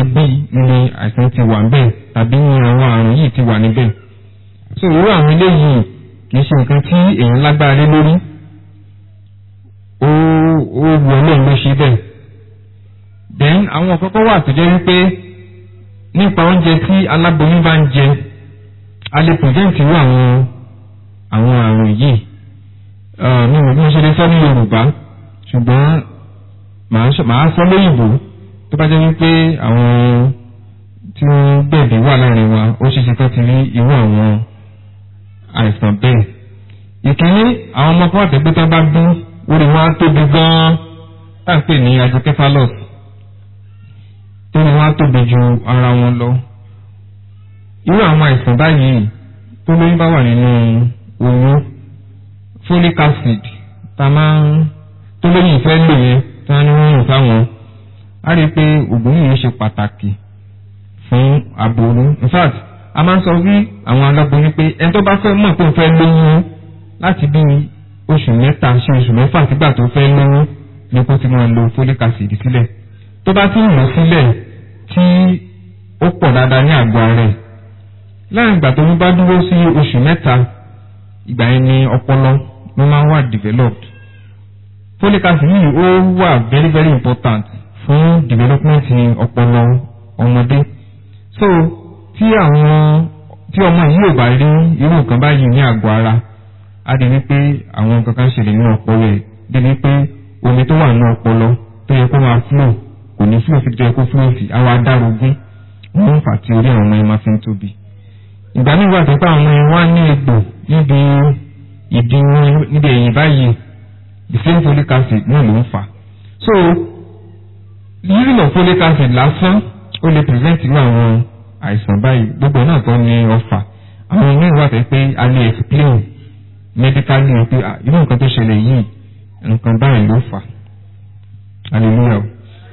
ṣe bí ni àìsàn ti wà níbẹ̀ tàbí ní àwọn àrùn yìí ti wà níbẹ̀ so irú àwọn eléyìí kì í ṣe nǹkan tí èèyàn lágbára lé lórí ó ó wọ ọlọ́run ló ṣe bẹ́ẹ̀ then àwọn kọ́kọ́ wà tó jẹ́ wípé nípa oúnjẹ tí aláboyún bá ń jẹ a lè prevent irú àwọn àwọn àrùn yìí mi ò bí wọ́n ṣe lè sọ ní yorùbá ṣùgbọ́n màá sọ lóyìnbó tó bá jẹ́ wípé àwọn tí wọ́n gbẹ̀bí wà láàrin wa ó ṣe ṣe kán ti rí irú àwọn àìsàn bẹ́ẹ̀. ìkíní àwọn ọmọ kan àtẹ̀gbẹ́ tó bá bí orí wọn á tóbi gan-an tá à ń pè ní hydrocephalus tó ní wọn á tóbi ju ara wọn lọ. irú àwọn àìsàn báyìí tó lóyún bá wà nínú oyún folic acid tá a máa ń tó lóyún ìfẹ́ lò yẹn tí wọ́n ní wọ́n yàn fáwọn á rí i pé òògùn yìí ṣe pàtàkì fún aboyún in fact a máa ń sọ wí àwọn aláboyún pé ẹni tó bá fẹ́ mọ̀ pé ó fẹ́ lóyún láti bí oṣù mẹ́ta ṣe oṣù mẹ́fà sígbà tó fẹ́ lóyún ni kó ti máa lo folic acid sílẹ̀ tó bá ti ń lò sílẹ̀ tí ó pọ̀ dáadáa ní àgọ́ rẹ̀ láàrin ìgbà tó ń bá dúró sí oṣù mẹ́ta ìgbà yẹn ni ọpọlọ ló máa ń wà developed folic acid yìí ó wà very very important fún development ọpọlọ ọmọdé so tí àwọn tí ọmọ yìí ò bá rí irú nǹkan báyìí ní àgọ́ ara á di wípé àwọn nǹkan kan ṣẹlẹ̀ nínú ọpọlọ ẹ̀ débi pé omi tó wà nínú ọpọlọ tó yẹ kó máa flow kò ní flow síbi tó yẹ kó flow sí àwa adárógún wọ́n ń fà tí orí àwọn ọmọ yẹn máa fi ń tóbi ìgbà míì wà tó pé àwọn ọmọ yẹn wá ní egbò níbi ìdí wọn níbi ẹ̀yìn báyìí the same folic acid náà ló ń fà so using of folic acid lásán ó lè prevent irú àwọn àìsàn báyìí gbogbo náà tó ní ọfà àwọn míì wà pé a lè explain medically pé irú nǹkan tó ṣẹlẹ̀ yìí nǹkan báyìí ló fà hallelujah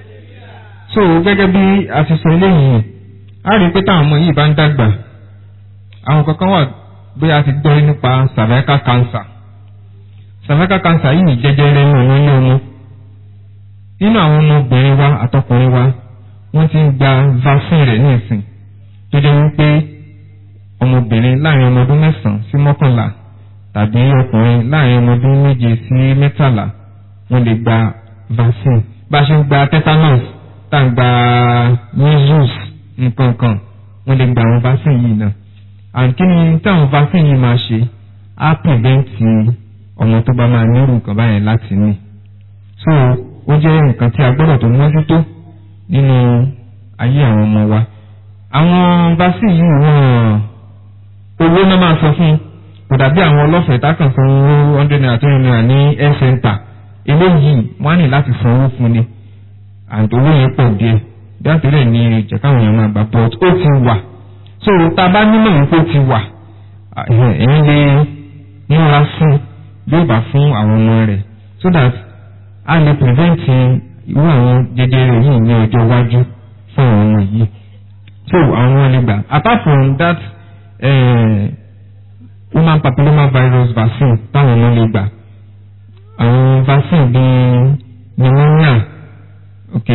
so gẹ́gẹ́ bí a ti sọ eléyìí a rí i pé táwọn ọmọ yìí bá ń dàgbà àwọn kankan wà bí a ti gbọ́ nípa cervical cancer cervical cancer yìí jẹjẹrẹ ní ọ̀nà ní ọmọ nínú àwọn ọmọbìnrin wa àtọkùnrin wa wọ́n ti ń gba vaccine rẹ̀ ní ìsìn tó jẹ́ wípé ọmọbìnrin láàrin ọmọ ọdún mẹ́sàn-án sí mọ́kànlá tàbí ọkùnrin láàrin ọmọ ọdún méje sí mẹ́tàlá wọ́n lè gba vaccine bá a ṣe ń gba tetanus tá à ń gba measles nǹkan kan wọ́n lè gba àwọn vaccine yìí náà and kí ni táwọn vaccine yìí máa ṣe á prevent ọmọ tó bá máa nírú nǹkan báyẹn láti ní so ó jẹ́ nǹkan tí a gbọ́dọ̀ tó mójútó nínú ayé àwọn ọmọ wa àwọn vaccine yìí wọ́n owó náà máa sọ fún kò dàbí àwọn ọlọ́fẹ̀ẹ́ tákàn fún owó hundred naira twenty naira ní health center eléyìí wọ́n á ní láti san owó fún ni and owó yẹn pọ̀ díẹ̀ bí àtẹ̀lẹ̀ ní ìjẹ́ káwọn èèyàn máa gbà but ó ti wà so tá a bá nílò yìí kó ti wà ẹ̀yìn lè múra fún yóò bá fún àwọn ọmọ rẹ̀ so that a lè prevent irú àwọn jẹjẹrẹ yìí ní ọjọ́ iwájú fún àwọn ọmọ yìí so àwọn ọmọ lè gbà apart from that eh, human papilloma virus vaccine táwọn ọmọ lè gbà àwọn vaccine bíi pneumonia ok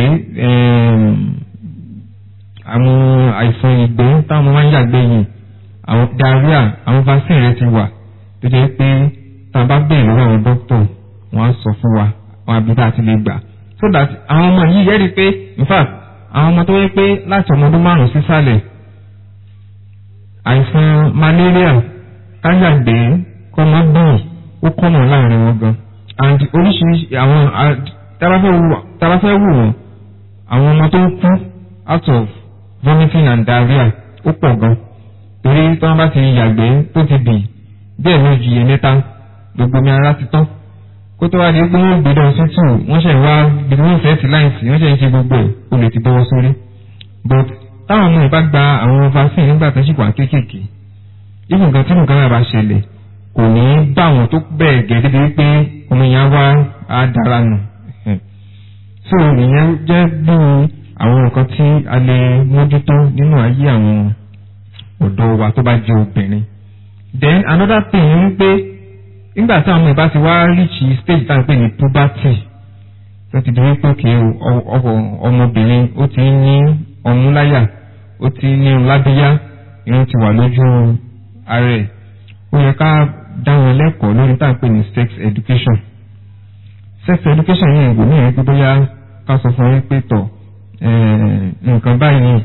àwọn àìsàn ìgbẹ́ táwọn ọmọ máa ń yàgbẹ́ yìí àwọn diarrhea àwọn vaccine rẹ ti wà tó jẹ́ pé tá a bá bẹ̀rẹ̀ lọ́wọ́ àwọn dókítà wọ́n á sọ fún wa àwọn àbí tá a ti lè gbà so that àwọn ọmọ yìí yẹ́rìí pé in fact àwọn ọmọ tó yẹ pé láti ọmọ ọdún márùn-ún sísàlẹ̀ àìsàn malaria káyàgbé kọ́mọ́gbọ̀n ó kọ́nà láàrin wọn gan and oríṣiríṣi àwọn tabafẹ́ wù wọ́n àwọn ọmọ tó ń kú out of vomiting and diarrhea ó pọ̀ gan torí tí wọ́n bá ti yàgbé tó ti bì bẹ́ẹ̀ ló ju iye mẹ́ta gbogbo mi ara ti tán kó tó wá di pé wọ́n gbé dán sí tù wọ́n ṣe wá bí wọ́n fẹ́ ti láìsí wọ́n ṣe ń ṣe gbogbo ẹ̀ o lè ti bọ́wọ́ sórí but táwọn ọmọ ìbá gba àwọn vaccine nígbà tó ṣì wà kéékèèké even nǹkan tí nǹkan náà bá ṣẹlẹ̀ kò ní bá wọn tó bẹ́ẹ̀ gẹ́gẹ́ bí pé omi yẹn wá á dára nù so ìyẹn jẹ́ bí àwọn nǹkan tí a lè mójútó nínú ayé àwọn ọ̀dọ́ wa tó bá jẹ́ obìnrin then another thing ni wípé nígbà tí àwọn ìbá ti wá reach stage tá à ń pè ní puberty tó ti di wípé òkè ọmọbìnrin ó ti ń ní ọmú láyà ó ti ní irun lábíyá irun ti wà lójú ara ẹ̀ ó yẹ ká dá wọn lẹ́kọ̀ọ́ lórí tá à ń pè ní sex education sex education yìí ìgbò ní ìrètí bóyá ká sọ fún yín pé tọ̀ nǹkan báyìí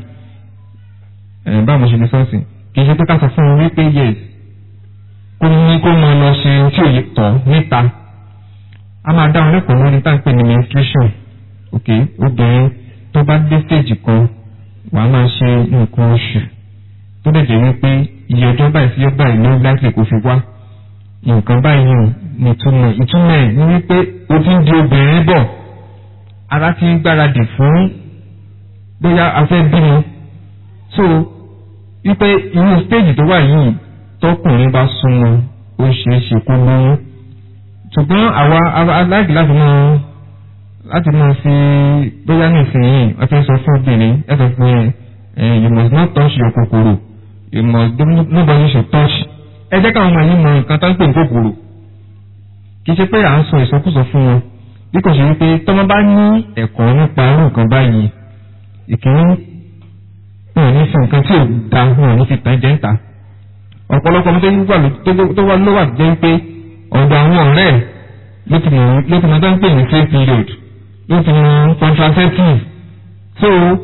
báwo mo ṣe lè sọ́ọ̀sì kì í ṣe pé ká sọ fún wọn wípé yes kó ní kó máa lọ ṣe tí ò tọ̀ níta a máa dá wọn lẹ́kọ̀ọ́ lórí tá à ń pè ní menstruation ok obìnrin tó bá dé stage kan wàá máa ṣe nǹkan oṣù tó dẹ̀ jẹ́ wípé iye ọjọ́ báyìí sí ọjọ́ báyìí ló láti kó fi wá nǹkan báyìí ní ìtumọ̀ ìtumọ̀ ẹ̀ ní wípé o ti ń di obìnrin bọ̀ ara ti ń gbáradì fún bóyá a fẹ́ bímọ so wípé irú stage tó wà yìí tọkùnrin bá súnmọ́ ó ṣeé ṣe kó lóyún ṣùgbọ́n àwa aláìkí láti máa láti máa fi bóyá nísìnyí wọ́n ti sọ fún obìnrin ẹ sọ fún ẹ you must not touch your kòkòrò you must nobody should touch ẹ jẹ́ káwọn ọmọ yìí mọ nǹkan tó ń pè ní kòkòrò kì í ṣe pé à ń sọ ìsọkúsọ fún wọn bí kò ṣe wípé tọ́mọ bá ní ẹ̀kọ́ nípa irú nǹkan báyìí ìkíní wọn ò ní fi nǹkan tí ò da wọn ò ní fi tàn jẹ́ ń ta ọ̀pọ̀lọpọ̀ ọmọdé tó wà ló wà jẹ́ pé ọ̀dọ̀ àwọn ọ̀rẹ́ ló ti mọ̀ ló ti mọ̀ tó ń pè ní free period ló ti mọ̀ contraceptive so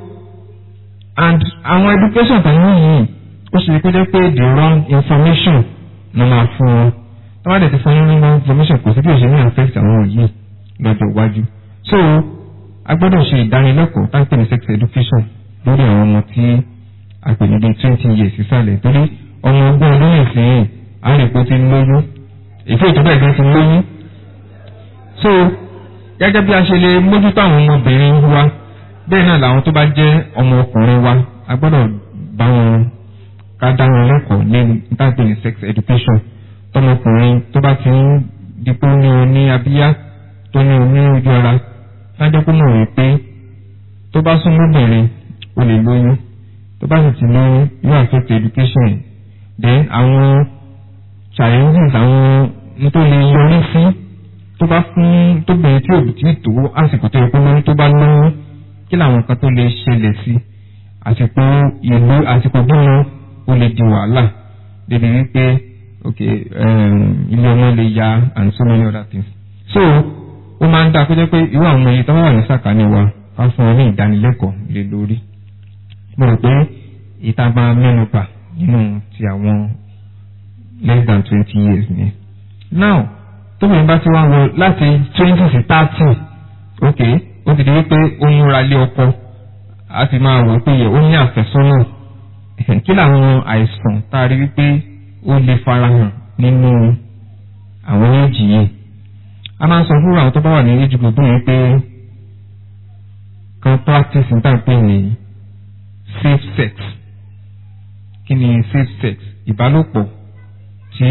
and àwọn education tàyẹ̀ yìí ó ṣe kó jẹ́ pé the wrong information ló máa fún wọn tó bá dẹ̀ ti fún yín ní wrong information kò sí bí òṣèlú affect àwọn yìí lọ́jọ́ iwájú so a gbọ́dọ̀ ṣe ìdánilẹ́kọ̀ọ́ tá ń pè ní sex education lórí àwọn ọmọ tí a pè ní bíi twenty years sísàlẹ̀ torí ọmọ ọgbọ́n ọdún nìsín àrèpọ̀ ti lóyún ìfẹ́ ìjọba ẹ̀gbẹ́ ti lóyún so gẹ́gẹ́ bí a ṣe lè mójútó àwọn ọmọbìnrin wa bẹ́ẹ̀ náà làwọn tó bá jẹ́ ọmọ ọkùnrin wa a gbọ́dọ̀ bá wọn ká dá wọn lẹ́kọ̀ọ́ ní ìtàgbé ní sex education tọmọkùnrin tó bá ti ń dipò ní oní abíyá tó ní oní ojú ara lájọ́ kó mọ̀ wípé tó bá sún mọ́bìnrin o lè lóyún tó bá sì ti lóyún yóò affect education then àwọn challenges àwọn tó lè yọrí sí tó bá fún tóbìnrin tí òbí tí tó àsìkò tó yẹ kó lóyún tó bá lóyún kí làwọn kan tó lè ṣẹlẹ̀ sí àsìkò ìlú àsìkò bímọ ó lè di wàhálà débi wípé ok ilé ọmọ lè ya and so many other things so ó máa ń dá kó jẹ́ pé irú àwọn ọmọ yìí tó wà ní sàkání wa ká fún wọn ní ìdánilẹ́kọ̀ọ́ lé lórí mo rò pé ìta máa mẹ́nu bà nínú ti àwọn less than twenty years ni. now tóbi bá ti wá wọ láti twenty sí thirty ok ó ti di wípé ó múra lé ọkọ a ti máa wò pé ó ní àfẹ́sọ́nà kí làwọn àìsàn tá a rí wípé ó lè farahàn nínú àwọn éèjì yìí a máa ń sọ fún àwọn tó bá wà ní éèjì gbogbo yìí pé kan practice níta pé ní safe sex kí ni safe sex ìbálòpọ̀ tí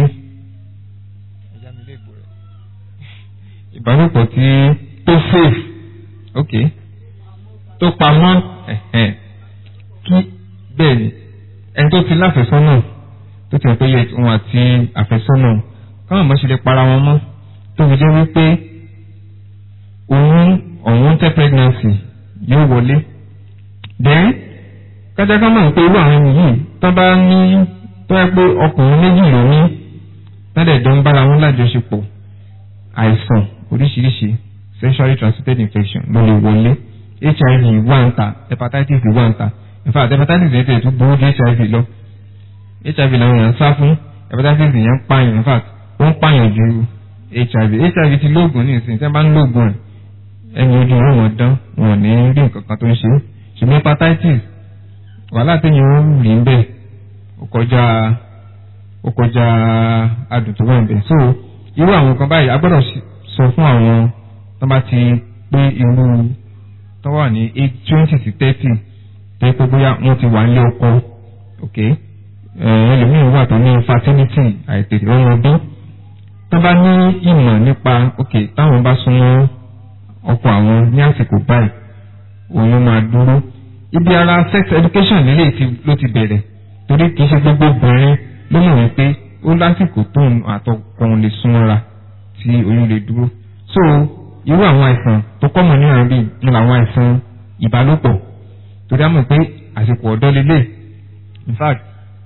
ìbálòpọ̀ tí tó safe ok tó pamọ́ kí bẹ́ẹ̀ ni ẹni tó ti láfẹ̀sọ́nà tó ti pé yẹ òun àti àfẹ́sọ́nà káwọn mọ̀ ṣe lè para wọn mọ́ tó fi jẹ́ wípé òun unwanted pregnancy yóò wọlé then kájáká máa ń pe irú àwọn yìí tó bá ní tó yẹ pé ọkùnrin méjì ló ní ládẹ̀jọ́ ń bára wọn lájọṣepọ̀ àìsàn oríṣiríṣi sexually transmitted infection ló lè wọlé hiv wà ń ta hepatitis wà ń ta in fact hepatitis yẹn tẹ̀ tó burú ju hiv lọ hiv làwọn èèyàn ń sá fún hepatitis yẹn ń pààyàn in fact ó ń pààyàn ju hiv hiv ti lóògùn ní ìsìn tí wọ́n bá ń lóògùn ẹ̀ ẹni ojú wọn wọn dán wọn ò ní rí nǹkan kan tó ń ṣe ṣùgbọ́n hepatitis wàhálà téèyàn ó rí ń bẹ̀ ó kọjá ó kọjá adùn tó wà ń bẹ̀ so irú àwọn kan báyìí a gbọ́dọ̀ sọ fún àwọn tó bá ti pé irú tó wà ní eight twenty sí thirty tó yẹ pé bóyá wọ́n ti wà nílé ọkọ ok ẹlòmíràn wà tó ní fertility àìtètè ọmọ ọdún tó bá ní ìmọ̀ nípa ok táwọn bá súnmọ́ ọkọ àwọn ní àsìkò báyìí òun ló máa dúró ibi ara sex education nílé ló ti bẹ̀rẹ̀ torí kì í ṣe gbogbo obìnrin ló mọ̀ wípé ó lásìkò tóun àtọkùnrin lè súnmọ́ra tí oyún lè dúró so irú àwọn àìsàn tó kọ́mọ̀ ní àárín ní àwọn àìsàn ìbálòpọ̀ torí a mọ̀ pé àsìkò ọ̀dọ́ lélẹ̀ in fact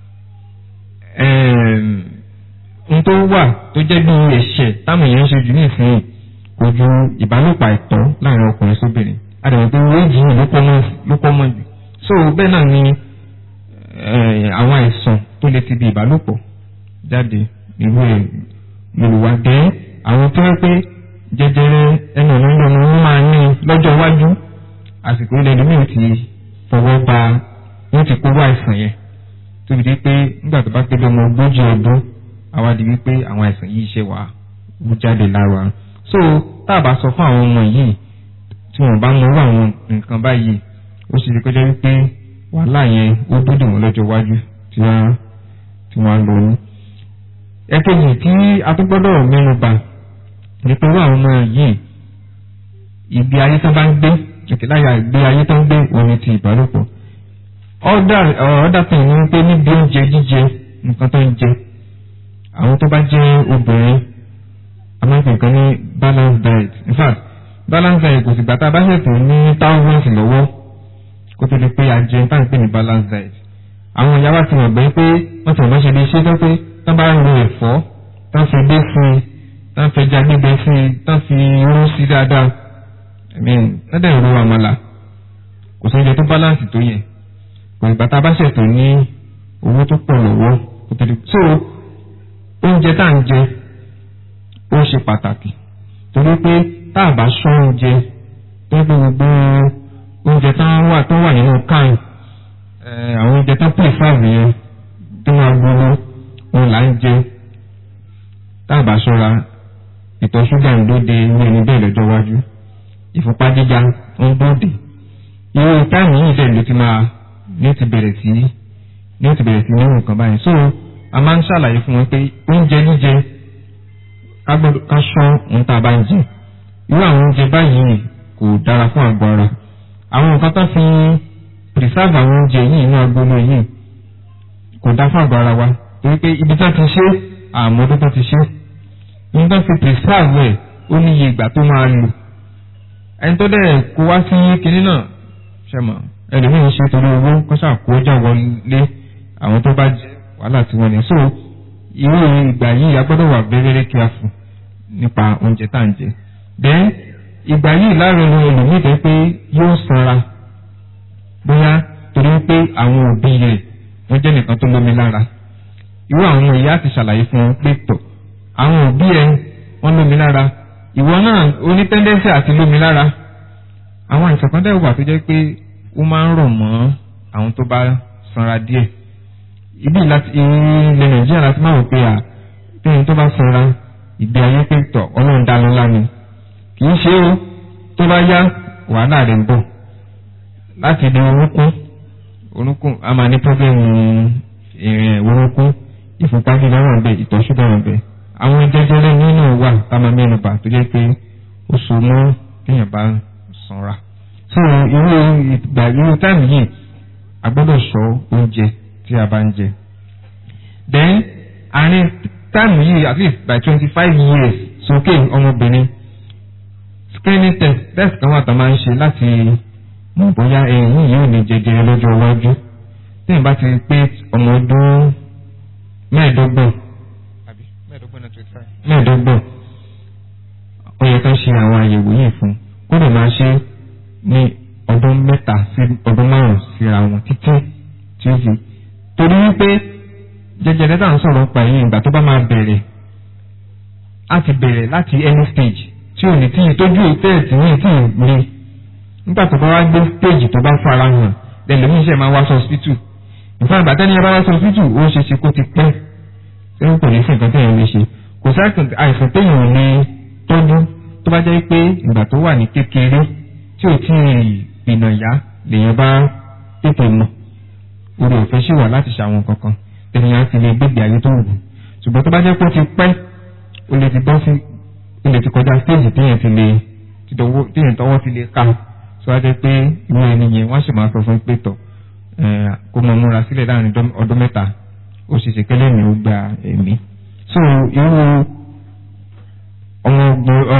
n tó wà tó jẹ́ bí ẹ̀ṣẹ̀ táwọn èèyàn ń ṣe jù ní ìsinyìí kò ju ìbálòpọ̀ àìtọ́ láàrin ọkùnrin sóbìnrin àdàmọ̀ pé wéèjì yìí ló pọ̀ mọ́ jù so bẹ́ẹ̀ náà ni àwọn àìsàn tó lè ti di ìbálòpọ̀ jáde irú ẹ̀ lòlùwà dé àwọn tó wẹ́ pé jẹjẹrẹ ẹnu ọ̀nà ìlànà wọn máa ní lọ́jọ́ iwájú àsìkò ilẹ̀ ìlú mìíràn ti fọwọ́ ba wọ́n ti kó wá àìsàn yẹn tó fi di pé nígbà tó bá pé lọ́mọ ogójì ọdún àwa di wípé àwọn àìsàn yìí ṣe wà wú jáde lára so tá a bá sọ fún àwọn ọmọ yìí tí wọn bá mọrú àwọn nǹkan báyìí ó sì ṣe kọjá wípé wàhálà yẹn ó dúdú wọn lọ́jọ́ iwájú tí wọ́n tí wọ́n lò ní. ẹ̀kejì tí a tún gbọ́dọ̀ mẹ́nu bà ní pé wọ́n àwọn ọmọ yìí ìgbé ayé tó bá ń gbé ìkìláyà ìgbé ayé tó ń gbé òní ti ìbálòpọ̀. ọ̀dà tó ní pé níbi oúnjẹ jíjẹ nǹkan tó ń jẹ àwọn tó bá jẹ́ obìnrin a máa ń pè nǹkan ní balance diet in fact balance diet kò sì gbà tá a bá ṣètò ní thousands lọ́wọ́ kó tó di pé a jẹun tá à ń pè ní balance diet àwọn ìyá wa ti mọ̀ gbẹ́ pé wọ́n ti mọ̀ ṣe lè ṣe tó pé tán bá lo ẹ̀fọ́ tán fi dé sí i tán fi ẹja gbígbẹ sí i tán fi irú sí dáadáa ẹ̀mí lọ́dẹ̀ ro àmàlà kò sí oúnjẹ tó balance tó yẹ kò ìgbà tá a bá ṣètò ní owó tó pọ̀ lọ́wọ́ kó tó di so oúnjẹ tá à ń jẹ ó ṣe pàtàkì torí pé tá a bá ṣọ́ oúnjẹ tó gbé gbogbo oúnjẹ tó wà tó wà nínú káìn àwọn oúnjẹ tó pè fáàmù yẹn tó máa gbóná òun là ń jẹ tá a bá ṣọ́ra ìtọ̀ ṣúgà ń dóde ní ẹni bẹ́ẹ̀ lọ́jọ́ iwájú ìfúnpá gíga ń dóde irú táìmù yìí dẹ̀ ló ti máa ní ó ti bẹ̀rẹ̀ sí ní ó ti bẹ̀rẹ̀ sí ní nǹkan báyìí so a máa ń ṣàlàyé fún wọn pé oúnjẹ jíjẹ ká gbọ́dọ̀ ká ṣọ́ ohun tá a bá ń jẹ irú àwọn oúnjẹ báyìí kò dára fún àgọ́ ara àwọn nǹkan tó fi preserve àwọn oúnjẹ yìí inú agolo yìí kò dá fún àgọ́ ara wa torí pé ibi tó ti ṣe àmọ́ tó ti ṣe ní tó fi preserve ẹ̀ ó ní iye ìgbà tó máa lò ẹni tó dẹ̀ kó wá sí kinní náà ṣe mọ̀ ẹlòmíín ṣe torí owó kọ́ṣà kó ọjà wọlé àwọn tó bá jẹ wàhálà tí wọ́n ní so irú ìgbà yìí a gbọ́dọ̀ wà very very careful nípa oúnjẹ tá à ń jẹ then ìgbà yìí láàrin ohun ẹlòmíì tẹ́ pé yóò sanra bóyá torí pé àwọn òbí rẹ̀ wọ́n jẹ́ nìkan tó lómi lára irú àwọn ọmọ ìyá ti ṣàlàyé fún wọn pé tọ̀ àwọn òbí ẹ wọ́n lómi lára ìwọ náà ó ní tẹ́ndẹ́sì àti lómi lára àwọn àìsàn kan dẹ́wà tó jẹ́ pé ó máa ń rọ̀ mọ́ àwọn tó bá sanra díẹ̀ ibi láti ilẹ̀ nàìjíríà láti máa wò pé à tóyìn tó bá sanra ìgbé ayé pé tọ̀ ọlọ́run dá lọ́lá ni kì í ṣe ó tó bá yá wàhálà rẹ̀ ń bọ̀ láti di orúnkún orúnkún a máa ní pọ́blẹ́mù ìrìn orúnkún ìfúnpá gíga wà bẹ́ẹ̀ ìtọ̀ ṣúgà wà bẹ́ẹ̀ àwọn jẹjẹrẹ nínú wà tá a máa mẹ́nu bà tó jẹ́ pé ó so mọ́ téèyàn bá sanra so irú ìgbà irú táìmù yìí a gbọ́dọ̀ ṣọ́ oúnjẹ tí a bá ń jẹ then àárín táìmù yìí at least by twenty five years sókè ọmọbìnrin screening test test kan wà tá a máa ń ṣe láti mọ̀ bóyá ẹ̀yìn yìí ò ní jẹjẹrẹ lọ́jọ́ iwájú téèyàn bá ti pé ọmọ ọdún mẹ́ẹ̀ẹ́dọ́gbọ̀n mẹ́ẹ̀ẹ́dọ́gbọ̀n ó yẹ ká ṣe àwọn àyẹ̀wò yìí fún kó lè máa ṣe ní ọdún mẹ́ta sí ọdún márùn-ún síra wọn títí tí ó fi torí wípé jẹjẹrẹ tá à ń sọ̀rọ̀ pa yìí ìgbà tó bá máa bẹ̀rẹ̀ á ti bẹ̀rẹ̀ láti any stage tí ò ní tí ì tójú ìtẹ́ẹ̀tì ní ìtì ìgbé nígbà tó bá wá gbé stage tó bá fara hàn lẹ́lẹ́mí iṣẹ́ máa wá sọ hospital ìfọ̀n ìgbà tẹ́ni ẹ bá wá sọ hospital ó ṣe ṣe kó ti pẹ́ tí ó kò ní sí nǹkan téèyàn lè ṣe kò sí àìsàn téèyàn ò lè tọ́jú tó bá jẹ́ pé ìgbà tó wà ní kékeré tí ò tí ì gbìnà yá lèèyàn bá tètè mọ̀ orí ọ̀fẹ́ ṣì wà láti ṣàwọn kankan tẹ̀yìn ti lè gbégbé ayé tó wù ṣùgbọ́n tó bá jẹ́ pé ó ti pẹ́ ó lè ti bọ́ sí ó lè ti kọjá stéèjì téèyàn ti lè téèyàn tọwọ́ ti lè ká tó wá jẹ́ pé irú ẹni yẹn wọ́n sì máa sọ fún pé tọ̀ kó mọ múra sílẹ̀ láàrin ọdún mẹ́ta ó sì ṣe kẹ́lẹ́ mi ó gba ẹ̀mí so irú ọmọ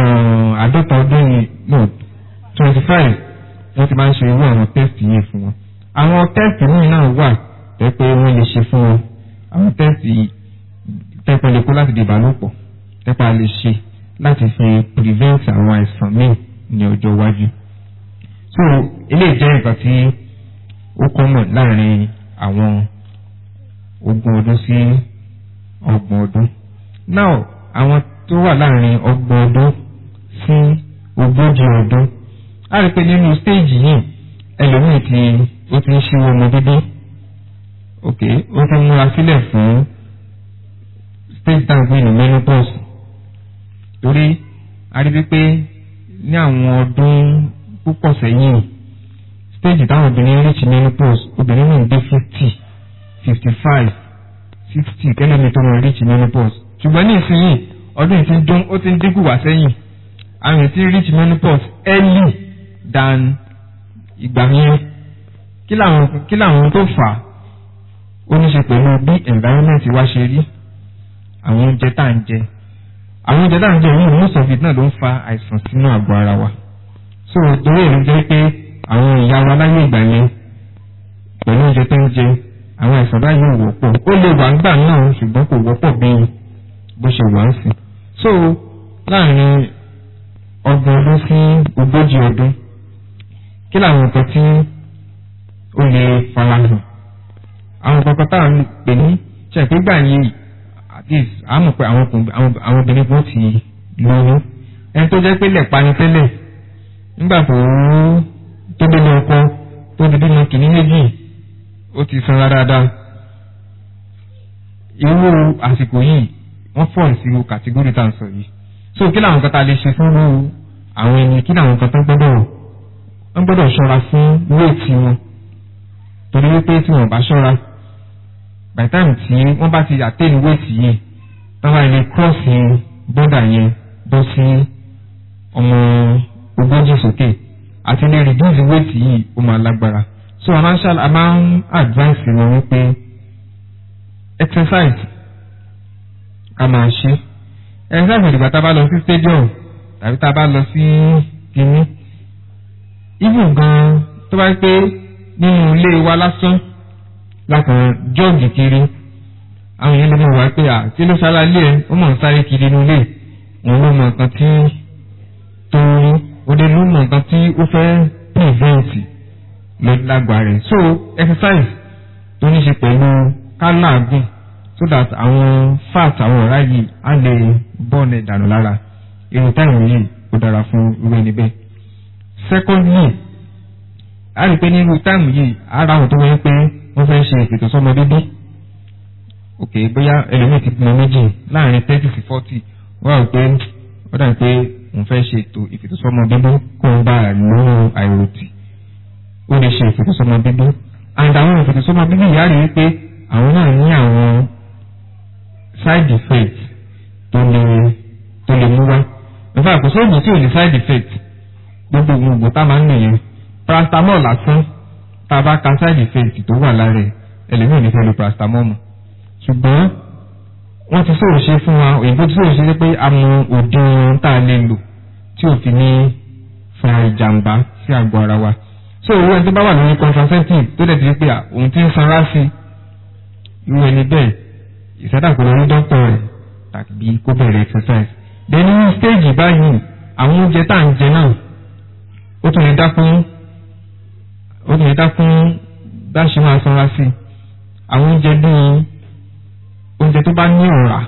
àádọ́ta ọdún yìí no twenty five wọ́n ti máa ń ṣe irú àwọn test yìí fún wọn àwọn tẹ́ẹ̀sì míì náà wà tẹ́ pé wọ́n lè ṣe fún wọn àwọn tẹ́ẹ̀sì tẹ́pẹ́ lè kó láti di ìbálòpọ̀ tẹ́pẹ́ lè ṣe láti fi prevent àwọn àìsàn míì ní ọjọ́ iwájú. so eléyìí jẹ́ nǹkan tí ó common láàrin àwọn ogún ọdún sí ọgbọ̀n ọdún. now àwọn tó wà láàrin ọgbọ̀n ọdún sí ogójì ọdún a rí pé nínú stage yìí ẹlòmíì tí ó ti ń ṣíwọ́ ọmọ bíbí ok ó ti múra sílẹ̀ fún stage down fún ìlú menopause torí a rí wípé ní àwọn ọdún púpọ̀ sẹ́yìn stage táwọn obìnrin reach menopause obìnrin náà dé fifty fifty five sixty kẹ́lẹ́mi tó máa reach menopause ṣùgbọ́n ní ìsinyìí ọdún yìí ti ń dún ó ti ń dínkù wá sẹ́yìn àwọn èèyàn ti reach menopause early than ìgbà yẹn kí làwọn kí làwọn tó fà á ó ní ṣe pẹ̀lú bí environment wa ṣe rí àwọn oúnjẹ tá à ń jẹ àwọn oúnjẹ tá à ń jẹ yìí most of it náà ló ń fa àìsàn sínú àgọ́ ara wa so torí èyí jẹ́ pé àwọn ìyá wa láyé ìgbà yẹn pẹ̀lú oúnjẹ tó ń jẹ àwọn àìsàn báyìí ò wọ́pọ̀ ó lè wà nígbà náà ṣùgbọ́n kò wọ́pọ̀ bí bó ṣe wà ń sìn so láàrin ọgbọ̀n ọdún sí ogójì ọdún kí làwọn nǹkan tí ó lè farahàn àwọn kankan tá à ń pè ní ṣèpégbà yìí at least a mọ̀ pé àwọn obìnrin kan ti lóyún ẹni tó jẹ́ pé lẹ̀pa ni tẹ́lẹ̀ nígbà tó tó dénú ọkọ tó di bímọ kìíní méjì ó ti sanra dáadáa irú àsìkò yìí wọ́n fọ̀ sí kàtígórì tá à ń sọ yìí so kí làwọn kan tá a lè ṣe fún àwọn ẹni kí làwọn kan tó gbọ́dọ̀ wọ́n gbọ́dọ̀ ṣọ́ra fún wéètì wọn torí wípé tí wọ́n bá ṣọ́ra by time tí wọ́n bá ti attain weight yìí wọ́n bá lè cross border yẹn bọ́ sí ọmọ ogójì sókè àti lè reduce weight yìí ó máa lágbára so a máa ń ṣàlàyé a máa ń advice wọn wípé exercise ká máa ṣe exercise ìdìgbà tá a bá lọ sí stadium tàbí tá a bá lọ sí kínní even gan tó bá pé nínú ilé wa lásán lákàn jọ́ọ̀gì kiri àwọn èèyàn lè mọ̀ wá pé à kí ló sára ilé ẹ ó mọ̀ ń sáré kiri inú ilé òun ló mọ nǹkan tí tó ń rí òde ló mọ nǹkan tí ó fẹ́ prevent lọ lágbára rẹ̀ so exercise tó ní ṣe pẹ̀lú kálàgùn so that àwọn fat àwọn ọ̀rá yìí á lè bọ́ọ̀nù ìdànù lára irun táìmù yìí ó dára fún irú ẹni bẹ́ẹ̀ secondly a rí pé nínú táìmù yìí ara àwọn tó wọ́n pé wọ́n fẹ́ ṣe ìpètò sọ́mọ bíbí ok bóyá ẹlòmíì ti bímọ méjì láàrin thirty sí forty wọ́n rò pé ó dàbí pé òun fẹ́ ṣe ètò ìpètò sọ́mọ bíbí kó ń bá lóhùn àìròtì ó lè ṣe ìpètò sọ́mọ bíbí and àwọn ìpètò sọ́mọ bíbí yìí á rí pé àwọn náà ní àwọn side effects tó lè tó lè mú wá nígbà kò sóògùn tí ò ní side effect gbogbo oògùn tá a máa ń lò yẹn paracetamol lásán tá a bá ka side effect tó wà lára ẹ̀ ẹlẹ́mìí ní fẹ́ lo paracetamol mọ́ ṣùgbọ́n wọ́n ti sọ̀rọ̀ ṣe fún wa òyìnbó ti sọ̀rọ̀ ṣe pé a mọ òdiwọ̀n tá a lè lò tí ò fi ní fa ìjàmbá sí àgọ́ ara wa so owó ẹni tó bá wà lórí contraceptive tó dẹ̀ ti rí pé òun ti ń sanra sí irú ẹni bẹ́ẹ̀ ìsádàkùn lórí dókítà rẹ̀ tàbí kó bẹ̀rẹ̀ exercise then ní stage báyìí àwọn oúnjẹ tá à ń jẹ náà ó tún lè dákún ó tún lè dákún bá ṣe máa sanra sí àwọn oúnjẹ bíi oúnjẹ tó bá ní ọ̀rá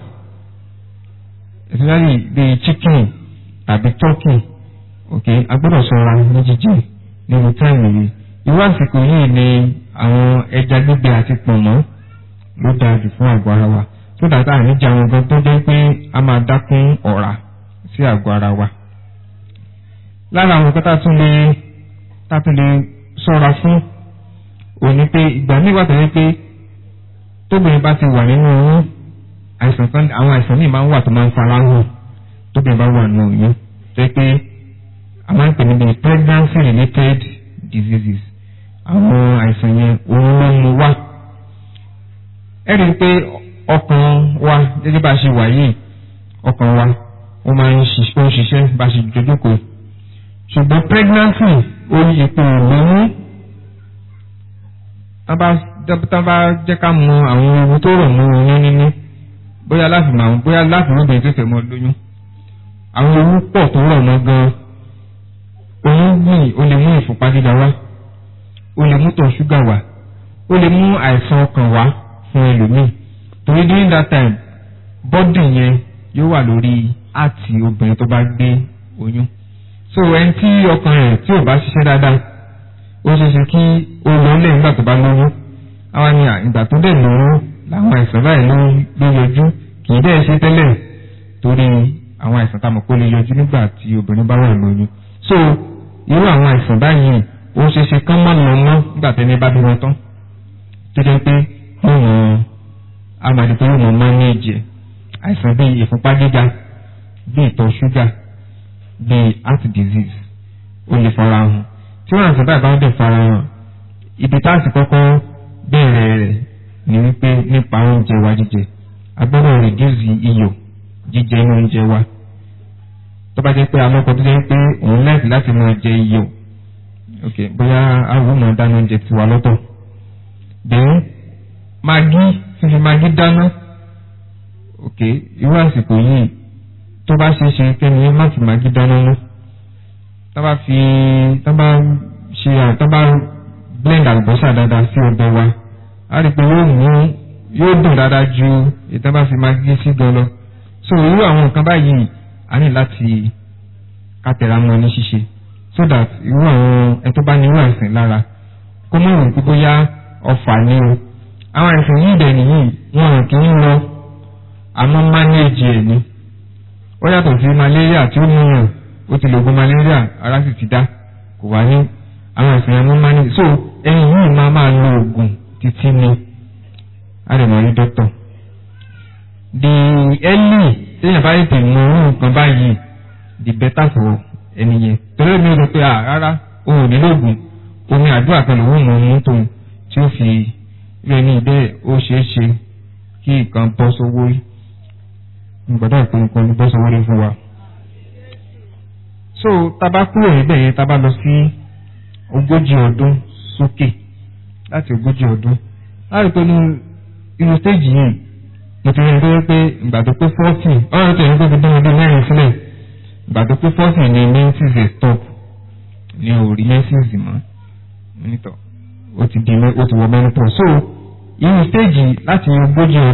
especially bíi chicken tàbí turkey ok a gbọ́dọ̀ ṣọ́ra ní jíjẹ nínú táìmù yìí irú àsìkò yìí ni àwọn ẹja gbígbẹ àti pọ̀nmọ́ ló dáa jù fún àgọ́ ara wa tó dàtà àníjà àwọn gan tó jẹ́ pé a máa dákún ọ̀rá sí àgọ́ ara wa lára àwọn nǹkan tá a tún lè tá a tún lè ṣọ́ra fún òní pé ìgbà míì wà tẹ́lẹ̀ pé tóbìnrin bá ti wà nínú oyún àìsàn kan àwọn àìsàn míì máa ń wà tó máa ń fara hàn tóbìnrin bá wà nínú oyún tó pé a máa ń pè níbi pregnancy related diseases àwọn àìsàn yẹn òun ló mú wá ẹ rí i pé ọkàn wa gẹ́gẹ́ bá a ṣe wà yìí ọkàn wa ó máa ń ṣiṣẹ́ bá a ṣe jójókòó ṣùgbọ́n pregnancy orí ipò ìlóyún tá bá jẹ́ ká mọ àwọn ewu tó rọ̀ mọ́ oyún níní bóyá láti mọ àwọn bóyá láti mọ obìnrin tó fẹ́ mọ́ lóyún àwọn ewu pọ̀ tó rọ̀ mọ́ gan-an oyún gbìn ó lè mú ìfúnpá gíga wá ó lè mú tọ̀ ṣúgà wá ó lè mú àìsàn ọkàn wá fún ẹlòmíì torí during that time bọ́dì yẹn yóò wà lórí àti obìnrin tó bá gbé oyún so ẹni tí ọkàn rẹ̀ tí ò bá ṣiṣẹ́ dáadáa ó ṣeé ṣe kí ó lọ lẹ̀ nígbà tó bá lóyún àwọn ni ìgbà tó dẹ̀ lóyún láwọn àìsàn báyìí ló ló yọjú kì í dẹ̀ ṣe tẹ́lẹ̀ torí àwọn àìsàn tá a mọ̀ pé ó lè yọjú nígbà tí obìnrin bá wà lóyún so irú àwọn àìsàn báyìí ó ṣeé ṣe kán mọ́ lọ mọ́ nígbà tẹ́ni bá bímọ tán tó jẹ́ pé wọ́n amadi tó wọ́n máa ní ìjẹ́ àìsàn bíi ìfúnpá gíga bíi ìtọ̀ ṣúgà bíi heart disease ó lè fara hàn tí wọ́n àìsàn báyìí bá ń bẹ̀ fara hàn ibi tá a sì kọ́kọ́ bẹ̀rẹ̀ rẹ̀ ni wípé nípa oúnjẹ wa jíjẹ a gbọ́dọ̀ reduce iyọ̀ jíjẹ inú oúnjẹ wa tó bá jẹ́ pé alọ́kọ̀ tó jẹ́ pé òun láìsí láti máa jẹ iyọ̀ ok bóyá àwọn ọmọ dáná oúnjẹ tiwa lọ́tọ̀ bẹ́ẹ̀ magi fífi magi dáná ok irú àsìkò yìí tó bá ṣe é ṣe kẹ́ni má fi magi dáná mọ́ tá bá fi tá bá ṣe tá bá blend àlùbọ́sà dáadáa sí ọbẹ̀ wa a rí i pé yóò mú yóò dùn dáadáa ju ìtá bá fi magi sí gan lọ so irú àwọn nǹkan báyìí a ní láti kátẹ̀ra mọ́ ní ṣíṣe so that irú àwọn ẹ tó bá ní irú àìsàn lára kó mọ̀ rò pé bóyá ọfà ni o àwọn àìsàn yìí dẹ̀ nìyí wọn kì í lọ àmọ́ mánéèjì ẹ̀ ni ó yàtọ̀ sí malaria tí ó múyàn ó ti lògùn malaria ara sì ti dá kò wá ní àwọn àìsàn yẹn mú mánéèjì so ẹni yìí máa máa lo oògùn títí ni a lè máa rí dókítà the early téèyàn bá tètè mọ irú nǹkan báyìí the better for ẹni yẹn torí mi rò pé rárá òun ò nílò oògùn omi àdúrà kan lòun mọ̀ mú tóun tí ó fi rẹ̀ ní ìbẹ́ ó ṣeé ṣe kí nǹkan bọ́ sówó rí gbọ́dọ̀ pé nǹkan bọ́ sówó rí fún wa. so tábà kúrò níbẹ̀ yẹn tábà lọ sí ogójì ọdún sókè láti ogójì ọdún láti pé ní irú stéèjì yìí mo ti rí ẹgbẹ́ pé ìgbà tó pé fọ́ọ̀tì ọ̀rọ̀ tó yẹ kó fi dán ọdún mẹ́rin sílẹ̀ ìgbà tó pé fọ́ọ̀tì ni menses dey stop ni ò rí menses mọ́ nítọ̀ ó ti di ó ti wọ mẹ́nupọ̀ so irú stéèjì láti ogójì ọdún.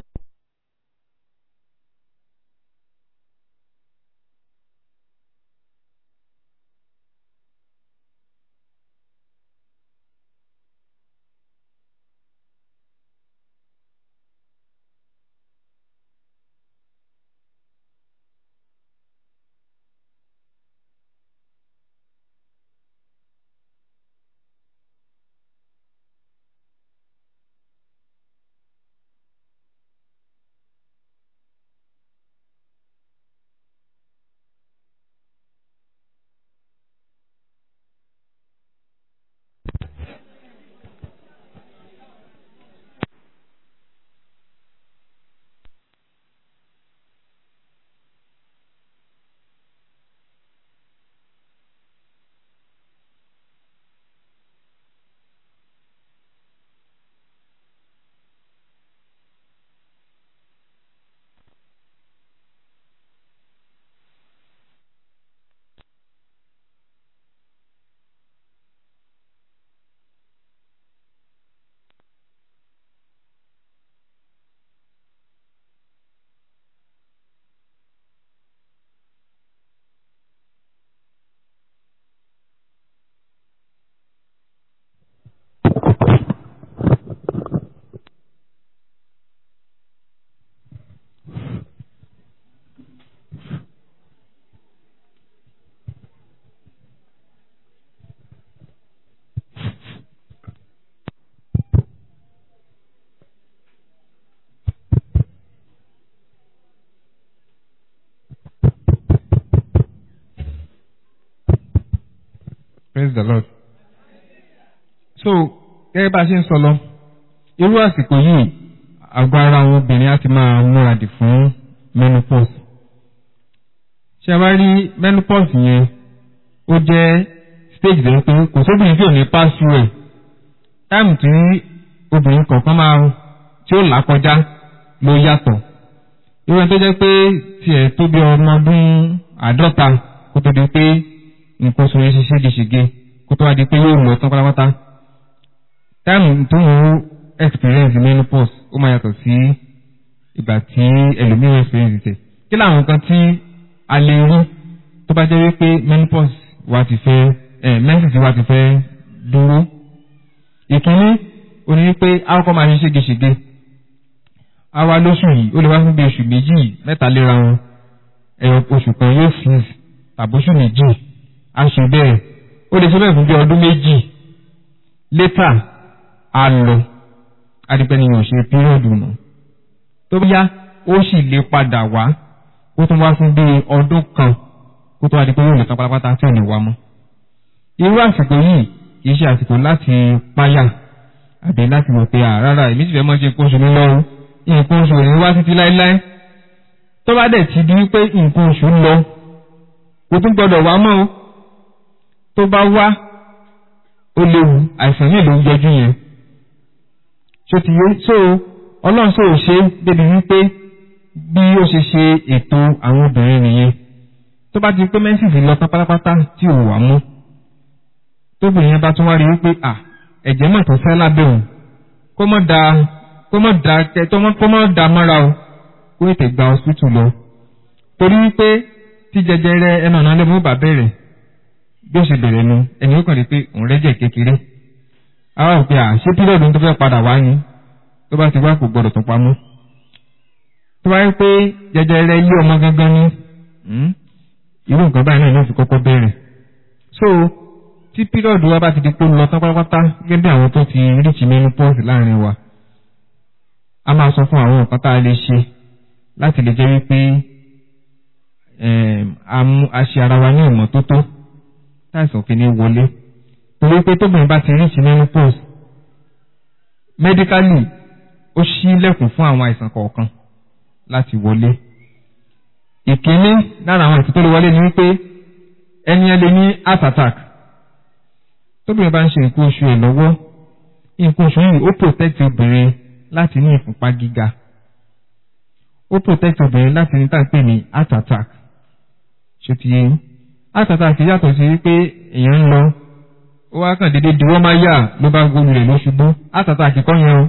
praise the lord. so gẹ́gẹ́ bá a ṣe ń sọ lọ irú àsìkò yìí àgọ́ ara àwọn obìnrin á ti máa múra dì fún menopause. ṣé a bá rí menopause yẹn ó jẹ́ stage lẹ́yìn pé kò sóbìnrin tí ò ní pass through ẹ̀ táìmù tí obìnrin kọ̀ọ̀kan máa tí ó là kọjá ló yàtọ̀ irú ẹni tó jẹ́ pé tiẹ̀ tó bí ọmọ ọdún àádọ́ta kó tó di pé nǹkan oṣù rẹ̀ ṣe ségesège kó tó wá di pé yóò lọ tán pátápátá táìmù tó ń experience menopause ó máa yàtọ̀ sí ìgbà tí ẹlòmíràn experience tẹ̀ kí làwọn nǹkan tí a lè rí tó bá jẹ́ wípé menopause wa ti fẹ́ ẹ̀ menses wa ti fẹ́ dúró ìkíní ó ní wípé a kọ́kọ́ máa ṣe ségesège a wá lóṣù yìí ó lè wá fún bí oṣù méjì mẹ́ta léra wọn ẹ̀yọ oṣù kan yóò freeze tàbóṣù méjì a ṣe bẹ́ẹ̀ ó lè ṣe bẹ́ẹ̀ fún bí ọdún méjì létà a lọ adigbẹ́niyàn ṣe pírọ̀dù nù tó bá yá ó sì lè padà wá ó tún wá fún bí ọdún kan kó tó wá di pé yóò lè tán pátápátá tí ò ní wá mọ́ irú àsìkò yìí kì í ṣe àsìkò láti páyà àbí láti wò pé àrárá èmi sì fẹ́ mọ́ ṣe nǹkan oṣù mi lọ́rùn nǹkan oṣù ní wá títí láéláé tó bá dẹ̀ ti di wípé nǹkan oṣù lọ kò tún gbọdọ̀ wá mọ́ o tó bá wá ó léwu àìsàn yìí ló ń yọjú yẹn ṣó ti yé so ọlọ́run sọ ṣe débi wípé bí ó ṣe ṣe ètò àwọn obìnrin nìyẹn tó bá ti pé mẹ́sìsì lọ tán pátápátá tí ò wá mú tóbìnrin yẹn bá tún wá rí wípé à ẹ̀jẹ̀ mọ̀ tó fẹ́ lábẹ́ òun kó mọ̀ da kó mọ̀ da kẹ tó mọ̀ kó mọ̀ da mọ́ra o kó ètè gba hospital lọ torí wípé tí jẹjẹrẹ ẹnu ọ̀nà lẹ́mú bá bẹ̀rẹ̀ bí ó ṣe bẹ̀rẹ̀ nu ẹni ó kàn rí pé òun rẹ́jẹ̀ kékeré àwa ò pé à ṣé pílọ̀dù tó fẹ́ padà wá ni tó bá ti wá kò gbọdọ̀ tó pamọ́ tó bá yẹ pé jẹjẹrẹ ilé ọmọ gangan ni irú nǹkan báyìí náà ló fi kọ́kọ́ bẹ̀rẹ̀ so tí pílọ̀dù wa bá ti di pé lọ tán pátápátá gẹ́gẹ́ bí àwọn tó ti ríṣì menopause láàrin wa a máa sọ fún àwọn nǹkan tá a lè ṣe láti lè jẹ́ wípé a ṣe ara wa ní ìmọ́tótó táìsàn kìíní wọlé torí pé tóbìnrin bá ti ríṣì menopause medically ó ṣí lẹ́kùn fún àwọn àìsàn kọ̀ọ̀kan láti wọlé ìkíní lára àwọn àìsàn tó lè wọlé ni wípé ẹni ẹ lè ní heart attack tóbìnrin bá ń ṣe nǹkan oṣù ẹ̀ lọ́wọ́ nǹkan oṣù yìí ó protect obìnrin láti ní ìfúnpá gíga ó protect obìnrin láti ní tàǹpẹ̀ ní heart attack ṣe ti yé heart attack yàtọ̀ sí wípé èèyàn ń lọ ó wá kàn déédéé diwọ́ máa yà ló bá gbóyún rẹ̀ ló ṣubú heart attack kọ́ yẹn o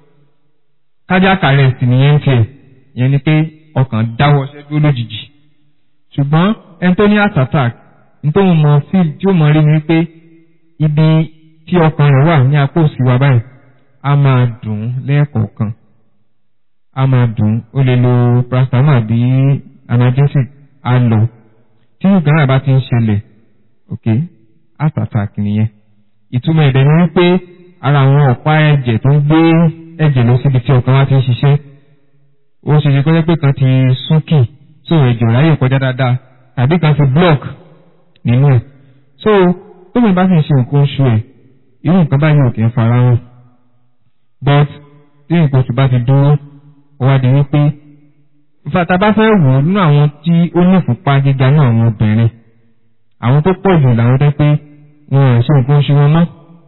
cardiac arrest nìyẹn ń tiẹ̀ yẹn ni pé ọkàn dáwọ́ ṣẹ́ dúró lójijì ṣùgbọ́n ẹni tó ní heart attack nítorí mo feel tí ó mọ rí ni wípé ibi tí ọkàn rẹ̀ wà ní apá òsì wa báyìí a máa dùn lẹ́ẹ̀kọ̀ọ̀kan a máa dùn ó lè lo paracetamol bí analgesic á lọ tí nǹkan náà bá ti ń ṣẹlẹ̀ ok heart attack nìyẹn ìtumọ̀ ẹ̀dẹ̀ ni wípé ara àwọn ọ̀pá ẹ̀jẹ̀ tó ń gbé ẹ̀jẹ̀ lọ síbi tí ọkàn wa ti ń ṣiṣẹ́ ó ṣe ṣe kọ́jọ́ pé kan ti súnkì so ẹ̀jẹ̀ ò ráyè kọjá dáadáa tàbí kan ti block nínú ẹ̀ so tóbi bá sì ń ṣe nǹkan oṣù ẹ̀ irú nǹkan báyìí ò kì í fara hàn but tí nǹkan oṣù bá ti dúró ó wá di wípé fata bá fẹ́ wò ó nínú àwọn tí ó ní ìfúnpá gíga náà àwọn obìnrin àwọn tó pọ̀ jù làwọn tẹ́ pé wọn ò ṣe nǹkan oṣù wọn mọ́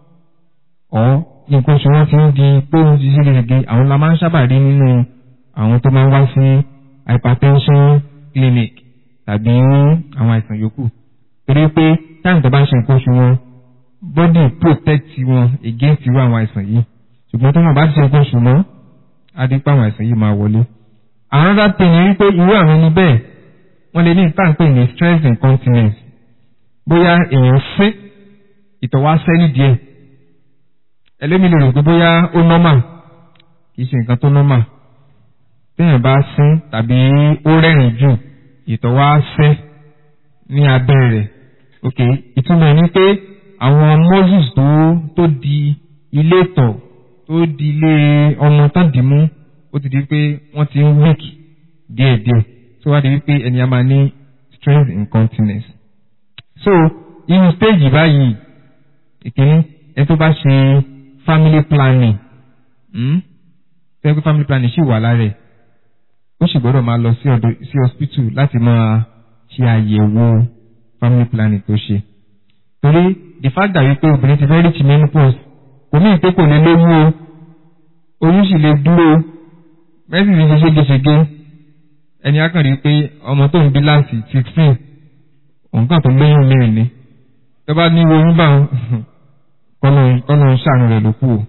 ọ̀ nǹkan oṣù wọn ti ń di pé ó ti ṣe gègé àwọn la máa ń sábà rí nínú àwọn tó máa ń wá sí hypertension clinic tàbí àwọn àìsàn yòókù torí pé táwọn tó bá ń ṣe nǹkan oṣù wọn body protect wọn against irú àwọn àìsàn yìí ṣùgbọ́n tó wọn bá ti ṣe nǹkan oṣù mọ́ adípa àwọn àìsàn yìí máa wọlé. àwọn ọ̀dà pè ní wípé irú àwọn ẹni bẹ́ẹ̀ wọ́n lè ní ìtànpè ní stress incontinence bóyá èèyàn fẹ́ ìtọ̀ wá sẹ́ nídìí ẹ̀ ẹlẹ́mi lè rò pé bóyá ó normal kì í ṣe nǹkan tó normal téèyàn bá sín tàbí ó rẹ́rìn jù ìtọ̀ wá sẹ́ ní abẹ́ rẹ̀ ok ìtumọ̀ ní pé àwọn moses tó tó di ilé tọ̀ tó di ilé ọmọ tán dì mú ó ti di pé wọ́n ti ń weak díẹ̀díẹ̀ tó wá di wípé ẹni a máa ní stress incontinence so irú stage báyìí ìkíní ẹ tó bá ṣe family planning tẹ́gbẹ́ family planning ṣì wà lára ẹ̀ ó sì gbọ́dọ̀ máa lọ sí hospital láti máa ṣe àyẹ̀wò family planning tó ṣe torí the fact that wípé obìnrin ti fẹ́ reach menopause kò ní ìpé kò ní lóyún o oyún sì lè dúró mẹ́sì ti ṣe ségesège ẹni akànrí pé ọmọ tó ń bí láti sixteen òǹkà tó lóyún mẹ́rin ni tó bá ní oyún bá kọ́nà ṣàánú rẹ̀ ló kù o.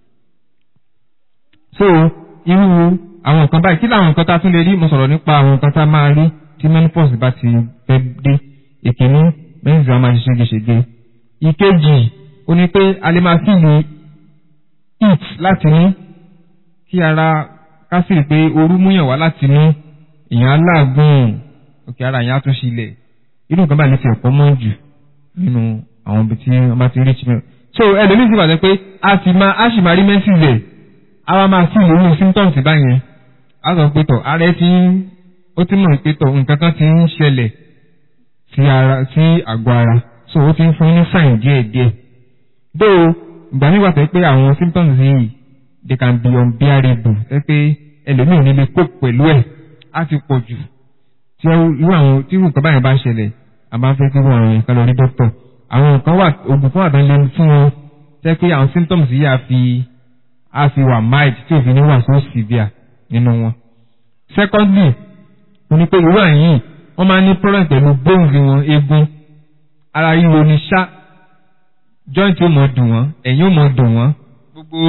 so irú àwọn nǹkan báyìí kí làwọn nǹkan tá a tún lè rí mo sọ̀rọ̀ nípa àwọn nǹkan tá a máa rí tí menopause bá ti fẹ́ dé ìkíní mẹ́sì á máa ṣe ségesège ìkejì ó ní pé a lè máa fìlì heat láti ní kí ara ká sì rí pé ooru múyàn wá láti ní èèyàn aláàgùn òkè ara èèyàn á tún ṣílẹ̀ irú nǹkan báyìí lè fi ọ̀pọ̀ mọ́ jù nínú àwọn ibi tí wọ́n bá ti rí chimel so ẹlòmíì sì bàtẹ́ pé a sì máa a sì máa rí menses ẹ̀ a wá máa fìlì irú symptoms báyẹn a sọ pé tọ̀ ara ẹ ti ń ó ti mọ̀ pé tọ̀ nǹkan kan ti ń ṣẹlẹ̀ sí ara sí àgọ́ ara so ó ti ń fún ní sign díẹ̀ díẹ̀ though ìgbà nígbà tó pé àwọn symptoms yìí they can be unbearable ẹ pé ẹlòmíì nílé kó pẹ̀lú ẹ̀ á ti pọ̀ jù tí irú àwọn tí irú nǹkan báyìí bá ṣẹlẹ̀ a máa ń fẹ́ kí wọ́n rìn kan lọ rí dókítà àwọn nǹkan wà oògùn kan wà tán lé fún wọn tẹ́ pé àwọn symptoms yìí á fi á fi wà mild tí òfin ní wà so severe nínú wọn. secondly mo ní pé irú àyìn wọ́n máa ń ní problem pẹ̀lú bones wọn eegun ara ríro ní ṣá joint ó mọ̀ dùn wọ́n ẹ̀yìn ó mọ̀ dùn wọ́n gbogbo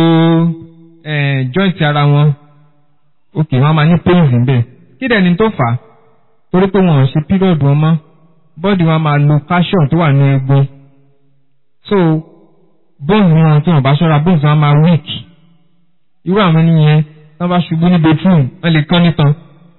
joint ara wọn ok wọ́n máa ní pains níbẹ̀ kí dẹ̀ ni tó fà á torí pé wọn ò ṣe period wọn mọ́ bọ́ọ̀dì wọn máa lo calcium tó wà ní egbò so bones wọn tí wọn bá ṣọ́ra bones wọn máa weak irú àwọn ènìyàn tí wọ́n bá ṣubú ní bedroom wọ́n lè kán nítan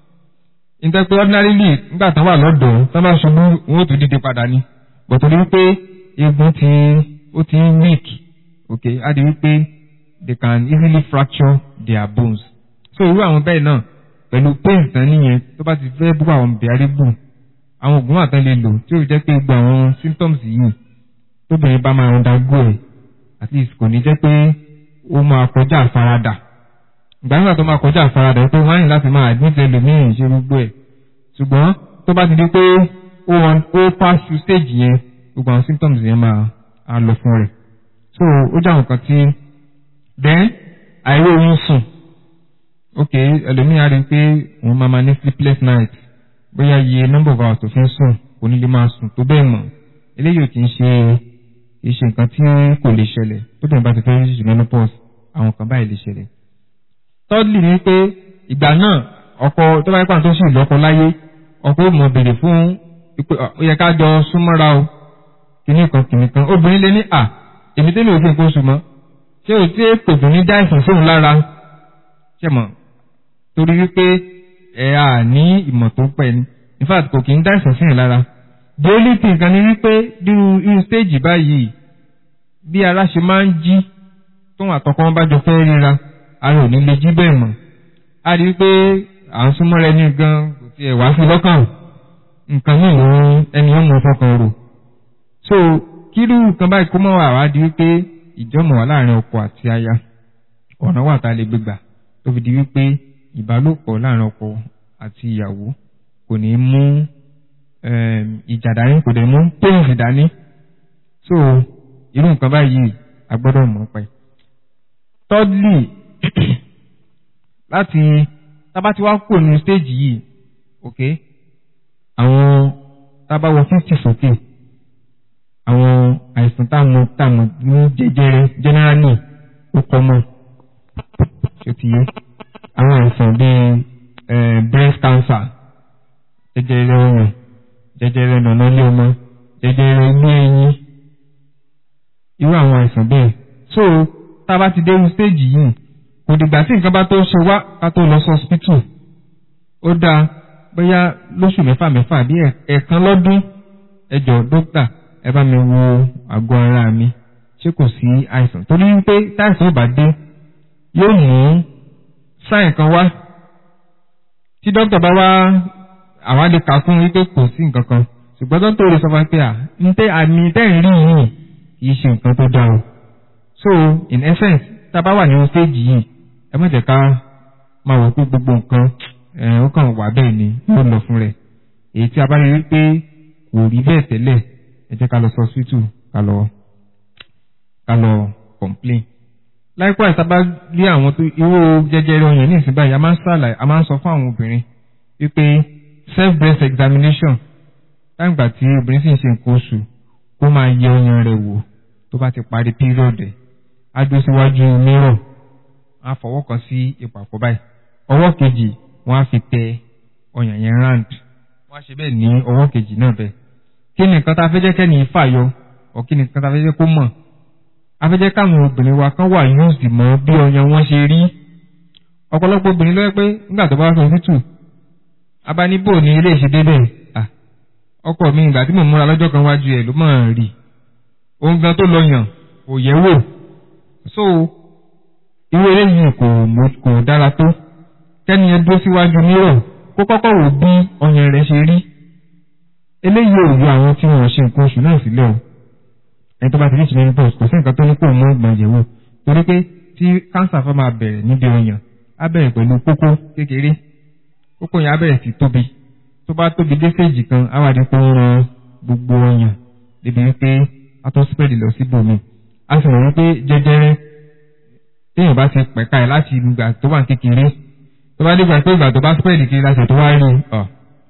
nítorí pé ordinarily nígbà tán wà lọ́dọ̀ tán bá ṣubú wọn ò tún dìde padà ní bọ̀tọ̀ ní wípé egun ti ó ti ń weak ok á di wípé they can easily fracture their bones so irú àwọn bẹ́ẹ̀ náà pẹ̀lú pain tán nìyẹn tó bá ti fẹ́ bú àwọn bẹ̀rẹ̀bù àwọn oògùn wà tán lè lò tí ó jẹ́ pé gbogbo àwọn symptoms yìí tóbìnrin bá máa undergo ẹ̀ at least kò ní jẹ́ pé ó máa kọjá àfaradà ìgbà nígbà tó máa kọjá àfaradà tó máa ń láti máa admit ẹlòmíràn ṣe gbogbo ẹ̀ ṣùgbọ́n tó bá ti di pé ó ó pass through stage yẹn gbogbo àwọn symptoms yẹn máa á lọ fún rẹ̀ so ó jẹ́ àwọn kan tí then àìrí oyún sùn ok ẹlòmíràn rí i pé òun máa máa ní sleepless night bóyá iye number of hours tó fi ń sùn kò ní lè máa sùn tó bẹ́ẹ̀ mọ̀ eléyìí ò kì í ṣe kì í ṣe nǹkan tí kò lè ṣẹlẹ̀ tó dẹ̀ bá ti fẹ́ ṣe menopause àwọn kan báyìí lè ṣẹlẹ̀ thirdly ni pé ìgbà náà ọkọ tó bá yẹ pàtó sì lọ́kọ láyé ọkọ ó mọ̀ béèrè fún pé ó yẹ ká jọ súnmọ́ra o kìíní kan kìíní kan obìnrin lè ní à èmi tẹ́lẹ̀ òfin kó sùn mọ́ ṣé o tí kò dùn ní dáìsàn sóhun lára ṣe mọ̀ torí wípé ẹ à ní ìmọ̀ tó pẹ́ ni in fact kò kí ń dáìsàn síyàn lára the only thing kan ni wípé irú irú stage báyìí bí ara ṣe máa ń jí tóun àtọkọ wọn bá jọ fẹ́ ríra ara ò ní lè jí bẹ́ẹ̀ mọ̀ a rí wípé à ń súnmọ́ rẹ ní gan kò tiẹ̀ wá sí lọ́kàn nǹkan náà ló ẹni ó mọ fọkàn rò so kírú nǹkan báyìí kó mọ́ wà wá di wípé ìjọ́mọ̀ wà láàrin ọkọ àti aya ọ̀nà wà tá a lè gbégbà tó fi di wípé ìbálòpọ̀ láàrin ọkọ àti ìyàwó kò ní mú ìjà dání kò dẹ̀ mú tóyìn dání so irú nǹkan báyìí a gbọ́dọ̀ mọ̀ pẹ́. thirdly láti tábà tí wá kò ní stage yìí ok àwọn tábà wọ fifty sókè àwọn àìsàn táàmù táàmù ní jẹjẹrẹ generally ó kọ́mọ̀ ṣé ti yé àwọn àìsàn bíi breast cancer jẹjẹrẹ ọyàn jẹjẹrẹ nànà ilé ọmọ jẹjẹrẹ inú ẹyin irú àwọn àìsàn bẹ́ẹ̀ so tá a bá ti dé irú stage yìí kò dìgbà tí nǹkan bá tó ṣe wá ká tó lọ sí hospital ó dáa bóyá lóṣù mẹ́fà mẹ́fà bí ẹ̀ẹ̀kan lọ́dún ẹ jọ̀ọ́ dókítà ẹ bá mi wo àgọ́ ara mi ṣé kò sí àìsàn torí wípé táìsàn ò bá dé yóò mú sáìn kan wá tí dókítà bá wá àwa lè kà fún wípé kò sí nǹkan kan ṣùgbọ́n dókítà ò lè sọ fún wa pé à ń tẹ́ àmì tẹ́yìn rí yìí kì í ṣe nǹkan tó dáa o so in essence tá a bá wà nínú stage yìí ẹ má jẹ́ ká máa wò pé gbogbo nǹkan ó kàn wà bẹ́ẹ̀ ni yóò lọ fún rẹ̀ èyí tí a bá rí wípé kò rí bẹ́ẹ̀ tẹ́lẹ̀ ẹ jẹ́ ká lọ sọ hospital ká lọ ká lọ complain likewise tá a bá rí àwọn tó irú jẹjẹrẹ ọyàn ní ìsìn báyìí a máa ń ṣàlàyé a máa ń sọ fún àwọn obìnrin wípé self breast examination láǹgbà tí obìnrin sì ń ṣe nǹkan oṣù kó máa yẹ ọyàn rẹ̀ wò tó bá ti parí period ẹ̀ á dúró síwájú mirror á fọwọ́ kan sí ìpàkọ́ báyìí ọwọ́ kejì wọ́n á fi tẹ ọyàn yẹn round wọ́n á ṣe bẹ́ẹ̀ ní ọwọ́ kejì náà bẹ́ẹ̀ kí ni nǹkan tá a fẹ́ jẹ́ kẹ́ni fàyọ ọ̀ kí ni nǹkan tá a fẹ́ jẹ́ kó mọ̀ a fẹ́ jẹ́ káwọn obìnrin wa kan wà used mọ́ bí ọyàn wọn ṣe rí ọ̀pọ̀lọpọ̀ obìnrin ló yẹ pé nígbà tó bá wá sọ títù abánibò ní ilé ìṣe débẹ̀ ọkọ mi ìgbà tí mò ń múra lọ́jọ́ kan wájú ẹ̀ ló mọ̀ rí ohun gan tó lọ yàn kò yẹ̀ wò so irú eléyìí kò kò dára tó kẹ́ni ẹ dúró síwájú mírọ̀ kó kọ́kọ́ wò bí ọyàn rẹ̀ ṣe rí eléyìí ò yọ àwọn tí wọn ṣe nǹkan oṣù náà sílẹ̀ o ẹni tó bá ti rí ìṣẹ̀lẹ̀ nípa kò sí nǹkan tó ní kó mú ìgbọ̀n yẹ̀wò torí pé tí kánsà fẹ́ máa bẹ̀rẹ̀ níbi ọyàn á bẹ̀rẹ̀ pẹ̀lú kókó kékeré kókó yẹn á bẹ̀rẹ̀ sí tóbi tó bá tóbi dé séèjì kan á wà ní pé ó ran gbogbo ọyàn débi wípé a tó spread lọ sí bòmí a sì rò wípé jẹjẹrẹ téèyàn bá ti pẹ̀ka ẹ̀ láti ìgbà tó wà kékeré tó bá dìgbà pé ìgbà tó bá spread kiri láti tó wá rí ọ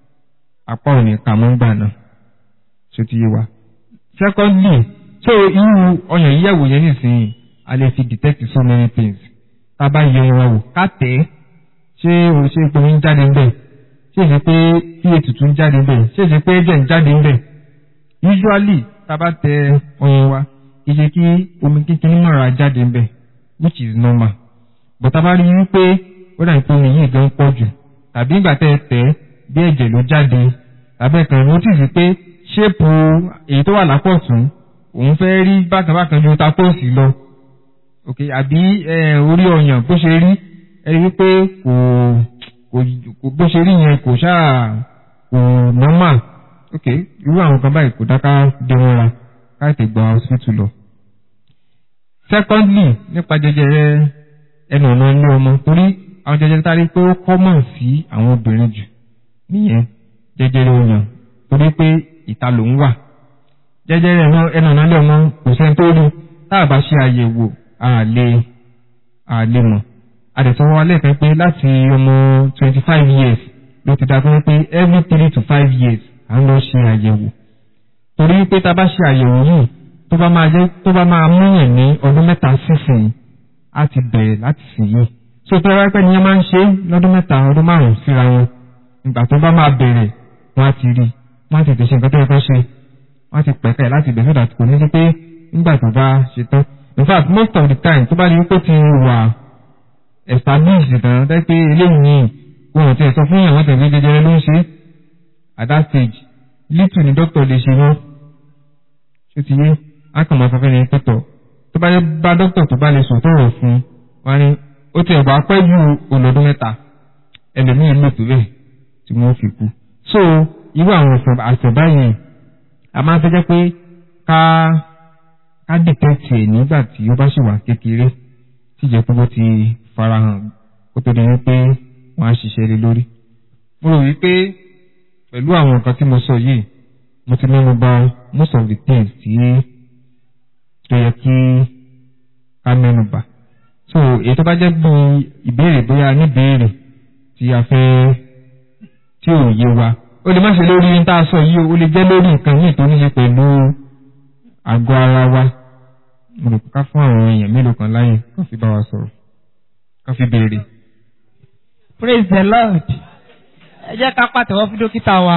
apá ò ní kà mọ́ gbà náà ṣó ti yé wa. secondly so irú ọyàn yíyẹ̀wò yẹn nísìnyí a lè fi detect so many things tá a bá yẹ wọn wò ká tẹ̀ ẹ́ ṣé o ṣe pé ń jáde ń bẹ̀ ṣé ṣe pé ph tuntun ń jáde ń bẹ̀ ṣé ṣe pé ẹ̀jẹ̀ ń jáde ń bẹ̀ usually tá a bá tẹ ọyàn wa kì í ṣe kí omi kékeré náà ra jáde ń bẹ̀ which is normal but tá a bá rí i pé ó dàbí pé omi yìí gan pọ̀ jù tàbí ìgbà tẹ́ ẹ tẹ̀ ẹ́ bí ẹ̀jẹ̀ ló jáde tàbí ẹ̀kan notice pé ṣéèpù èyí tó wà lápọ̀tún òun fẹ́ rí bákanbákan ju takóòsì lọ ok àbí orí ọyàn bó ṣe rí ẹ rí wípé kò kò bó ṣe rí yẹn kò ṣáà kò normal ok irú àwọn kan báyìí kò dáká dé wọn ra káàtì gba hospital lọ. secondly nípa jẹjẹrẹ ẹnu ọ̀nà ilé ọmọ torí àwọn jẹjẹrẹ tá a rí pé ó common sí àwọn obìnrin jù nìyẹn jẹjẹrẹ ọyàn torí pé ìta ló ń wà jẹjẹrẹ ẹnu ọ̀nà ilé ọmọ kò sẹ́ni tó rí tá a bá ṣe àyẹ̀wò àlè àlè mọ̀ àdẹ̀sọ́wọ́ wa lẹ́ẹ̀kan pé láti ọmọ twenty five years ló ti dáa pé every three to five years à ń lọ ṣe àyẹ̀wò torí pé tá a bá ṣe àyẹ̀wò yìí tó bá máa jẹ́ tó bá máa múyàn ní ọdún mẹ́ta sísìn á ti bẹ̀rẹ̀ láti sìn yìí so tó rárá pẹ́ nìyẹn máa ń ṣe lọ́dún mẹ́ta ọdún márùn-ún síra wọn ìgbà tó bá máa bẹ̀rẹ̀ wọ́n á ti rí wọ́n á ti tẹ̀sẹ̀ nǹkan tó yẹ kó ṣe wọ́n á ti pẹ̀ka ẹ̀ láti bẹ̀rẹ̀ sódà kò ní sí pé nígbà tó bá ṣe tán in fact most of the time tó bá di wípé ti wà established tán tẹ́ pé eléyìí wọn ò tiẹ̀ sọ fún àwọn tẹ̀lé jẹjẹrẹ ló ń ṣe at that stage little ni doctor lè ṣe wọ́n ṣé ti yé á kàn máa sọ fẹ́ni pẹ́tọ̀ tó bá yẹ bá doctor tó bá lè sọ tó rọ̀ fún wọn ni ó ti ẹ̀bà pẹ́ ju olọ́dún mẹ́ta ẹlòmíín lò tó bẹ́ẹ̀ tí wọ́n fi kú so irú àwọn àìsàn báyìí a máa ń fẹ́ jẹ́ pé ká ká dìtẹ́tì ẹ̀ nígbà tí ó bá ṣì wà kékeré tí ìjẹ́ pé ó ti farahàn kó tó di wípé wọ́n á ṣiṣẹ́ lé lórí. mo rò wípé pẹ̀lú àwọn nǹkan tí mo sọ yìí mo ti mẹ́nu bà most of the things tí tó yẹ kí ká mẹ́nu bà. so èyí tó bá jẹ́ bí ìbéèrè bóyá níbéèrè tí a fẹ́ tí ò yé wa ó lè má ṣe lórí ní tá a sọ yìí ó lè jẹ́ lórí nǹkan míì tó ní ṣe pẹ̀lú àgọ́ ara wa mo rò ká fún àwọn èèyàn mélòó kan láyè kó fi bá wa sọ̀rọ̀ kó fi béèrè. praise the lord ẹ jẹ́ ká pàtẹ́wọ́ fún dókítà wa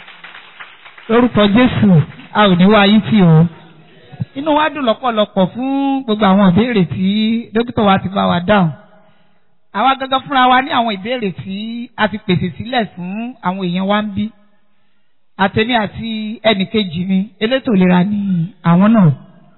lórúkọ jésù a ò ní wá yín tì o inú wa dùn lọ́pọ̀lọpọ̀ fún gbogbo àwọn ìbéèrè tí dókítà wa ti bá wa dáhùn àwa gangan fúnra wa ní àwọn ìbéèrè tí a ti pèsè sílẹ̀ fún àwọn èèyàn wa ń bí àtẹ̀mí àti ẹnìkejì mi elétò ìlera ní àwọn náà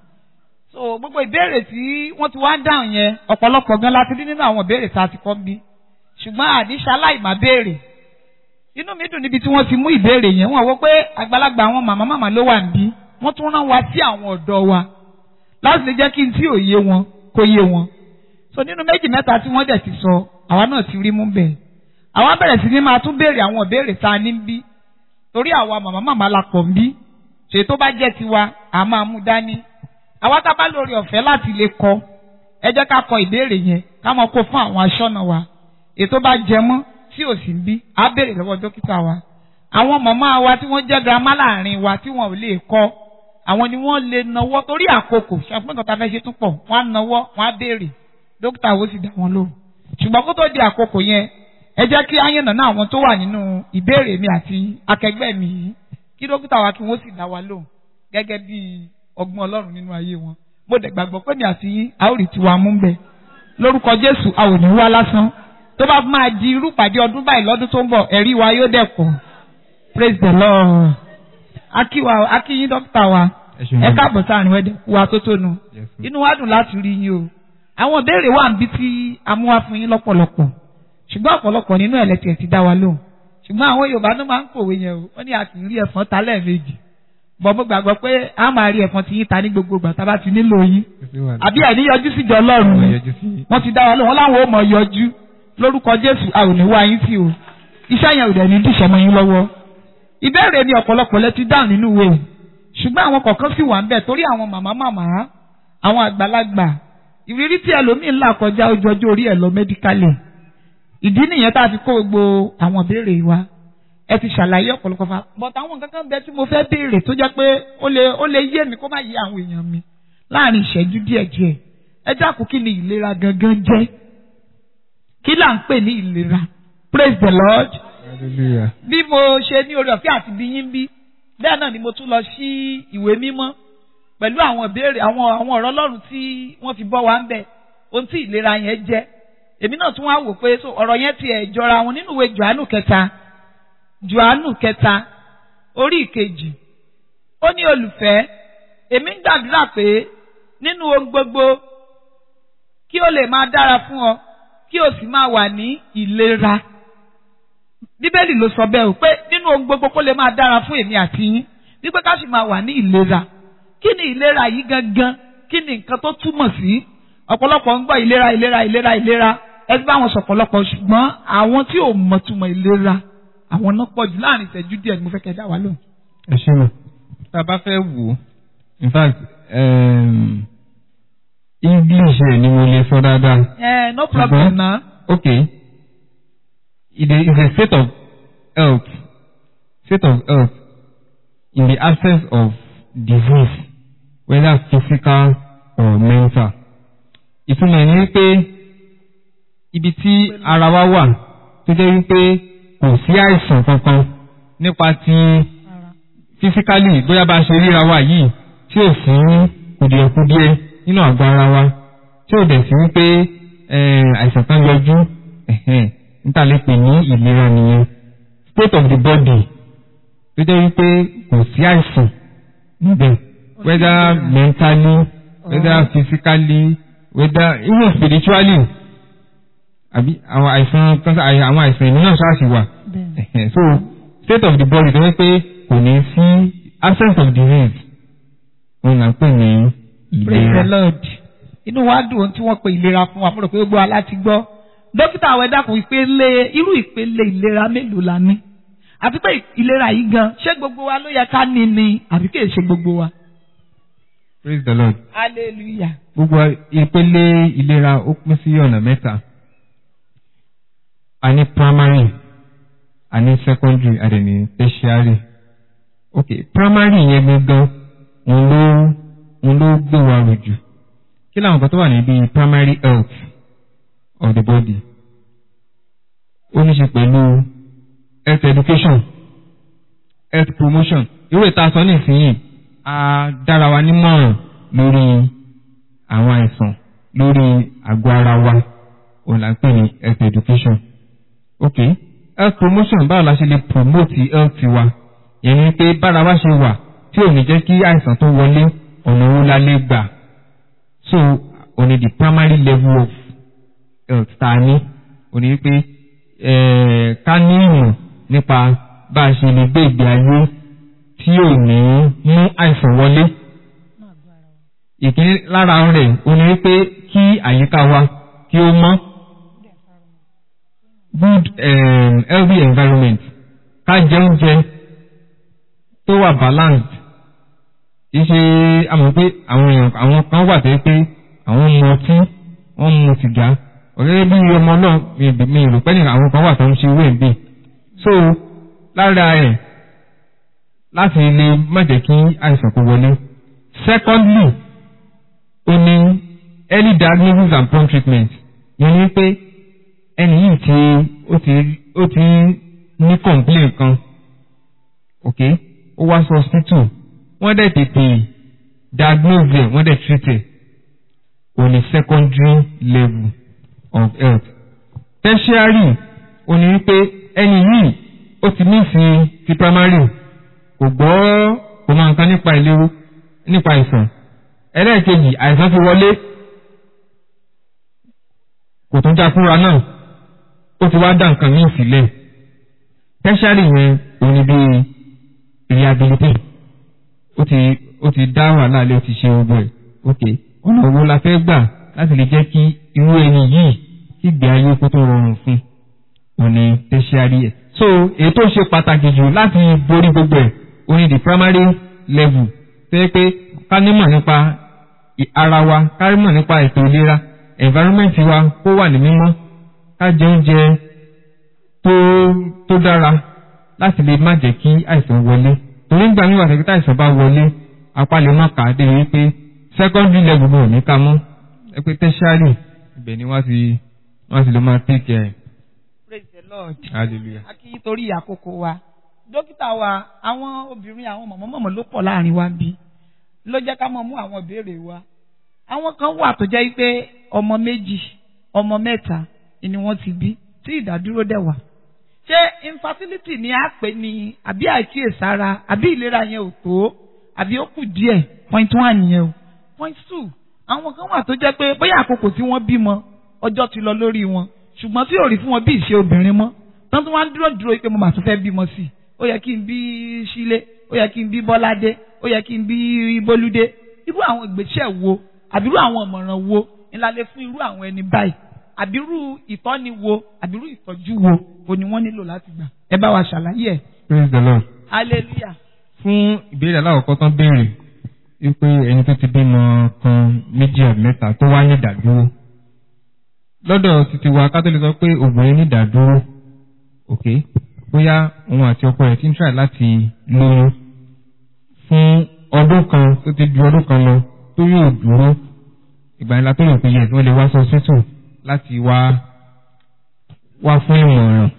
so gbogbo ìbéèrè tí wọ́n ti wá ń dáhùn yẹn ọ̀pọ̀lọpọ̀ gan la ti rí nínú àwọn ìbéèrè tá a ti kọ́ ń bí ṣùgbọ́n àníṣe aláìmá béèrè inú mi dùn níbi tí wọ́n ti mú ìbéèrè yẹn wọ́n wò pé àgbàlagbà àwọn màmá màmá ló wà níbí wọ́n tún rán wa sí àwọn ọ̀dọ́ wa láti lè jẹ́ kí n tí ò yé wọn kó yé wọn so nínú méjì mẹ́ta tí wọ́n dẹ̀ ti sọ àwa náà ti rí mú bẹ́ẹ̀ àwa bẹ̀rẹ̀ sí ní máa tún béèrè àwọn ìbéèrè tá a ní ń bí torí àwa màmá màmá la pọ̀ ń bí ṣèyí tó bá jẹ́ tiwa à máa mú dání àwa tá a bá lórí ọ̀fẹ́ láti lè kọ́ ẹ jẹ́ ká kọ ìbéèrè yẹn ká mọ̀ kó fún àwọn aṣọ́nà wa ètò bá jẹ mọ́ tí ò sí ń bí á béèrè lọ́wọ́ dókítà wa àwọn màmá wa tí wọ́n jẹ́ girama láàrin wa tí wọ́n ò lè kọ́ àwọn ni wọ́n lè nawọ́ torí àkókò ṣàpín nǹkan tá a fẹ́ ṣe tún pọ̀ wọ́n á nawọ́ wọ́n á béèrè dókítà wo sì dá wọn lóhùn ṣùgbọ́n kó tó di àkókò yẹn ẹ jẹ́ kí áyànnà náà àwọn tó wà nínú ìbéèrè mi àti akẹgbẹ́ mi yìí kí dókítà wa kí wọ́n sì dá wa lóhùn gẹ́gẹ́ bí ọgbọ́n ọlọ́run nínú ayé wọn mo dẹ̀ gbàgbọ́ pé mi àti yín a ó rí tiwa mú bẹ́ẹ̀ lórúkọ jésù a ò ní wá lásán tó bá máa di irú pàdé ọdún báyìí lọ́dún tó ń bọ̀ ẹ̀rí wa yóò dẹ̀ pọ̀ praise the lord akíwa akíyín dókítà wa ẹ káàbọ̀ sáàrin wẹ́dẹ̀ kú wa tó tónu inú wa dùn láti rí yín o àwọn ìbéèrè wà níbi tí a mú wá fún yín lọ́pọ̀lọpọ̀ ṣùgbọ́n ọ̀pọ̀lọpọ̀ nínú ẹ̀lẹ́tì ẹ̀ ti dá wa lóhùn ṣùgbọ́n àwọn yorùbá ló máa ń pòwe yẹn o wọ́n ní a kì í rí ẹ̀fọn ta lẹ́ẹ̀mejì bọ̀ mo gbàgbọ́ pé a máa rí ẹ̀fọn tí yín ta ní gbogbo ìgbà tá a bá ti nílò yín àbí ẹ̀ ní yọjú síjọ ọlọ́run ni wọ́n ti dá wa lóhùn wọ́n láwọn ò mọ̀ yọjú lórúkọ jésù a ò ní wá yín sí o iṣẹ́ yẹn ò dẹ̀ ní dìṣẹ́ mọ́ yín lọ́wọ́ ìbéèrè ni ọ̀pọ̀lọpọ̀ lẹ ti dáhùn nínú ìwé ṣùgbọ́n àwọn kọ̀ọ̀kan sì wà ń bẹ̀ torí àwọn màmá màmá àwọn àgbàlagbà ìrírí tí ẹlòmíín là kọjá ojú ọjọ́ orí ẹ̀ lọ mẹ́díkálì ìdí nìyẹn tá a fi kó gbogbo àwọn ìbéèrè wa ẹ ti ṣàlàyé ọ̀pọ̀lọpọ̀ fa but àwọn kankan bẹ tí mo fẹ́ béèrè tó jẹ́ pé ó lè ó lè yé mi kó má yé àwọn èèyàn mi láàrin ìṣẹ́jú díẹ̀ díẹ̀ ẹ dákun kí ni ìlera gangan jẹ́ kí là ń pè ní ìlera praise the lord hallelujah bí mo ṣe ní orí ọ̀fẹ́ àti bí yín bí bẹ́ẹ̀ náà ni mo tún lọ sí ìwé mímọ́ pẹ̀lú àwọn ìbéèrè àwọn àwọn ọ̀rọ̀ ọlọ́run tí wọ́n fi bọ́ wa ń bẹ̀ ohun tí ìlera yẹn jẹ́ èmi náà tún wá wò pé so ọ̀rọ̀ yẹn tiẹ̀ jọra wọn nínú ìwé johannu kẹta johannu kẹta orí ìkejì ó ní olùfẹ́ èmi ń gbàdúrà pé nínú ohun gbogbo kí ó lè máa dára fún ọ kí o sì máa wà ní ìlera bíbélì ló sọ bẹ́ẹ̀ o pé nínú ohun gbogbo kó lè máa dára fún èmi àti yín wípé ká sì máa wà ní ìlera kí ni ìlera yìí gangan kí ni nǹkan tó túmọ̀ sí ọ̀pọ̀lọpọ̀ ń gbọ́ ìlera ìlera ìlera ìlera ẹ ti bá wọn sọ ọ̀pọ̀lọpọ̀ ṣùgbọ́n àwọn tí ò mọ̀ túmọ̀ ìlera àwọn náà pọ̀ jù láàrin ìṣẹ́jú díẹ̀ ni mo fẹ́ kẹ́ dá wa lóhùn. ẹ ṣe mọ tá a bá fẹ́ wò ó in fact um, english ẹ̀ ni mo lè sọ dáadáa ẹ no problem na. okay it is a state of health state of health in the absence of disease whether physical or mental ìtumọ̀ ẹ̀ ni pé ibi tí ara wa wà tó jẹ́ wípé kò sí àìsàn kankan nípa ti physically bóyá bá a ṣe ríra wa yìí tí ò sí kùdìẹ̀kudiẹ nínú àgọ́ ara wa tí ò dẹ̀ sí wípé àìsàn kan yọjú níta lè pè ní ìlera nìyẹn state of the body tó jẹ́ wípé kò sí àìsàn níbẹ̀ whether mentally whether physically whether even spiritually àbí àwọn àìsàn kan àwọn àìsàn ìmú náà ṣáà sì wà so state of the body tó jẹ́ pé kò ní sí absence of disease òun là ń pè ní praise the ìlera. lord inú wa dùn ohun tí wọ́n pe ìlera fún wa mo rò pé gbogbo aláti gbọ́ dókítà àwọn ẹ̀dá kò ìpele irú ìpele ìlera mélòó la ní àti pé ìlera yìí gan ṣé gbogbo wa ló yẹ ká ní ni àbí kì í ṣe gbogbo wa. praise the lord. hallelujah. gbogbo ìpele ìlera ó pín sí ọ̀nà mẹ́ta a ní primary a ní secondary a dẹ̀ ní tertiary ok primary yẹn gangan òun ló òun ló gbé wa rò jù kí làwọn kan tó wà níbi primary health of the body ó ní ṣe pẹ̀lú health education health promotion irú ìta sọ nísìnyí a dára wa nímọ̀ràn lórí àwọn àìsàn lórí àgọ́ ara wa òun là ń pè ní health education ok health promotion báwo la ṣe lè promote health wa yẹn ni pé bára wa ṣe wà tí ò ní jẹ́ kí àìsàn tó wọlé ọ̀nà owó la lè gbà so òní the primary level of health tá a ní òní pé ká ní ìmọ̀ nípa bá a ṣe lè gbé ìgbé ayé tí ò ní mú àìsàn wọlé ìkíní lára rẹ̀ òní pé kí àyíká wa kí ó mọ́ good um, healthy environment ká jẹ oúnjẹ tó wà balanced kì í ṣe àmọ́ pé àwọn èèyàn àwọn kan wà tẹ́ pé àwọn mu ọtí wọ́n mu sìgá ọ̀gẹ́gẹ́ bí ọmọ náà mi mi rò pé nìkan àwọn kan wà tó ń ṣe wéè bíi so lára ẹ̀ láti lè má jẹ́ kí àìsàn kó wọlé secondly ó ní early diagnosis and prompt treatment yẹn ni pé ẹni yìí ti ó ti ó ti ní complaint kan ok ó wá sí hospital wọ́n dẹ̀ tètè diagnose ẹ̀ wọ́n dẹ̀ treat ẹ̀ ó ní secondary level of health tertiary ó ní wípé ẹni yìí ó ti ní sí ti primary kò gbọ́ kò mọ nǹkan nípa ìlérú nípa àìsàn ẹlẹ́ẹ̀kejì àìsàn ti wọlé kò tún já fúnra náà ó ti wá dá nǹkan míì sílẹ̀ tertiary yẹn òun ni bíi rehabilitate ó ti ó ti dá wàhálà lé ó ti ṣe gbogbo ẹ̀ ok ọ̀nà wo la fẹ́ gbà láti lè jẹ́ kí irú ẹni yìí kí ìgbé ayé kó tó rọrùn fún òun ni tertiary ẹ̀ so èyí tó ṣe pàtàkì jù láti borí gbogbo ẹ̀ òun ni the primary level tó yẹ pé ká nímọ̀ nípa ara wa ká nímọ̀ nípa ètò ìlera environment wa kó wà ní mímọ́ ká jẹ oúnjẹ tó tó dára láti lè má jẹ́ kí àìsàn wọlé torí ń gbà mí wà tẹ́kí tí àìsàn bá wọlé apá lè má kà á dé wípé secondary level náà ní ká mọ́ ẹ pé tertiary ibẹ̀ ni wọ́n ti wọ́n ti lè máa take care. praise the lord. hallelujah. a kì í torí àkókò wa dókítà wa àwọn obìnrin àwọn mọ̀mọ́mọ́mọ́ ló pọ̀ láàrin wa bí ló jẹ́ ká mọ̀ mú àwọn ìbéèrè wa àwọn kan wà tó jẹ́ pé ọmọ méjì ọmọ mẹ́ta ni wọ́n ti bí tí ìdádúró dẹ̀ wà ṣé infertility ni a pè ní àbí àìkíyèsára àbí ìlera yẹn ò tó àbí ó kù díẹ̀ point one yẹn o point two àwọn kan wà tó jẹ́ pé bóyá àkókò tí wọ́n bímọ ọjọ́ ti lọ lórí wọn ṣùgbọ́n tí ò rí fún wọn bí ìṣe obìnrin mọ́ tán tí wọ́n á dúró dúró pé mo mà tún fẹ́ bímọ sí i ó yẹ kí n bí sílé ó yẹ kí n bí bọ́ládé ó yẹ kí n bí bólúdé irú àwọn ìgbésẹ̀ wo àbírú àwọn ìmọ̀ràn wo ńlá lè fún irú àwọn ẹni báyìí àbírú ìtọ́ni wo àbírú ìtọ́jú wo o ni wọ́n nílò láti gbà ẹ bá wa ṣàlàyé ẹ̀. praise the lord. hallelujah. fún ìbéèrè aláwọ̀kọ́ tán béèrè wípé ẹni tó ti bímọ kan méjì àbí mẹ́ta tó wá ní ìdádúró lọ́dọ̀ títí wa kátólì sọ pé obìnrin ní ìdádúró ok bóyá òun àti ọkọ rẹ̀ ti ń try láti lóyún fún ọdún kan tó ti ju ọdún kan lọ tó yóò dúró ìgbà ńlá tó lè pe yẹ kí wọ́n lè wá sọ sítò láti wá wá fún ìmọ̀ràn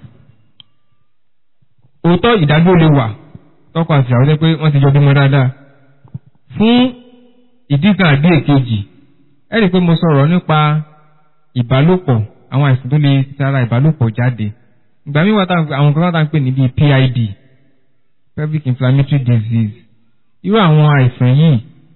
òótọ́ ìdádúró lè wà tọkọ àti àwọn jẹ́ pé wọ́n ti jọ bímọ dáadáa fún ìdí kan àbí èkejì ẹ rí i pé mo sọ̀rọ̀ nípa ìbálòpọ̀ àwọn àìsàn tó lè tara ìbálòpọ̀ jáde ìgbà míì wà tá àwọn kan tá à ń pè ní bíi PID pelvic inflammatory disease irú àwọn àìsàn yìí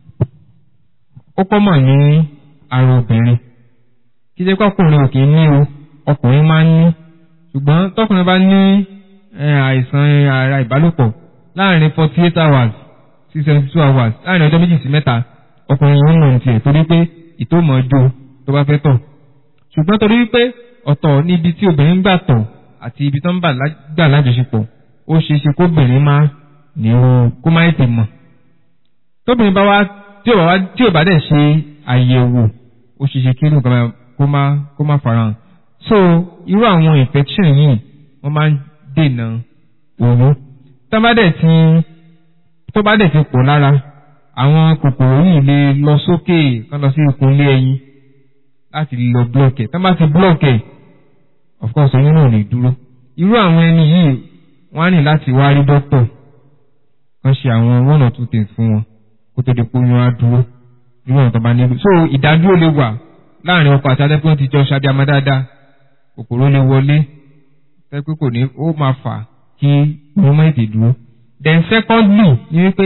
ó kọ́mọ̀ ní ara obìnrin kí jẹ́ pé ọkùnrin ò kì í ní o ọkùnrin máa ń ní ṣùgbọ́n tọkùnrin bá ní àìsàn ara ìbálòpọ̀ láàrin forty eight hours sí seventy two hours láàrin ọjọ́ méjì sí mẹ́ta ọkùnrin yìí ń mọ̀ ní tiẹ̀ torí pé ìtòmọ̀ ọjọ́ tó bá fẹ́ tọ̀ ṣùgbọ́n torí wípé ọ̀tọ̀ ní ibi tí obìnrin gbà tọ̀ àti ibi tó ń gbà lájọṣepọ̀ ó ṣeé ṣe kóbìnrin má ní o kó má ètè mọ̀ tóbìnrin bá wá tí ò bá wá tí ò bá dẹ̀ ṣe àyẹ̀wò ó ṣeé ṣe kí nǹkan kó má kó má farahàn so irú àwọn infection yìí wọ́n máa ń dènà òru tó bá dẹ̀ ti tó bá dẹ̀ ti pọ̀ lára àwọn kòkòrò yìí lè lọ sókè kán lọ sí ikùn ilé ẹyin láti lọ blọọkì tó bá ti blọọkì of course oyún náà lè dúró irú àwọn ẹni yìí wọ́n á ní láti wá rí dókítà kan ṣe àwọn one or two things fún wọn kó tó di pé oyún á dúró irú àwọn tó bá nílò so ìdádúró lè wà láàrin ọkọ àti adẹ́pẹ́ ti jọ ṣàbíamọ dáadáa kòkòrò lè wọlé tẹ́pẹ́ kò ní ó máa fà kí oyún má ètè dúró then secondly ni wípé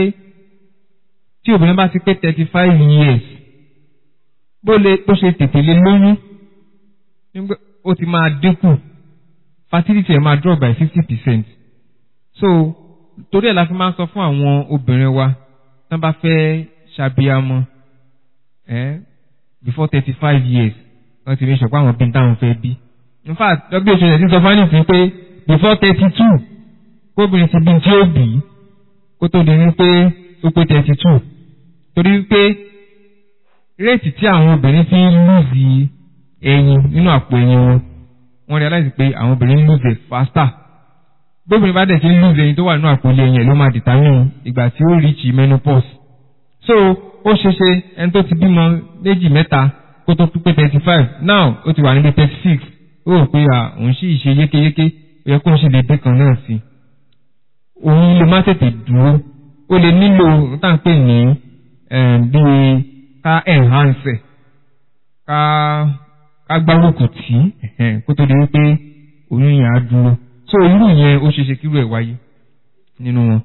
tí obìnrin bá ti pé thirty five years bó lè bó ṣe tètè lè lóyún nígbà ó ti máa dínkù fertility ẹ̀ máa drop by fifty percent so torí ẹ̀ la fi máa ń sọ fún àwọn obìnrin wa tí wọ́n bá fẹ́ ṣàbíamọ eh, before thirty five years wọ́n ti ní sọ pé àwọn bí táwọn fẹ́ bí in fact who ẹ̀ ti sọ fún àníṣe pé before thirty two kóbìnrin ti bí tí ó bì í kó tó di ní pé ó pé thirty two torí pé réètì tí àwọn obìnrin fi ń lùzì ẹyin nínú àpò ẹyin wọn wọ́n realize pé àwọn obìnrin ń lose it faster bóbìnrin bá dẹ̀ ṣe ń lose ẹyin tó wà nínú àpò ilé ẹyin ẹ̀ ló máa determine ìgbà tí ó reach menopause so ó ṣe ṣe ẹni tó ti bímọ méjì mẹ́ta kó tó pé thirty five now ó ti wà níbi thirty six ó rò pé à òun sì ṣe yékéyéké ó yẹ kó ń ṣe dédé kan náà sí i òun lè má tètè dúró ó lè nílò tá à ń pè ní bíi ká enhance ẹ̀ ká ká gbárùkù tì í kó tó di wípé oyún yẹn á dúró so irú yẹn ó ṣe ṣe kírú ẹ̀ wáyé nínú wọn.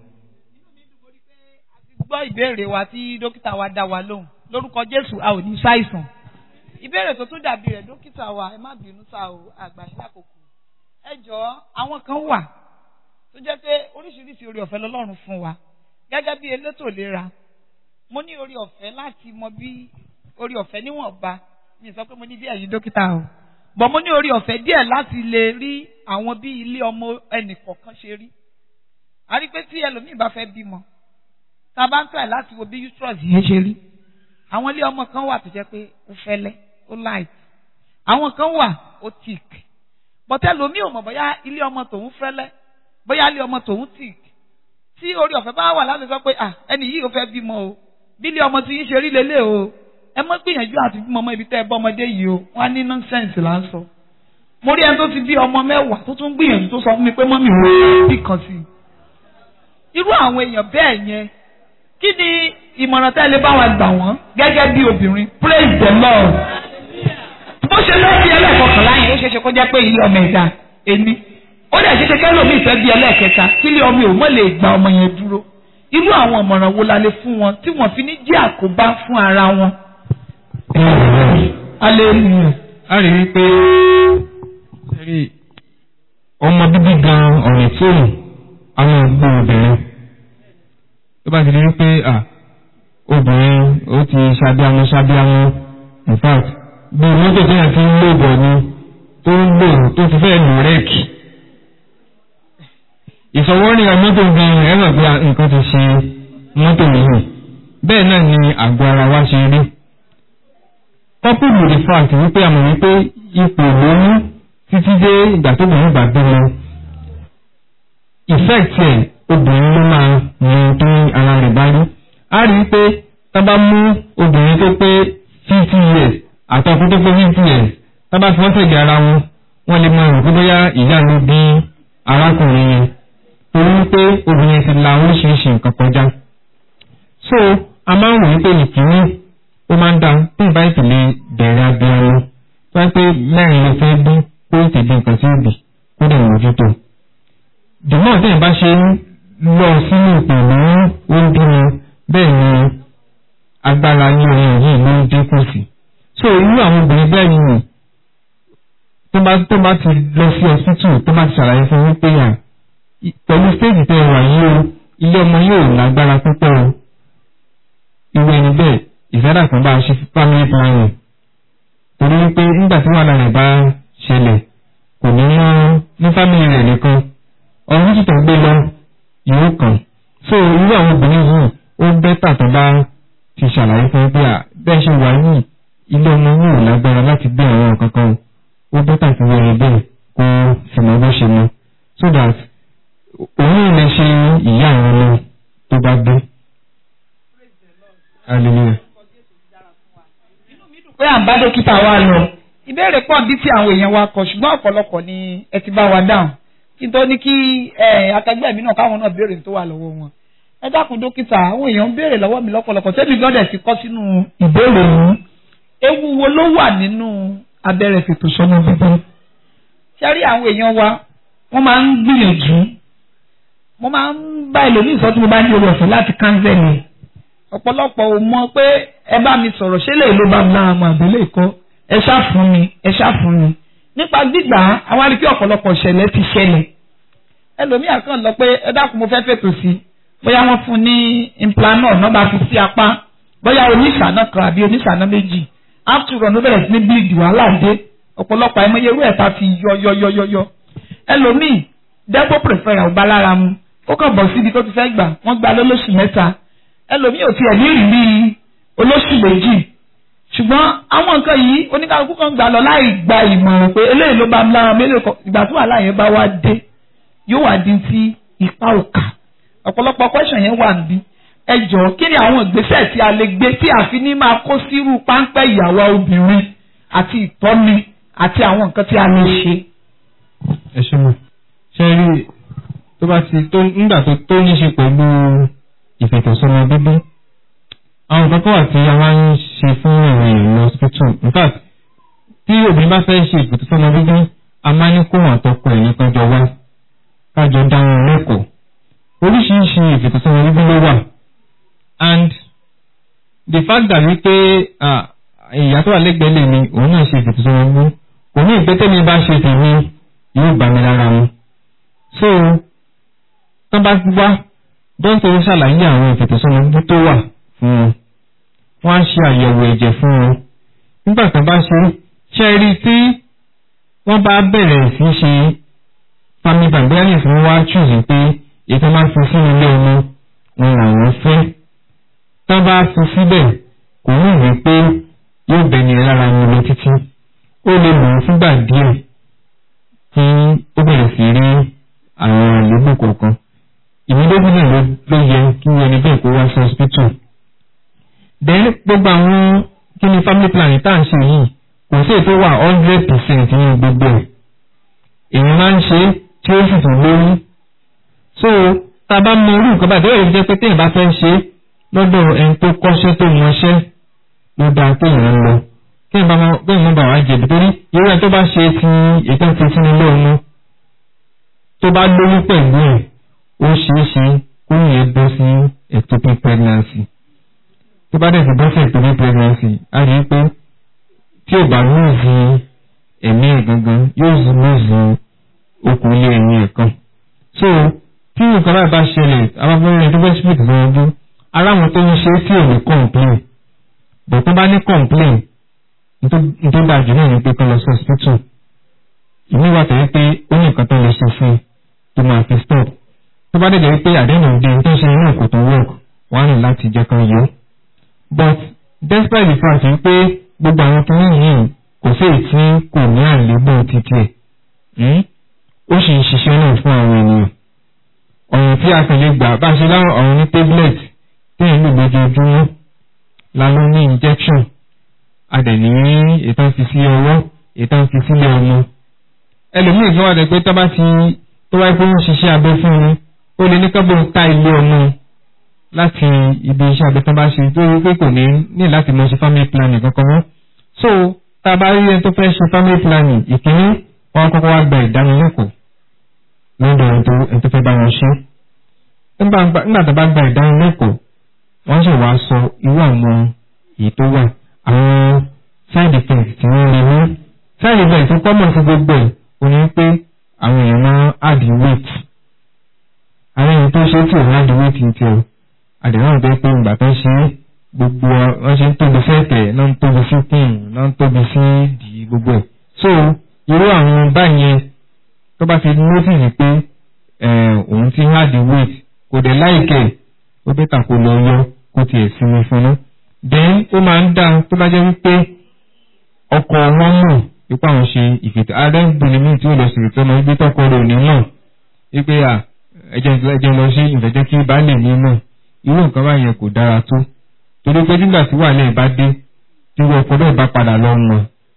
gbọ́ ìbéèrè wa tí dókítà wa dá wa lóhùn lórúkọ Jésù a ò ní ṣàìsàn ìbéèrè tó tún dàbí rẹ̀ dókítà wa ẹ má bínú sá o àgbà yín lákòókò ẹ jọ̀ọ́ àwọn kan wà tó jẹ́ pé oríṣiríṣi orí ọ̀fẹ́ lọ́lọ́run fún wa gẹ́gẹ́ bí elétò ìlera mo ní orí ọ̀fẹ́ láti mọ bí orí ọ̀fẹ́ níwọ̀nba mi sọ pé mo ní bí ẹ̀yin dókítà o bọ̀ mo ní orí ọ̀fẹ́ díẹ̀ láti lè rí àwọn bí ilé ọmọ ẹnì kọ̀ọ̀kan ṣe rí a rí pé tí ẹlòmíì bá fẹ́ bímọ tá a bá ń tẹ̀ láti wo bí uterus yẹn ṣe rí àwọn ilé ọmọ kan wà tó jẹ́ pé ó fẹ́lẹ́ ó light àwọn kan wà ó thick bọ̀tẹ́ lomi ò mọ̀ bóyá ilé ọmọ tòun fẹ́lẹ́ bóyá ilé ọmọ tòun thick tí orí ọ̀fẹ́ bá wà láti sọ pé à ẹni yìí ò fẹ́ bímọ o bí ilé ọmọ tí yín ṣe rí lélẹ̀ o ẹ mọ́ gbìyànjú àti bímọ ọmọ ibi tẹ́ ẹ bọ́ ọmọdé yìí o wọ́n á ní nonsense là ń sọ mo rí ẹni tó ti bí ọmọ mẹ́wàá tó tún gbìyànjú tó sọ fún mi pé mọ́mì ò bí kan sí i irú àwọn èèyàn bẹ́ẹ̀ yẹn kí ni ìmọ̀ràn tẹ́lẹ̀ bá wa gbà wọ́n gẹ́gẹ́ bí obìnrin praise the lord bó ṣe lọ bí ẹlẹ́kọ̀ọ́kànlá yẹn ó ṣeéṣe kó jẹ́ pé ilé ọmọ ẹ̀dá ẹni ó dẹ̀ ṣeéṣe kẹ́lòmíì fẹ́ bí ẹlẹ́ẹ̀kẹta kí ilé ọmọ ò mọ̀ lè gba ọmọ yẹn dúró irú àwọn ìmọ̀ràn wo la lè fún wọn tí wọ́n fi ní jẹ́ àkóbá fún ara wọn. hallelujah. a rí i pé ọmọ bíbí gan ọ̀rẹ́ fóònù àwọn ọgbọ́n obìnrin tó bá ti di wípé à obìnrin ó ti ṣàbíamọ ṣàbíamọ in fact bí mọ́tò tí yàn ti ń lò bọ̀ ni tó ń lò tó ti fẹ́ lò rẹ́ẹ̀kì ìfọwọ́rìn mọ́tò gan ẹ̀rọ pé nǹkan ti ṣe mọ́tò yìí bẹ́ẹ̀ náà ni àgọ́ ara wa ṣe rí coupled with the fact wípé àmọ̀ wípé ipò lóyún títí dé ìgbà tó bẹ̀rẹ̀ ìgbà bímọ effect ẹ̀ obìnrin ló máa mú tó ara rẹ̀ bá rí a rí i pé tá bá mú obìnrin tó pé fifty years àtọkùn tó pé fifty years tá bá fi wọ́n tẹ̀lé ara wọn wọ́n lè máa rò pé bóyá ìyá ló bí arákùnrin yẹn torí wípé obìnrin ti la oríṣiríṣi nǹkan kọjá so a máa ń wò wípé ìkíní ó máa ń dá tí ìbá ìpìlẹ̀ bẹ̀rẹ̀ abiyamọ tó wá pé mẹ́rin ló fẹ́ bí kó ìtẹ̀lé nǹkan sí ìbí kó dẹ̀ mójútó dùmọ̀ tí ìbá ṣe ń lọ sínú ìpìlẹ̀ oúnjẹ bẹ́ẹ̀ ni agbára ní ọyàn yìí ló ń dínkù sí so irú àwọn obìnrin bẹ́ẹ̀ ni tó bá tó bá ti lọ sí ọsítù tó bá ti ṣàlàyé fún wípé yà pẹ̀lú stéèjì tẹ́ wà yìí o ilé ọmọ yóò lágbára púpọ̀ o irú ẹni bẹ́ẹ̀ ìfẹ́dà kan bá a ṣe family planning torí wípé nígbà tí wàhálà rẹ̀ bá ṣẹlẹ̀ kò ní mọ́ ní family rẹ̀ nìkan ọdún títàn gbé lọ yóò kàn so irú àwọn obìnrin yìí ó bẹ́tà tó bá ti ṣàlàyé fún pé à bẹ́ẹ̀ ṣe wà yìí ilé ọmọ yóò lágbára láti gbé àwọn nǹkan kan ó bẹ́tà kí wọ́n rí bẹ́ẹ̀ kó sì mọ bó ṣe mọ so that òun lè ṣe ìyá àwọn ọmọ tó bá gbé. hallelujah. pé à ń bá dókítà wa lọ ìbéèrè pọ̀ bí tí àwọn èèyàn wa kọ ṣùgbọ́n ọ̀pọ̀lọpọ̀ ni ẹ ti bá wa dáhùn kí n tó ní kí akẹgbẹ́ mi náà káwọn náà béèrè tó wà lọ́wọ́ wọn ẹ dákun dókítà àwọn èèyàn ń béèrè lọ́wọ́ mi lọ́pọ̀lọpọ̀ tẹ́mi gbọ́dọ̀ ti kọ́ sínú ìbéèrè yìí ewu wo ló wà nínú abẹ́rẹ́ fètò sọ́mọ bíbí ṣé rí àwọn èèyàn wa wọ́n máa ń gbìyànjú mo máa ń bá ẹlòmíì sọ tí mo bá ní orí ọ̀fẹ́ láti kánsẹ́lì ọ̀pọ̀lọpọ̀ ò mọ pé ẹ bá mi sọ̀rọ̀ ṣé lè ló bá mi lára mọ àbẹ́lẹ̀ ìkọ́ ẹ ṣá fún mi ẹ ṣá fún mi nípa gbígbà àwọn arí pé ọ̀pọ̀lọpọ̀ ṣẹlẹ̀ ti ṣẹlẹ̀ ẹlòmíì àkàn lọ pé ẹ dákun mo fẹ́ fètò sí bóyá wọ́n fún ní implanol náà bá fi sí apá bóyá oníṣàná kan àbí oníṣàná méjì after all ló bẹ̀rẹ̀ sí ní bleed wàhálà dé ọ̀pọ̀lọpọ̀ àìmọye irú ẹ̀ ta fi yọ yọ yọ yọ yọ ẹlòmíì dẹ́gbó prefer ọba lára mu ó kàn bọ̀ síbi tó ti fẹ́ gbà wọ́n gba lólóṣù mẹ́ta ẹlòmíì ò tiẹ̀ ní ìrírí olóṣù méjì ṣùgbọ́n àwọn nǹkan yìí oníkálukú kan gbà lọ láì gba ìmọ̀ràn pé eléyìí ló bá ń lára mélòó kan ìgbà tí wàhálà yẹn bá wá dé yóò wá di ti ipa òkà ọ̀pọ̀lọpọ̀ question yẹn wà níbí ẹ jọ̀ọ́ kí ni àwọn ìgbésẹ̀ tí a lè gbé tí a fi ní máa kó sírú páńpẹ́ ìyàwó obìnrin àti ìtọ́ni àti àwọn nǹkan tí a lè ṣe. ẹ ṣe mọ ṣe rí tó bá ti tó nígbà tó tó ní ṣe pẹ̀lú ìfètòsọ́mọ bíbí àwọn nǹkan kan wà tí a máa ń ṣe fún àwọn èèyàn lọ hospital in fact tí obìnrin bá fẹ́ ṣe ìfètòsọ́mọ bíbí a máa ní kó wọn àtọkọ ẹ̀ nìkan jọ wá kájọ dáhùn lẹ́kọ̀ọ́ oríṣiríṣi ìfètòsọ́mọ bíbí ló wà and the fact that wípé ìyá tó wà lẹ́gbẹ̀ẹ́ lè mi òun náà ṣe ìfètòsọ́mọ bíbí kò ní ìgbésẹ̀ mi bá ṣe tèmi yóò bá mi lára mu so tó bá wá dókítà ń ṣàlàyé àwọn ìfètòsọ́mọ bíbí tó wà fún wọn wọ́n á ṣe àyẹ̀wò ẹ̀jẹ̀ fún wọn nígbà tó bá ṣe ṣe rí i tí wọ́n bá bẹ̀rẹ̀ sí ṣe family bank bóyá ní ìfún wá choose pé ètò máa fi sínú ilé ọmọ wọn làwọn fẹ́ tó bá fi síbẹ̀ kò ní ìwé pé yóò bẹ̀ni lára wọn lọ títí ó lè lò ó fúngbà díẹ̀ tí ó bẹ̀rẹ̀ sí rí àwọn àléébù kọ̀ọ̀kan ìmúdógún náà ló yẹ kí ẹni bẹ́ẹ̀ kó wá sí hospital then gbogbo àwọn kí ni family planning tá à ń ṣe yìí kò sí ètò wà hundred percent ní gbogbo ẹ̀ èèyàn máa ń ṣe tí ó sì tún lóyún so tá a bá mọ irú nǹkan báyìí bẹ́ẹ̀ jẹ́ pé téèyàn bá fẹ́ ṣe lọ́dọ̀ ẹni tó kọ́ṣẹ́ tó mọṣẹ́ ló dáa téèyàn ń lọ téèyàn bá bẹ́ẹ̀ mọ́ bá wá jẹ̀bi torí irú ẹni tó bá ṣe ti ètò ti sínú ilé ọmọ tó bá lóyún pẹ̀lú ẹ̀ ó ṣeé ṣe kó yẹn bọ́ sí ectopic pregnancy tó bá dẹ̀ ti bọ́ sí ectopic pregnancy á rí i pé tí ò bá lóòzì ẹ̀mí ẹ̀ gangan yóò zù lóòzì okùn ilé ẹ̀yìn ẹ̀ kan. so tí nǹkan báyìí bá ṣẹlẹ̀ abáfẹ́rẹ́ tó fẹ́ split lọ́wọ́dún aláwọn tó ń ṣe tí ò ní complain bọ̀ tó bá ní complain tó bá jù náà ní pé kọ́ lọ sí hospital ìmí wà tẹ̀lé pé ó ní nǹkan tó lè ṣe fún tó máa fi stop tó bá dẹ̀ jẹ́ pé àdéhùn òde tó ṣe inú òkú tó work wọ́n á ní láti jẹ́ kan yọ but despite the fact pé gbogbo àwọn kìíní yìí kò sí èyí tí kò ní àléébù títí ẹ̀ ó sì ń ṣiṣẹ́ náà fún àwọn ènìyàn ọ̀ràn tí a kàn lè gbà bá ṣe láwọn ọ̀ràn ní tablet tí èyí lò lójoojúmọ́ lálọ́ ní injection a dẹ̀ ní ètò fi sí ọwọ́ ètò fi sílẹ̀ ọmọ ẹlòmíì kan wà dẹ̀ pé tó bá ti tó wáyé pé ó ń ṣiṣẹ́ abẹ fún un ó lè ní kọ́bọ̀ ta ilé ọmọ láti ibi iṣẹ́ abẹ tó bá ṣe tó rí pé kò ní ní láti mọ ṣe family planning kankan mọ́ so tá a bá rí ẹni tó fẹ́ ṣe family planning ìkíní wọn kọ́kọ́ wá gba ìdánilẹ́kọ̀ọ́ lọ́dọ̀ ẹni tó fẹ́ bá wọn ṣe nígbà tó bá gba ìdánilẹ́kọ̀ọ́ wọ́n sì wá sọ irú àwọn èyí tó wà àwọn side effects tí wọ́n lè ní side effects tó kọ́mọ̀ sí gbogbo ẹ̀ ò ní pé àwọn èèyàn máa add weight àwọn èèyàn tó ṣe tí ò ní add weight ní tiẹ̀ àdéhùn bẹ́ẹ̀ pé ìgbà tó ṣe gbogbo wọn ṣe ń tóbi sẹ́ẹ̀tẹ̀ náà ń tóbi sí kùn náà ń tóbi sí ìdí gbogbo ẹ̀ so irú àwọn báyẹn tó bá ti notice pé òun ti ń add weight kò dẹ̀ láìkẹ̀ ó bẹ́tà kó lọ yọ kó tiẹ̀ sinmi fún un then ó máa ń dá tó bá jẹ́ wípé ọkọ wọn mọ̀ ipá wọn ṣe ìfètò ààrẹ ń bìnrin míì tí ó lọ sí ìfètò ọmọ ibi tọkọ rẹ̀ ò ní mọ̀ wípé à ẹjẹ́ ẹjẹ́ lọ sí ìfẹ̀jẹ́ kí baálé mi mọ̀ irú nǹkan báyẹn kò dára tó torí pé nígbà tí wàhálà ẹ̀ bá dé tí wọ́n ọkọ náà bá padà lọ mọ̀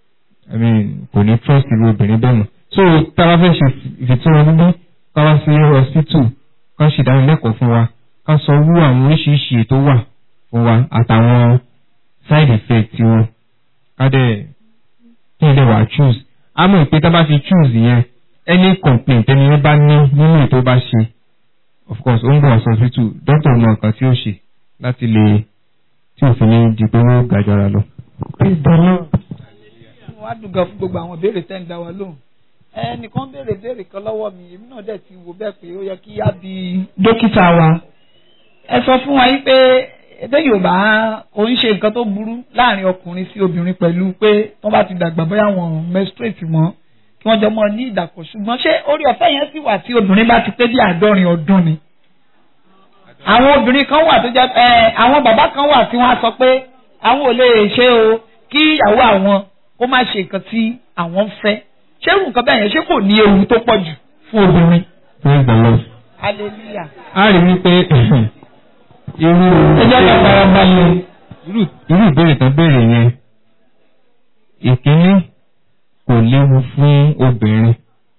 kò ní trust irú obìnrin bẹ́ẹ̀ mọ̀ so tá a bá fẹ́ ṣe ìfètò ọmọ bíbí ká wá sí hospital ká ṣe ìdánilẹ́kọ̀ọ́ fún wa ká sọ wú àwọn oríṣiríṣi ètò wà fún wa àtàwọn side effect wọn ká dẹ̀ kí n lè wà choose a mọ̀ pé tá a bá fi choose yẹn any complaint ẹni yẹn bá ní nínú ètò bá ṣe of course ó ń bọ̀ hospital doctor mọ nǹkan tí ó ṣe láti lè tí òfin ní di pé wọ́n gàjọra lọ. wọ́n á dùn gan fún gbogbo àwọn ìbéèrè tẹ́ ń dá wa lóhùn ẹnìkan béèrè béèrè kan lọ́wọ́ mi èmi náà dẹ̀ ti wò bẹ́ẹ̀ pé ó yẹ kí á bi dókítà wa ẹ sọ fún wa yín pé èdè yorùbá kò ń ṣe nǹkan tó burú láàrin ọkùnrin sí obìnrin pẹ̀lú pé wọ́n bá ti dàgbà bóyá wọn menstruate mọ́ kí wọ́n jọ mọ́ ní ìdàpọ̀ ṣùgbọ́n ṣé orí ọ̀fẹ́ yẹn sì wà tí obìnrin bá ti pé bí àádọ́rin ọdún ni. àwọn obìnrin kan wà tó jẹ́ ẹ àwọn bàbá kan wà tí wọ́n á sọ pé àwọn ò lè ṣe o kí ìyàwó àwọn kó má ṣe nǹkan tí àwọn ń fẹ́ ṣé irú nǹkan bẹ́ẹ̀ yẹn ṣé kò ní ewu tó pọ̀ jù fún obìnrin. praise the lord. hallelujah. a rí wípé irú ẹ jẹ́ ká fara balẹ̀. irú irú ìbéèrè tó béèrè yẹn ìkíní kò léwu fún obìnrin.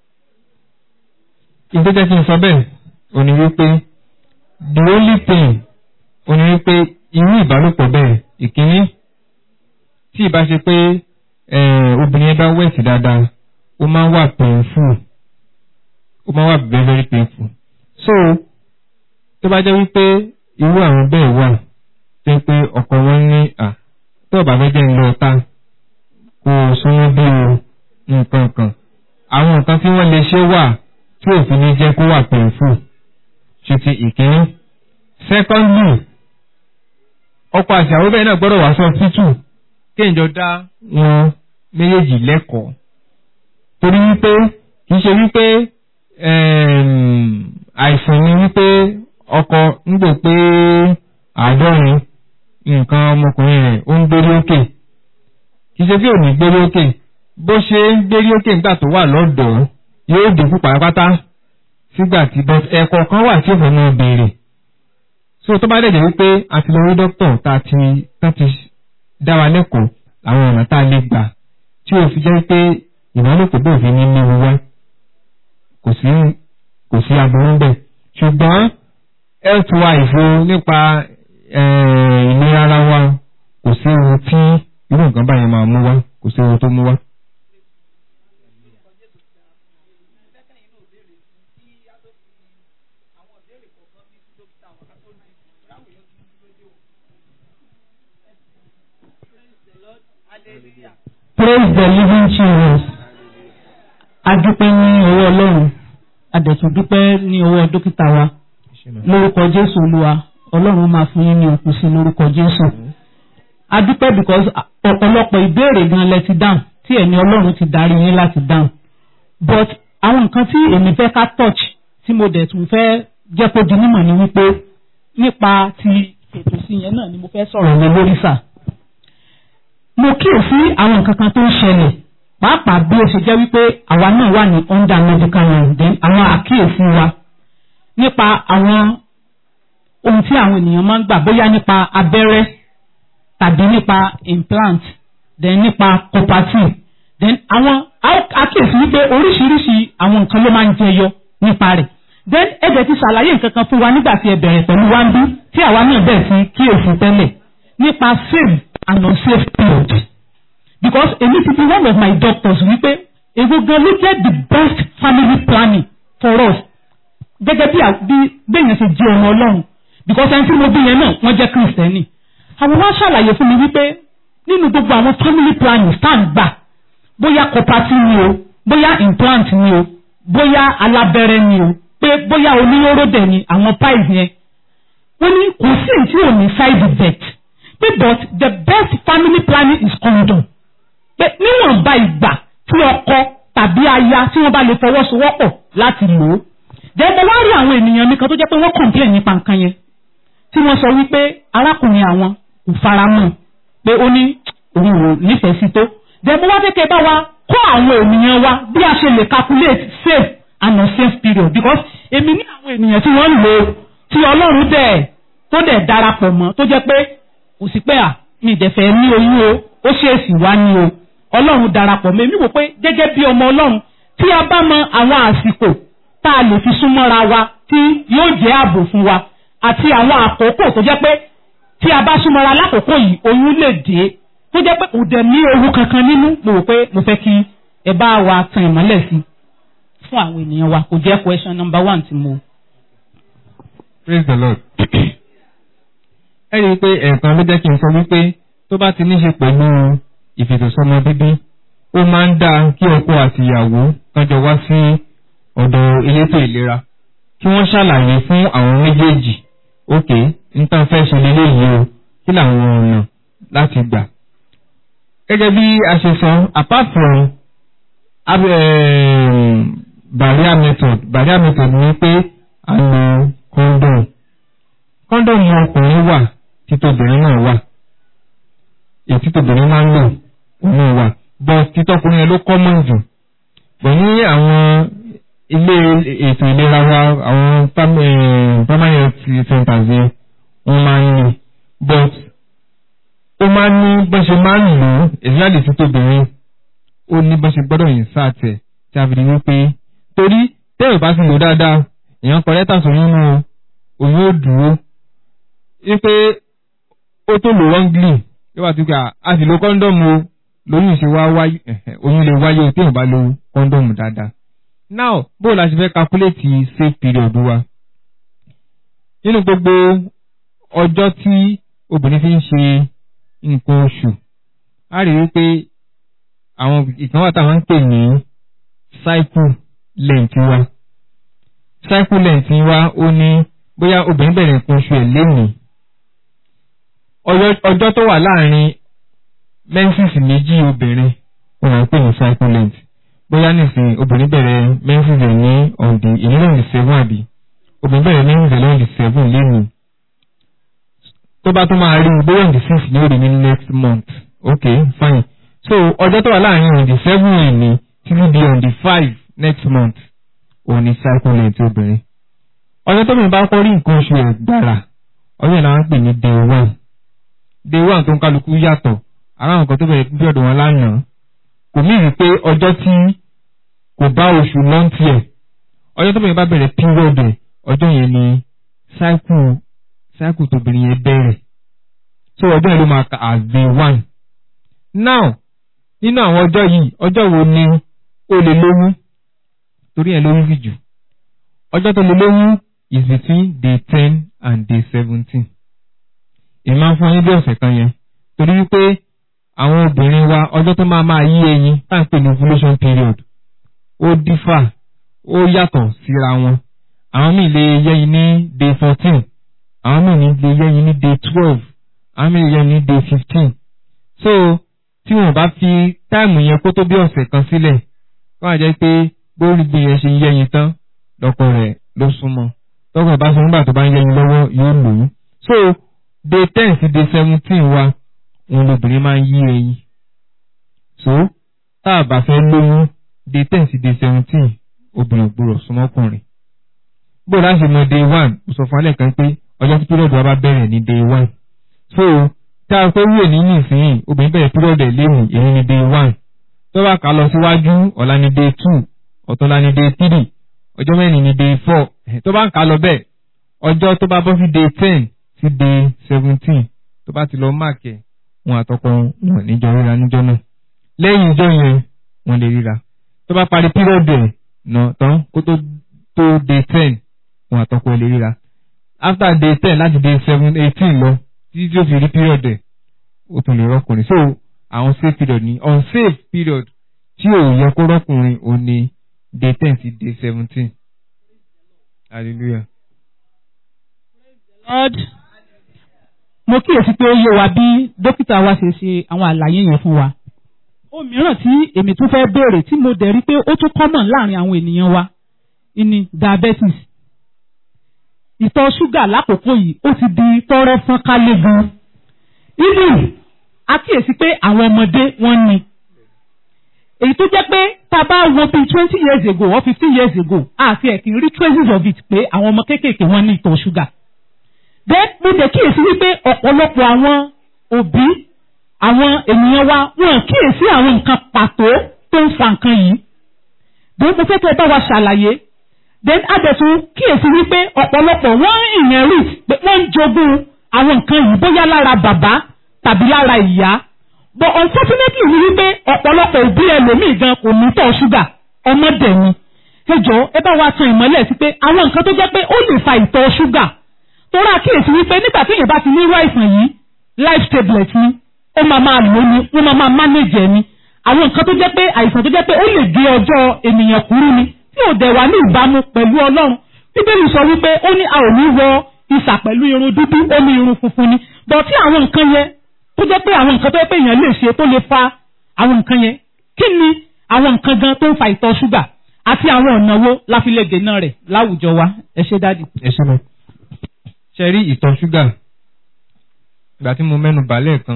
ìgbé jẹ́ kí n sọ bẹ́ẹ̀ ò ní wípé the only thing ò ní wípé irú ìbálòpọ̀ bẹ́ẹ̀ ìkíní tí ìbá ṣe pé eh, obìnrin yẹn bá wẹ̀sì dáadáa ó máa ń wà painful ó máa ń wà very very painful so tó bá jẹ́ wípé irú àwọn bẹ́ẹ̀ wà tó ń pé ọkọ wọn ní à tó bá fẹ́ jẹ́ ń lọ ta kó o súnmọ́ bí o nǹkan kan àwọn nǹkan tí wọ́n lè ṣe wà tí òfin ní jẹ́ kó wà painful ṣe ti ìkíní secondly ọkọ àti àwọn bẹ́ẹ̀ náà gbọ́dọ̀ wá sọ títù kéèjọ dá wọn méjèèjì lẹ́kọ̀ọ́ torí wípé kì í ṣe wípé ẹm, àìsàn ni wípé ọkọ ń gbò pé àádọ́rin nǹkan ọmọkùnrin rẹ̀ ó ń gbérí òkè kì í ṣe bí ò ní gbérí òkè bó ṣe ń gbérí òkè nígbà tó wà lọ́dọ̀ọ́ yóò dínkù pátápátá sígbà tí but ẹ̀kọ́ kan wà tí òfin náà béèrè so tó bá dẹ̀dẹ̀ wípé a ti lọ rí dókítà tá a ti tá ti dá wa lẹ́kọ̀ọ́ àwọn ọ̀nà tá a lè gbà tí ó fi jẹ́ pé ìbálòpọ̀ bó fi ní léwu wá kò sí kò sí aburú bẹ́ẹ̀ ṣùgbọ́n health wise o nípa eh, ìlera ara wa kò sí ohun tí irú nǹkan báyìí máa mú wá kò sí ohun tó mú wá. praise the living Jesus adúpẹ́ ní ọwọ́ ọlọ́run adẹ̀tún dúpẹ́ ní ọwọ́ dókítà wa lórúkọ jésù olúwa ọlọ́run máa fún yín ní òkú sí lórúkọ jésù adúpẹ́ because ọ̀pọ̀lọpọ̀ ìbéèrè gan lẹ ti dáhùn tí ẹ̀mí ọlọ́run ti darí yín láti dáhùn but àwọn nǹkan tí èmi fẹ́ ká touch tí mo dẹ̀ tún fẹ́ jẹ́ kó di mímọ̀ ni wípé nípa ti ètò sí yẹn náà ni mo fẹ́ sọ̀rọ̀ lé lórí sáà mo kíyèsí àwọn nǹkan kan tó ń ṣẹlẹ̀ pàápàá bí ó ṣe jẹ́ wípé àwa náà wà ní under medical line then àwọn àkíyèsí wa nípa àwọn ohun tí àwọn ènìyàn máa ń gbà bóyá nípa abẹ́rẹ́ tàbí nípa implant then nípa cooperative then àwọn àkíyèsí wípé oríṣiríṣi àwọn nǹkan ló máa ń jẹyọ nípa rẹ̀ then ẹ̀jẹ̀ ti ṣàlàyé nǹkan kan fún wa nígbà tí ẹ bẹ̀rẹ̀ pẹ̀lú wáńbí tí àwa náà bẹ̀rẹ̀ sí kíyèsí tẹ́lẹ̀ nípa safe and unsafe period because èmi ti fi one of my doctors wípé èwo gan ló jẹ́ the best family planning for us gẹ́gẹ́ bí bí bẹ́yẹn ṣe jẹ́ ọmọ ọlọ́run because ẹni tí mo bí yẹn náà wọ́n jẹ́ kristẹni àwọn wá ṣàlàyé fún mi wípé nínú gbogbo àwọn family planning stand gbà bóyá cooperative ni o bóyá implant ni o bóyá alábẹ́rẹ́ ni o pé bóyá oníyóró dẹ̀ ni àwọn pies yẹn wọ́n ní kò sí èyí tí ò ní side effect pé but the best family planning is condom pé níwọ̀nba ìgbà tí ọkọ tàbí aya tí wọ́n bá lè fọwọ́sowọ́pọ̀ láti lò ó. jẹ́bọ̀ wá rí àwọn ènìyàn mi kan tó jẹ́ pé wọ́n complain nípa nǹkan yẹn tí wọ́n sọ wípé arákùnrin àwọn kò fara mọ́ pé ó ní òun ò nífẹ̀ẹ́ sí tó. jẹ́bọ̀ wá kékeré bá wa kọ́ àwọn ènìyàn wa bí a ṣe lè calculate safe and unsafe period because èmi ní àwọn ènìyàn tí wọ́n ń lò tí ọlọ́run dẹ̀ tó dẹ̀ darapọ̀ mọ́ tó jẹ́ pé kò sí pé à mi ìdẹ̀fẹ̀ ní oyún o ó ṣèèsì wá ní o ọlọ́run darapọ̀ mọ́ èmi wò pé gẹ́gẹ́ bí ọmọ ọlọ́run tí a bá mọ àwọn àsìkò tá a lè fi súnmọ́ra wa tí yóò jẹ́ ààbò fún wa àti àwọn àkókò tó jẹ́ pé tí a bá súnmọ́ra lákòókò yìí oyún lè dé tó jẹ́ pé kò dẹ̀ ní ewu kankan nínú mo rò pé mo fẹ́ kí ẹ bá wa tan ìmọ́lẹ̀ sí fún àwọn ènìyàn wa kò jẹ́ question number one tí mo. praise the lord ẹ rí i pé ẹ̀ẹ̀kan ló jẹ́ kí n sọ wípé tó bá ti ní ṣe pẹ̀lú ìfètòsọ́mọ bíbí ó máa ń dáa kí ọkọ àti ìyàwó kọjọ wá sí ọ̀dọ̀ elétò ìlera kí wọ́n ṣàlàyé fún àwọn méjèèjì ok nǹkan fẹ́ ṣe lélẹ́yìí o kí làwọn ọ̀nà láti gbà. gẹ́gẹ́ bí a ṣe sọ apart from barrier method barrier method ni pé a lo condom condom ọkùnrin wà títọ́bìnrin náà wà ètí tóbìnrin máa ń lò òun wà but títọ́kùnrin yẹn ló common jù bọ̀ ní àwọn ilé ètò ìlera wa àwọn pam- eh, primary health centers yẹn wọ́n máa ń ní but ó máa ń ní bó ṣe máa ń lò ó especially sí tóbìnrin ó ní bó ṣe gbọ́dọ̀ yìn sáà tẹ̀ tí a fi di wípé torí tẹ́rù bá ti lò dáadáa èèyàn kọ lẹ́tà sóyún nù òun ó dúró wípé ó tó lò wrongly yóò wá ti pé a sì lo kọ́ńdọ̀mù o lóyún ṣe wá wáyé ẹ̀hẹ̀, oyún lè wáyé o téèyàn bá lo kọ́ńdọ̀mù dáadáa. now bó la ṣe fẹ́ calculate safe period wa nínú gbogbo ọjọ́ tí obìnrin fi ń ṣe nǹkan oṣù a rí i pé àwọn ìkan wà táwọn ń pè ní cycle length wa cycle length wa ó ní bóyá obìnrin bẹ̀rẹ̀ nǹkan oṣù ẹ̀ lénìí ọjọ́ ọjọ́ tó wà láàrin menses méjì obìnrin wọn à ń pè ní cycle length bóyá nísìnyí obìnrin bẹ̀rẹ̀ menses ẹ̀ ní ọ̀dì ìnílẹ̀ ọ̀dì seven àbí obìnrin bẹ̀rẹ̀ menses ẹ̀ lọ́dì seven lénìí tó bá tó máa rí i bóyá ọ̀dì six ní òrì ní next month ok fine so ọjọ́ tó wà láàrin ọ̀dì seven ẹ̀ ní títí di ọ̀dì five next month òun ni cycle length obìnrin ọjọ́ tó mìíràn bá kọ́ rí nǹkan oṣù ẹ̀ gbàrà ọjọ́ yẹn la ń pè ní day one day one tó ń kálukú yàtọ̀ ara àwọn nǹkan tó bẹ̀rẹ̀ bí ọ̀dọ̀ wọn lánàá kò mí rí pé ọjọ́ tí kò bá oṣù lọ́ntì ẹ̀ ọjọ́ tó bẹ̀rẹ̀ bá bẹ̀rẹ̀ period ẹ̀ ọjọ́ yẹn ni cycle cycle tóbìnrin yẹn bẹ̀rẹ̀ so ọjọ́ yẹn ló máa kà as day one now nínú àwọn ọjọ́ yìí ọjọ́ wo ni ó lè lóyún torí ẹ̀ lóyún jù ọjọ́ tó lè lóyún is between day ten and day seventeen èmi máa ń fún yín bí ọ̀sẹ̀ kan yẹn torí wípé àwọn obìnrin wa ọjọ́ tó máa máa yí ẹyin tá à ń pè ní ovulation period ó dífà ó yàtọ̀ síra wọn àwọn míì lè yẹ́yin ní day fourteen àwọn míì ní lè yẹ́yin ní day twelve àwọn míì lè yẹ́yin ní day fifteen so tí wọn bá fi táìmù yẹn kó tó bí ọ̀sẹ̀ kan sílẹ̀ wọ́n á jẹ́ pé bórí bí yẹn ṣe yẹ́yin tán lọ́kọ rẹ̀ ló súnmọ́ tọ́kọ̀ bá sọ nígbà tó bá ń yẹ́yin lọ́wọ́ yóò lòó so day ten sí day seventeen wa òun lobìnrin máa ń yí ẹyin so tá a bá fẹ́ lóyún day ten sí day seventeen obìnrin gbúrọ̀ súnmọ́kùnrin bó láti mọ day one mo sọ fún alẹ́ kan pé ọjọ́ tí pírọ̀dù wa bá bẹ̀rẹ̀ ní day one so tá a pé wúwo ní nísìnyí obìnrin bẹ̀rẹ̀ pírọ̀dù ẹ̀ léwu èyí ní day one tó bá kà lọ síwájú ọ̀la ní day two ọ̀túnla ní day three ọjọ́ mẹ́rin ní day four tó bá ń kà lọ bẹ́ẹ̀ ọjọ́ tó bá bọ́ sí day ten sí day seventeen tó bá ti lọ máàkì ẹ̀ wọn àtọkọ wọn níjọ ríra níjọ náà lẹ́yìn ìjọ yẹn wọn lè ríra tó bá parí pírọ̀dù ẹ̀ nà tán kó tó tó day ten wọn àtọkọ ẹ̀ lè ríra after day ten láti day seven eighteen lọ títí tí ó fi rí pírọ̀dù ẹ̀ ó tún lè rọ́kùnrin so àwọn safe period ni unsafe period tí ò yẹ kó rọ́kùnrin ò ní day ten sí day seventeen hallelujah. Lord mo kíyèsí pé ó yé wa bí dókítà wa ṣe ṣe àwọn àlàyé yẹn fún wa. ohun mìíràn tí èmi tún fẹ́ béèrè tí mo dẹ̀ rí pé ó tún common láàrin àwọn ènìyàn wa ni diabetes. ìtọ̀ ṣúgà lákòókò yìí ó ti di tọ́rọ́ fọ́n kálé gan. even a kíyèsí pé àwọn ọmọdé wọ́n ní. èyí tó jẹ́ pé tá a bá wo bíi twenty years ago or fifteen years ago àti ẹ̀kí rí traces of it pé àwọn ọmọ kéékèèké wọ́n ní ìtọ̀ ṣúgà bẹ́ẹ̀ mo dẹ̀ kíyèsí wípé ọ̀pọ̀lọpọ̀ àwọn òbí àwọn ènìyàn wa wọn kíyèsí àwọn nǹkan pàtó tó ń fa nǹkan yìí bẹ́ẹ̀ mo fẹ́ kẹ́ ẹ bá wa ṣàlàyé then adẹ̀tún kíyèsí wípé ọ̀pọ̀lọpọ̀ wọ́n ń inherit pé wọ́n ń jogún àwọn nǹkan yìí bóyá lára bàbá tàbí lára ìyá but unfortunately ni wípé ọ̀pọ̀lọpọ̀ òbí ẹlòmíì gan kò ní tọ̀ ṣúgà ọmọdé ni ẹ jọ̀ọ́ ẹ bá wa tan ìmọ́lẹ̀ sí pé àwọn nǹkan tó jẹ́ pé ó lè fa ìtọ̀ ṣúgà torí àkíyèsí wípé nígbà tí èèyàn bá ti ní irú àìsàn yìí life tablet ni ó máa máa lò ní wọ́n máa máa manage ẹ̀ ni àwọn nǹkan tó jẹ́ pé àìsàn tó jẹ́ pé ó lè gé ọjọ́ ènìyàn kúrú ni tí ò dẹ̀ wá ní ìbámu pẹ̀lú ọlọ́run bíbélì sọ wípé ó ní a ò ní wọ isà pẹ̀lú irun dúdú ó ní irun funfun ni bọ̀ tí àwọn nǹkan yẹn tó jẹ́ pé àwọn nǹkan tó jẹ́ pé èèyàn lè ṣe tó lè fa àwọn nǹkan yẹn kí ni àwọn nǹkan gan tó ń fa ìtọ̀ ṣúgà àti àwọn ọ̀nà wo la fi lè dènà rẹ̀ láwùjọ wa ẹ ṣé dádì. ẹ ṣe mọ ṣe rí ìtọ̀ ṣúgà ìgbà tí mo mẹ́nu bà lẹ́ẹ̀kan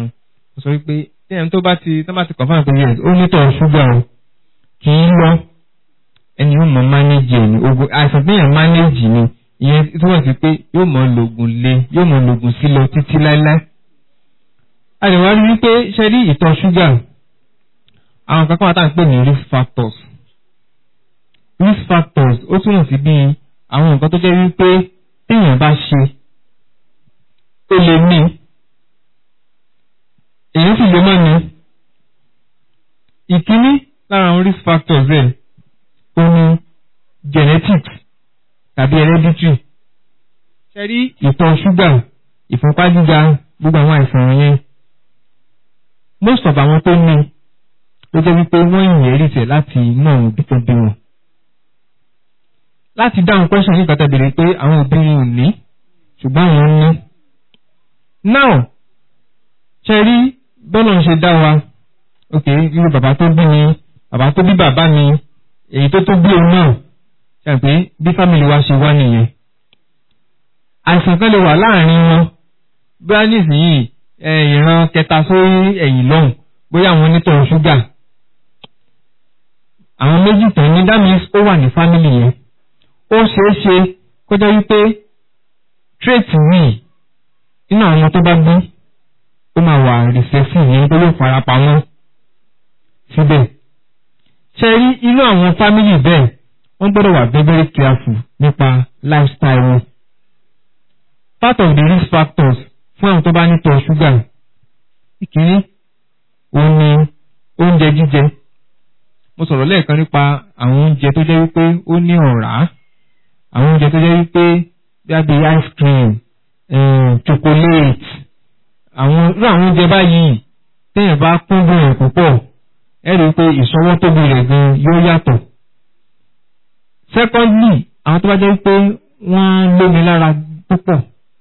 mo sọ wípé tí ẹni tó bá ti tó bá ti confirm pé yes ó nítọ̀ ṣúgà o kì í lọ ẹni yóò mọ manage ẹ̀ ní ogun àìsàn tí èèyàn manage ni ìyẹn túmọ̀ sí pé yóò mọ lògùn lé yóò mọ lògùn sí lọ títí láéláé. a lè wá rí wípé ṣe rí ìtọ̀ ṣúgà àwọn kankan wà tá à ń pè ní risk factors risk factors ó túmọ̀ sí bí àwọn nǹkan tó jẹ́ wípé téèyàn bá ṣe ó lè ní èyí sì lè má ní ìkíní lára àwọn risk factors rẹ̀ ó ní genetics tàbí hereditary ṣe rí ìtọ̀ ṣúgà ìfúnpá gíga gbogbo àwọn àìsàn yẹn most of àwọn tó ní ló jẹ́ wípé wọ́n inherit ẹ̀ láti inú àwọn òbí tó bí wọn. láti dáhùn question yìí kàtà béèrè pé àwọn òbí wọn ò ní ṣùgbọ́n àwọn ní. now ṣe rí bọ́lá ń ṣe dá wa ok irú bàbá tó bí mi bàbá tó bí bàbá mi èyí tó tó bí òun náà ṣe pé bí family wa ṣe wá nìyẹn. àìsàn kan lè wà láàrin wọn bí wọ́n nísìnyí ìran kẹta sórí ẹ̀yìn lọ́hùn bóyá àwọn onítọ̀ ṣúgà àwọn méjì tán ní that means ó wà ní family yẹn ó ṣeé ṣe kó jẹ́ wípé trait yìí nínú àwọn tó bá bí ó máa wà recessive yẹn tó yóò fara pamọ́ síbẹ̀ ṣe rí inú àwọn family bẹ́ẹ̀ wọ́n gbọ́dọ̀ wà very very careful nípa lifestyle wọn part of the risk factors fún àwọn tó bá ní tọ̀ ṣúgà ìkíní òun ni oúnjẹ jíjẹ mo sọ̀rọ̀ lẹ́ẹ̀kan nípa àwọn oúnjẹ tó jẹ́ wípé ó ní ọ̀rá àwọn oúnjẹ tó jẹ́ wípé bí i ice cream chocolate àwọn irú àwọn oúnjẹ báyìí téèyàn bá kúndùn ẹ̀ púpọ̀ ẹ rí i pé ìṣọwọ́ tóbi rẹ̀ gan yóò yàtọ̀ secondly àwọn tó bá jẹ́ wípé wọ́n lómi lára púpọ̀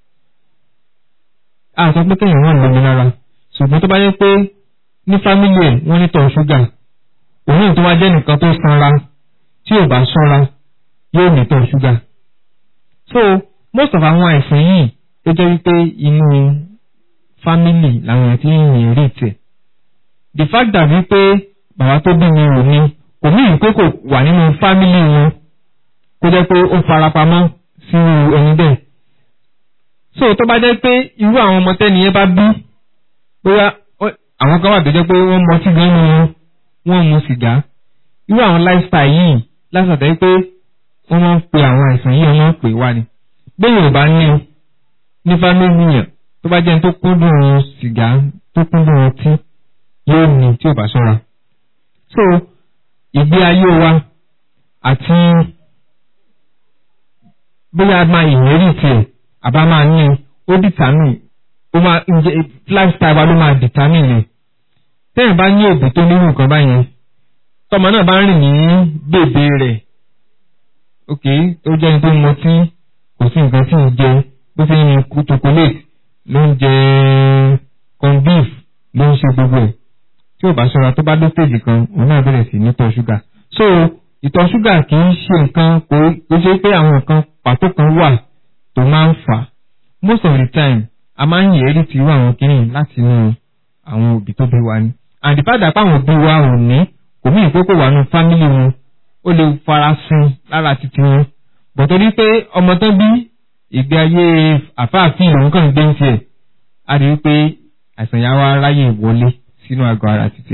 a sọ pé kéèyàn wọ́n lómi lára ṣùgbọ́n tó bá jẹ́ pé ní fámílì ẹ̀ wọ́n ní tọ̀ ṣúgà òun tó wá jẹ́ nìkan tó sanra tí ò bá ṣọ́ra yóò ní tọ̀ ṣúgà. so most of àwọn àìsàn yìí tó jẹ́ wípé inú fámílì làwọn ti ń rìn rí tẹ̀. the fact that wípé bàbá tó bí mi ò ní kò ní ìpé kò wà nínú fámílì wọn kó jẹ́ pé ó farapamọ́ sínú ẹni bẹ́ẹ̀. so tó bá jẹ́ pé irú àwọn ọmọ tẹ́niyẹn bá bí bóyá àwọn kan wà tó jẹ́ pé wọ́n mọ sí gan-an wọn wọ́n mu sìgá irú àwọn lifestyle yìí lásàtẹ́ pé wọ́n máa ń pe àwọn àìsàn yìí wọ́n máa ń pè wá ni bẹ́ẹ̀ ò bá ní ní fámìlì yàn tó bá jẹ́ tó kúndùn sìgá tó kúndùn ọtí yóò ní tí ò bá ṣọ́ra so ìgbé ayé wa àti bóyá a máa ìlérí tiẹ̀ àbá máa ní ó dìtàmì ó máa ǹjẹ́ lifestyle wa ló máa determine rẹ̀ tẹ́yìn bá ní òbí tó nírú nǹkan báyẹn tọmọ náà bá rìn ní bèbè rẹ̀ ok tó jẹ́ ní tó mọtí kò sí nǹkan tí ì jẹ bó ṣe ń yin chocolate ló ń jẹ corn beef ló ń ṣe gbogbo ẹ̀ tí ò bá ṣọ́ra tó bá dé stage kan òun náà bẹ̀rẹ̀ sí ní tọ̀ ṣúgà so ìtọ̀ ṣúgà kì í ṣe nǹkan kò ṣe pé àwọn nǹkan pàtó kan wà tó máa ń fà most of the time a máa ń yẹ̀ẹ́rì tí irú àwọn kìíní láti inú àwọn òbí tó bí wa ni àdìpàdà páwọn òbí wa ò ní kò mí ìkókò wà nù fámìlì wọn ó lè farasin lára títí wọn bọ̀ torí pé ọmọ tán bí ìgbé ayé àfáàfin lòun kàn gbé ń tiẹ̀ a rí i pé àìsàn yà wá ráyè wọlé sínú àgọ́ ara títí.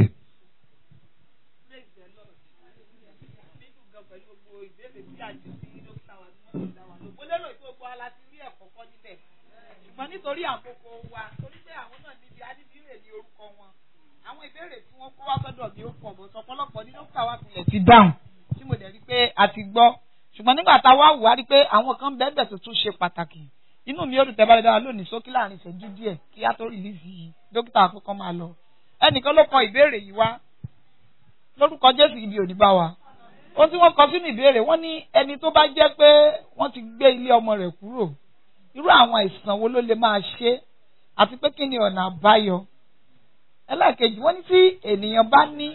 ṣùgbọ́n nítorí àkókò wa torí pé àwọn náà níbi adídírè ní orúkọ wọn àwọn ìbéèrè tí wọ́n kó wá sọ́dọ̀ mi ó pọ̀ mọ́ sọpọlọpọ̀ ní dókítà wa tilẹ̀ ti dáhùn tí mo dẹ̀ rí pé a ti gbọ́ ṣùgbọ́n nígbà tá a wá wò á rí pé àwọn kan bẹ́ẹ̀ bẹ́ẹ̀ tó tún ṣe pàtàkì inú mi ó dùn tẹ́ bá dára lónìí sókí láàrin ìṣẹ́jú díẹ̀ kí á tó rìlíìsì dókítà àkọ́kọ́ máa lọ ẹnìkan ló kọ ìbéèrè yìí wá lórúkọ Jésù ibi òní bá wa ohun tí wọ́n kọ sínú ìbéèrè wọ́n ní ẹni tó bá jẹ́ pé wọ́n ti gbé ilé ọmọ rẹ̀ kúrò irú àwọn àìsàn wo ló lè máa ṣe àti pé kí ni ọ̀nà àbáyọ ẹlẹ́ẹ̀kejì wọ́n ní tí ènìyàn bá ní.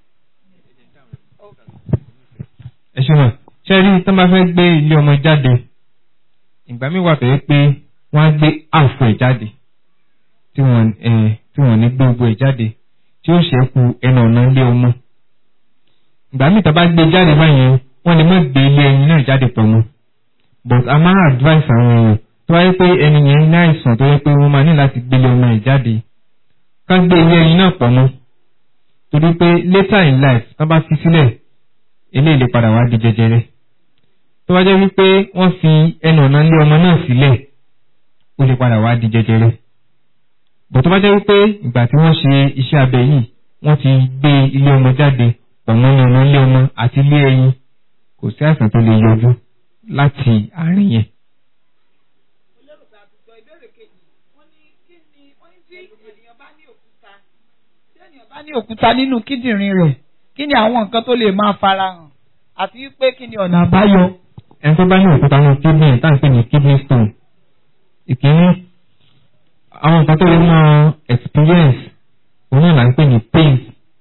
ẹ ṣe mọ̀ ṣe rí tó máa fẹ́ gbé ilé ọmọ jáde ìgbà mi wà tó yẹ pé wọ́n á gbé àfọ̀ ẹ̀ jáde tí wọ́n ẹ̀ tí wọ́n ní gbogbo ẹ̀ jáde tí ó ṣẹ́kù ẹnu ọ̀nà ilé ọmọ. ìgbà míì tá a bá gbé jáde báyẹn wọ́n lè má gbé ilé ẹyin náà jáde pọ̀ mọ́ but a máa advice àwọn èèyàn tó wáyé pé ẹni yẹn ní àìsàn tó yẹ pé wọ́n máa ní láti gbé ilé ọmọ ẹ̀ jáde ká gbé ilé ẹyin náà pọ̀ mọ́ torí pé later in life tá bá fi sílẹ̀ eléyìí lè padà wá di jẹjẹrẹ tó wá jẹ́ wípé wọ́n fi ẹnu ọ̀nà ilé ọmọ náà sílẹ̀ ó lè padà wá di jẹjẹrẹ bọ̀ tó bá jẹ́ wípé ìgbà tí wọ́n ṣe iṣẹ́ abẹ yìí wọ́n ti gbé ilé ọmọ jáde pọ̀mọ́ ní ọ̀nà ilé ọmọ àti ilé ẹyin kò sí àìsàn tó lè yọjú láti àárín yẹn. bá ní òkúta nínú kíndìnrín rẹ̀ kí ni àwọn nǹkan tó lè máa farahàn àti wípé kí ni ọ̀nà àbáyọ. ẹni tó bá ní òkúta ní kidney tá à ń pè ní kidney stone ìkíní àwọn nǹkan tó lè máa experience òun náà là ń pè ní pain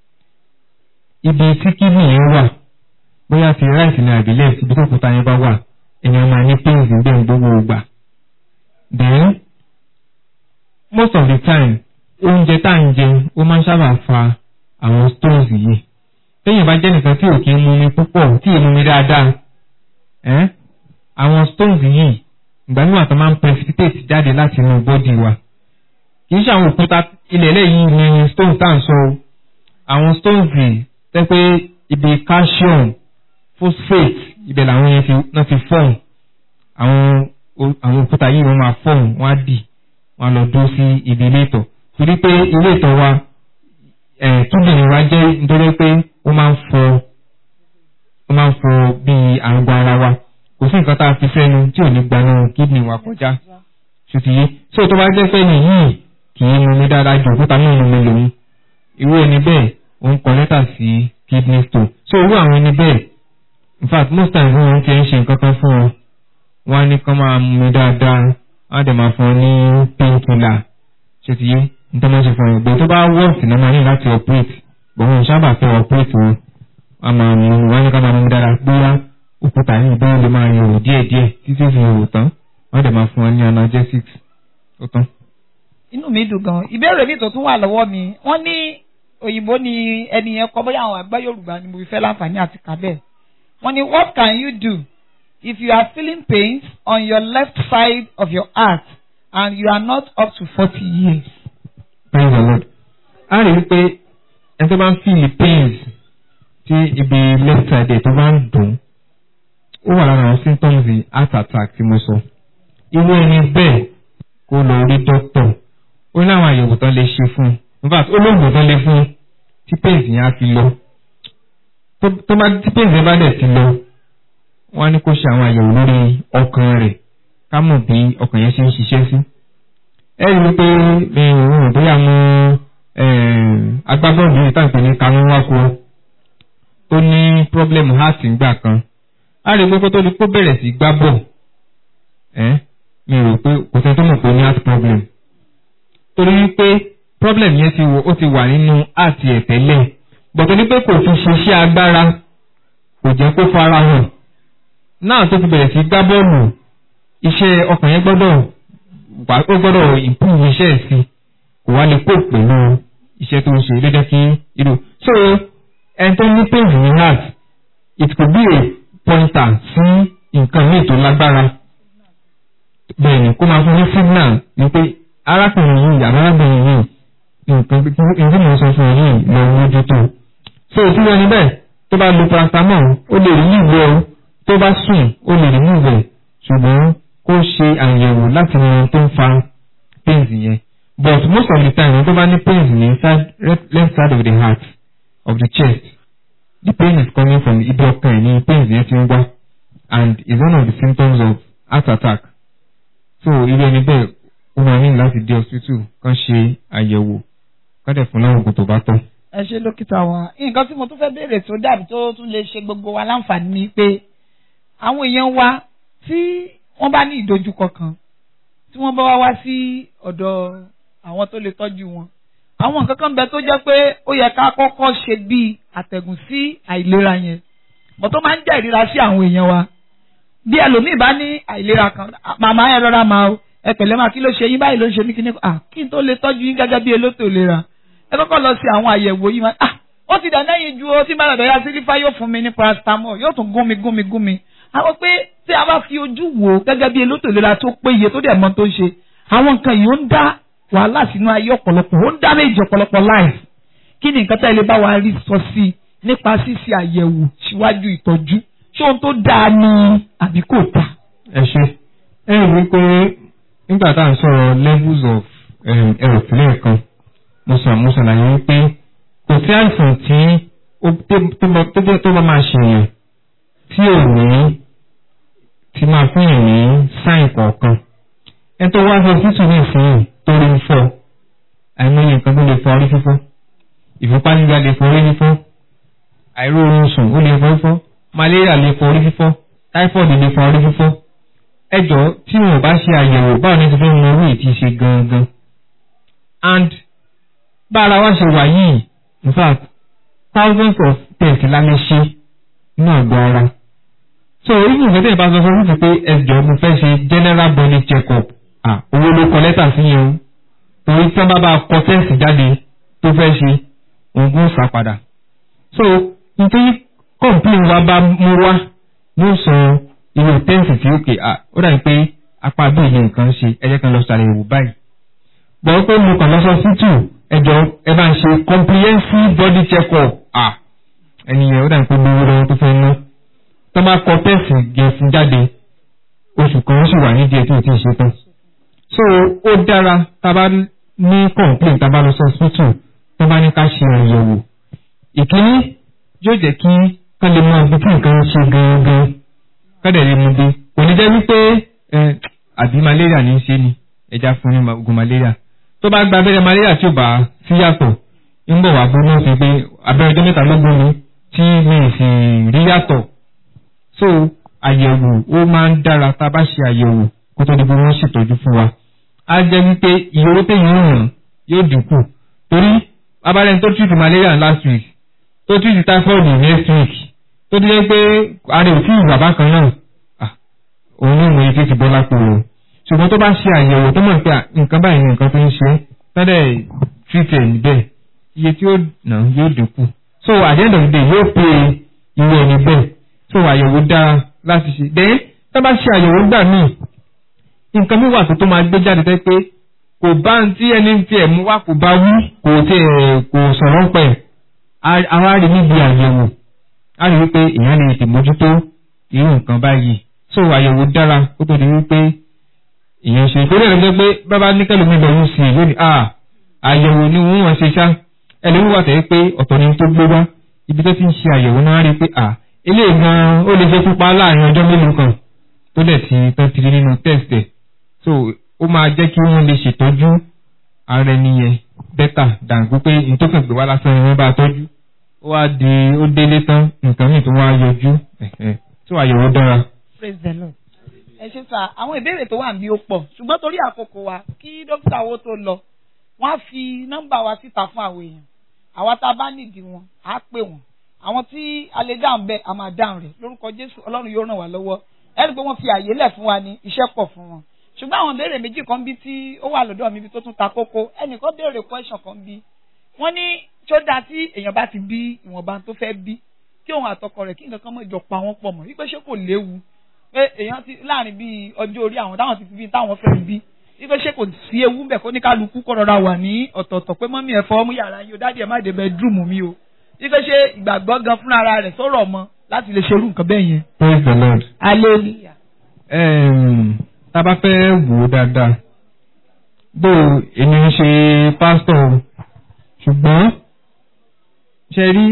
ibi tí kidney yẹn wà bóyá ti right ní àbílẹ̀ ibi tó òkúta yẹn bá wà èèyàn máa ní pains ń bẹ́ẹ̀ gbogbo ìgbà then most of the time oúnjẹ tá à ń jẹ ó máa ń sábà fa àwọn stones yìí téèyàn bá jẹ́ nìkan tí ò kí ń mumi púpọ̀ tí ì mumi dáadáa ẹ́ àwọn stones yìí ìgbà níwà tó máa ń precipitate jáde láti inú bọ́dì wa kì í ṣe àwọn òkúta ilẹ̀ lẹ́yìn ni stones tá à ń sọ o àwọn stones yìí tẹ́ pé ibi calcium phosphate ibẹ̀ làwọn yẹn ti náà ti form àwọn àwọn òkúta yìí wọ́n máa form wọ́n á dì wọ́n á lọ dúró sí ibi ilé ìtọ̀ torí pé ilé ìtọ̀ wa kíndìnrín wa jẹ́ nítorí pé ó máa ń fọ ó máa ń fọ bíi àgọ́ ara wa kò sí nǹkan tá a fi sẹ́nu tí ò ní gbanú kíndìnrín wa kọjá ṣùtìyé tí o tó bá jẹ́ pé nìyí kì í mumi dáadáa ju òkúta náà mumi lòun irú ẹni bẹ́ẹ̀ ó ń kọ lẹ́tà sí kidney stone so irú àwọn ẹni bẹ́ẹ̀ in fact most times wọ́n ti ń ṣe nǹkan kan fún wọn wọ́n á ní kán máa mumi dáadáa wọ́n á dẹ̀ máa fún ọ ní painkiller ṣùtìyé nítorí wọ́n ṣe fún ọ gbé tó bá wọ́ọ̀sì náà máa ní láti operate bọ̀ wọn sábà fẹ́ operate wọn a máa mú wọn ní ká máa mú dára bóyá òkúta yìí bóyá lè máa yòrò díẹ̀ díẹ̀ títí fi yòrò tán wọ́n dẹ̀ máa fún wọn ní analgesics ó tán. inú mi dùn gan ìbéèrè mi tó tún wà lọ́wọ́ mi wọ́n ní òyìnbó ni ẹni yẹn kọ bóyá àwọn àgbá yorùbá ni mo fi fẹ́ láǹfààní àti kà bẹ́ẹ̀ wọ́n ní what can you do if you are feeling pains on your left side of your heart and you are not up to forty years. praise the lord. a rí i pé ẹni tó bá ń feel pains tí ibi left side ẹ̀ tó bá ń dùn ó wà lára àwọn symptoms heart attack tí mo sọ. irú ẹni bẹ́ẹ̀ kó lọ rí doctor ó ní àwọn àyẹ̀wò tán lè ṣe fún un in fact ó lóògùn tán lè fún un tí pains yẹn á fi lọ. tó bá tí pains yẹn bá dẹ̀ ti lọ wọ́n á ní kó ṣe àwọn àyẹ̀wò lórí ọkàn rẹ̀ ká mọ̀ bí ọkàn yẹn ṣe ń ṣiṣẹ́ sí. ẹ rí i pé mi ò rò bóyá mo agbábọ́ọ̀lù yìí tàbí ní kanú wákò tó ní problem heart ńgbà kan a rí i pé kó tó di kó bẹ̀rẹ̀ sí gbá bọ̀ ẹ́ mi rò pé kò sẹ́ni tó mọ̀ pé ó ní heart problem torí wípé problem yẹn ti wò ó ti wà nínú heart ẹ̀ tẹ́lẹ̀ bọ̀tọ̀ ní pé kò fi ṣiṣẹ́ agbára kò jẹ́ kó fara hàn náà tó ti bẹ̀rẹ̀ sí gbá bọ́ọ̀lù iṣẹ́ ọkàn yẹn gbọ́dọ̀ wà ó gbọ́dọ̀ improve iṣẹ́ ẹ̀ sí kò wá lè kó pẹ̀lú iṣẹ́ tó ń ṣe ló jẹ́ kí irú. so ẹni tó ní pain ní heart it could be a pointer sí nǹkan míì tó lágbára bẹ́ẹ̀ ni kó máa fún ní signal ni pé arákùnrin yìí àbárábìnrin yìí nǹkan nǹkan mọ̀ sọ fún yìí lọ mójútó. so tí wọ́n ní bẹ́ẹ̀ tó bá lo paracetamol ó lè rí ìwé o tó bá sùn ó lè rí ìwé ṣùgbọ́n kó ṣe àyẹ̀wò láti mọ ohun tó ń fa pains yẹn but most of the time tó bá ní pains ní side left side of the heart of the chest the pain is coming from ibi ọkàn ẹ̀ ní pains yẹn ti ń wá and is one of the symptoms of heart attack so irú ẹni bẹ́ẹ̀ ó máa ní láti dé hospital kán ṣe àyẹ̀wò kán dẹ̀ fún láwọn oògùn tó bá tọ́. ẹ ṣe dókítà wa nǹkan tí mo tún fẹ́ béèrè tó dàbí tó tún lè ṣe gbogbo wa láǹfààní ni pé àwọn èèyàn wa tí wọ́n bá ní ìdojúkọ kan tí wọ́n bá wá wá sí ọ̀dọ̀ àwọn tó lè tọ́jú wọn. àwọn nǹkan kan bẹ tó jẹ́ pé ó yẹ ká kọ́kọ́ ṣe bíi àtẹ̀gùn sí àìlera yẹn bọ̀ tó máa ń jẹ́ ìríra sí àwọn èèyàn wa. bí ẹlòmíì bá ní àìlera kan màmá ẹ rọra máa o ẹ pẹ̀lẹ́ máa kí ló ṣe yín báyìí ló ń ṣe mí kí ni ah kí n tó lè tọ́jú yín gẹ́gẹ́ bí elétò ìlera ẹ kọ́kọ́ lọ sí àwọn àyẹ̀wò yìí máa ah ó ti dàná yìí ju o tí bá dàda ya sílífà yóò fún mi ní paracetamol yóò tún gún mi gún mi gún mi àwọn pé tí a bá fi ojú wò ó gẹ́gẹ́ bí elétò ìlera tó péye tó dẹ̀ mọ́ tó ń ṣe àwọn nǹkan yìí ó ń dá wàhálà sínú ayé ọ̀pọ̀lọpọ̀ ó ń dá méjì ọ̀pọ̀lọpọ̀ life kí ni nǹkan tá ilé bá wa rí sọ sí i nípa ṣíṣe àyẹ̀wò síwájú ìtọ́jú ṣé ohun tó dáa ni àbí kò dáa. ẹ ṣe ẹ rí i pé nígbà tá à ń sọ̀rọ̀ levels of um, health lẹ́ẹ̀kan mo sọ mo ṣàlàyé wípé kò sí àìsàn tí ó tó- tó bá- tó bá- tó bá máa ṣèyàn tí ò ní ti máa fún yàn ní sáìn kọ̀ọ̀kan ẹ tó wá sọ sísù ní ìsinyìí tó rí ń fọ́ àìmọye nǹkan tó lè fọ orí fífọ́ ìfúnpá gíga lè fọ orí fífọ́ àìróorun sùn ó lè fọ orí fífọ́ malaria lè fọ orí fífọ́ typhoid lè fọ orí fífọ́ ẹjọ́ tí wọn ò bá ṣe àyẹ̀wò báwo ni ti fẹ́ mọ orí ti ṣe gangan and bá ara wa ṣe wà yìí in fact thousands of tests la lè ṣe ní àgọ́ ara so even ìgbésẹ̀ tẹ̀yìn bá sọ fún mi pé ẹjọ́ mo fẹ́ ṣe general body check up ah owó ló kọ lẹ́tà sí yẹn o torí tí wọ́n bá bá kọ test jáde tó fẹ́ ṣe òun sá padà so nítorí complain wa bá mú wá yóò sọ irú tẹ́ǹsì tí ó kè á ó dàbí pé apá bí ìyẹn nǹkan ṣe ẹjẹ́ kan lọ ṣàlàyé báyìí. gbọ́ pé mo kàn lọ sọ sítù ẹjọ́ ẹ bá ń ṣe comprehensive body check up à ẹnìyẹn ó dàbí pé gbogbo lọ́wọ́ tó fẹ́ ná tó bá kọ tẹ́ǹsì gẹ̀ẹ́sì jáde oṣù kan ó sì wà nídìí ẹ̀ tí ò tí ì ṣe tán. so ó dára tá a bá ní complaint tá a bá lọ sọ sítù tó bá ní ká ṣe àyẹ̀wò ìkíní yóò jẹ́ kí ká lè mọ ibi tí nǹkan ń ṣe gangan kọ́dẹ̀ lè mú bí kò ní jẹ́ wípé ẹ, àbí malaria ní í ṣe ni ẹja fún ní oògùn malaria tó bá gba abẹ́rẹ́ malaria tí ò bá sí yàtọ̀ ń bọ̀ wá bó náà sí pé abẹ́rẹ́ ọjọ́ mẹ́ta ló gbóni tí mi ì sì rí yàtọ̀ so àyẹ̀wò ó máa ń dára tá a bá ṣe àyẹ̀wò kó tó di bí wọ́n ṣètọ́jú fún wa á jẹ́ wípé iye owó téèyàn ń ràn yóò dínkù torí abárẹ́ni tó treat malaria last week tó treat typhoid next week tó ti jẹ́ pé ara ò tí ì wà bákan náà ah, òun ní ìmọ̀ etí ti bọ́ lápò o ṣùgbọ́n tó bá ṣe àyẹ̀wò tó mọ̀ pé à, nǹkan báyìí ni nǹkan tó ń ṣe tọ́dẹ̀ treat ẹ̀ níbẹ̀ iye tí ó nà yóò dínkù so at the end of the day yóò pé ìwé ẹni bẹ́ẹ̀ so àyẹ̀wò dára láti ṣe then tó bá ṣe àyẹ̀wò gbà míì nǹkan mi wà tó tó máa gbé jáde tẹ́ pé kò bá ń tí ẹni tí ẹ̀ mú wá kò bá wí kò tí ẹ̀ kò sọ̀rọ̀ pẹ̀ àwa rí níbi àyẹ̀wò a rí wípé èèyàn lè tè mójútó irú nǹkan báyìí so àyẹ̀wò dára ó tó di wípé èèyàn ṣe ìpínlẹ̀ rẹ̀ jẹ́ pé bábá ní kẹ́lòmí lọ yún sí i lónìí à àyẹ̀wò ni wọ́n wọ́n ṣe ṣá ẹlẹ́wọ̀n wà tẹ́ pé ọ̀tọ̀ ni tó gbé wá ibi tó ti ń ṣe àyẹ̀wò náà rí pé à eléyìí gan ó lè ṣe pupa láàrin ọjọ́ mélòó kan tó dẹ̀ ti tán ti rí nínú test ẹ̀ so ó máa jẹ́ kí wọ́n lè ṣètọ́jú ara ẹni yẹn bẹ́tà dàgbù pé nítòkàn gbé wá lásán ni wọ́n bá tọ́jú ó wá di ó délé tán nǹkan míì tó wá yọjú ẹ̀hẹ̀, tó àyẹ̀wò dára. praise the lord. ẹ ṣe sá àwọn ìbéèrè tó wà níbí ó pọ̀ ṣùgbọ́n torí àkókò wa kí dókítà owó tó lọ wọ́n á fi nọ́mbà wa síta fún àwọn èèyàn àwa tá a bá nídìí wọn á pè wọ́n àwọn tí a lè dáhùn bẹ́ẹ̀ a máa dáhùn rẹ̀ lórúkọ jésù ọlọ́run yóò ràn wá lọ́wọ́ ẹni pé wọ́n fi àyè lẹ̀ fún wa ní iṣẹ́ pọ̀ fún wọn ṣùgbọ́n àwọn ìbéèrè méjì kan bí tí ó wà lọ́dọ̀ mi bí tó tún ta kókó ẹnìkan béèrè question kan bí wọ́n ní tó dáa tí èèyàn bá ti bí ìwọ̀nba tó fẹ́ bí kí òun àtọkọ rẹ̀ kí nǹkan kan mọ̀ ìjọ pa wọ́n pọ̀ mọ́ wípé ṣé kò léwu pé èèyàn ti láàrin bíi ọjọ́ orí àwọn táwọn ti fi bí táwọn fẹ́ bí wípé ṣé kò sí ewu ń bẹ̀ kó ní kálukú kọ́ rọra wà ní ọ̀tọ̀ọ̀tọ̀ pé mọ́mí ẹ̀ fọ́ mú yàrá yín o dáàdì ẹ̀ má dé bedroom mi o wípé ṣé ìgbàgbọ́ gan fúnra ara rẹ̀ sọ̀rọ̀ mọ́ láti lè ṣerú nǹkan bẹ́ẹ̀ yẹn. praise the lord. hallelujah. um, tá a bá fẹ́ wò ó dáadáa bó èmi ń ṣe pásítọ̀ o, ṣùgbọ́n ṣe rí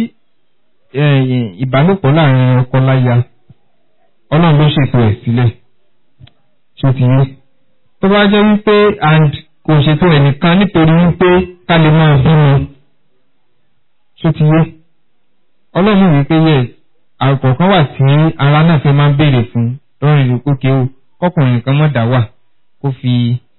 eh, ìbálòpọ̀ láàrin ọkọ láya ọlọ́run ló ṣètò ẹ̀ sílẹ̀ ṣó ti yé tó bá jẹ́ wípé and kò ṣètò ẹnìkan nítorí wípé ká lè máa bímọ ṣó ti yé ọlọ́run wípé yes àkọ̀ọ̀kan wà tí ara náà fẹ́ máa ń béèrè fún lọ́rùn ìlú kókè o kọkùnrin kan mọ̀ dá wà kó fi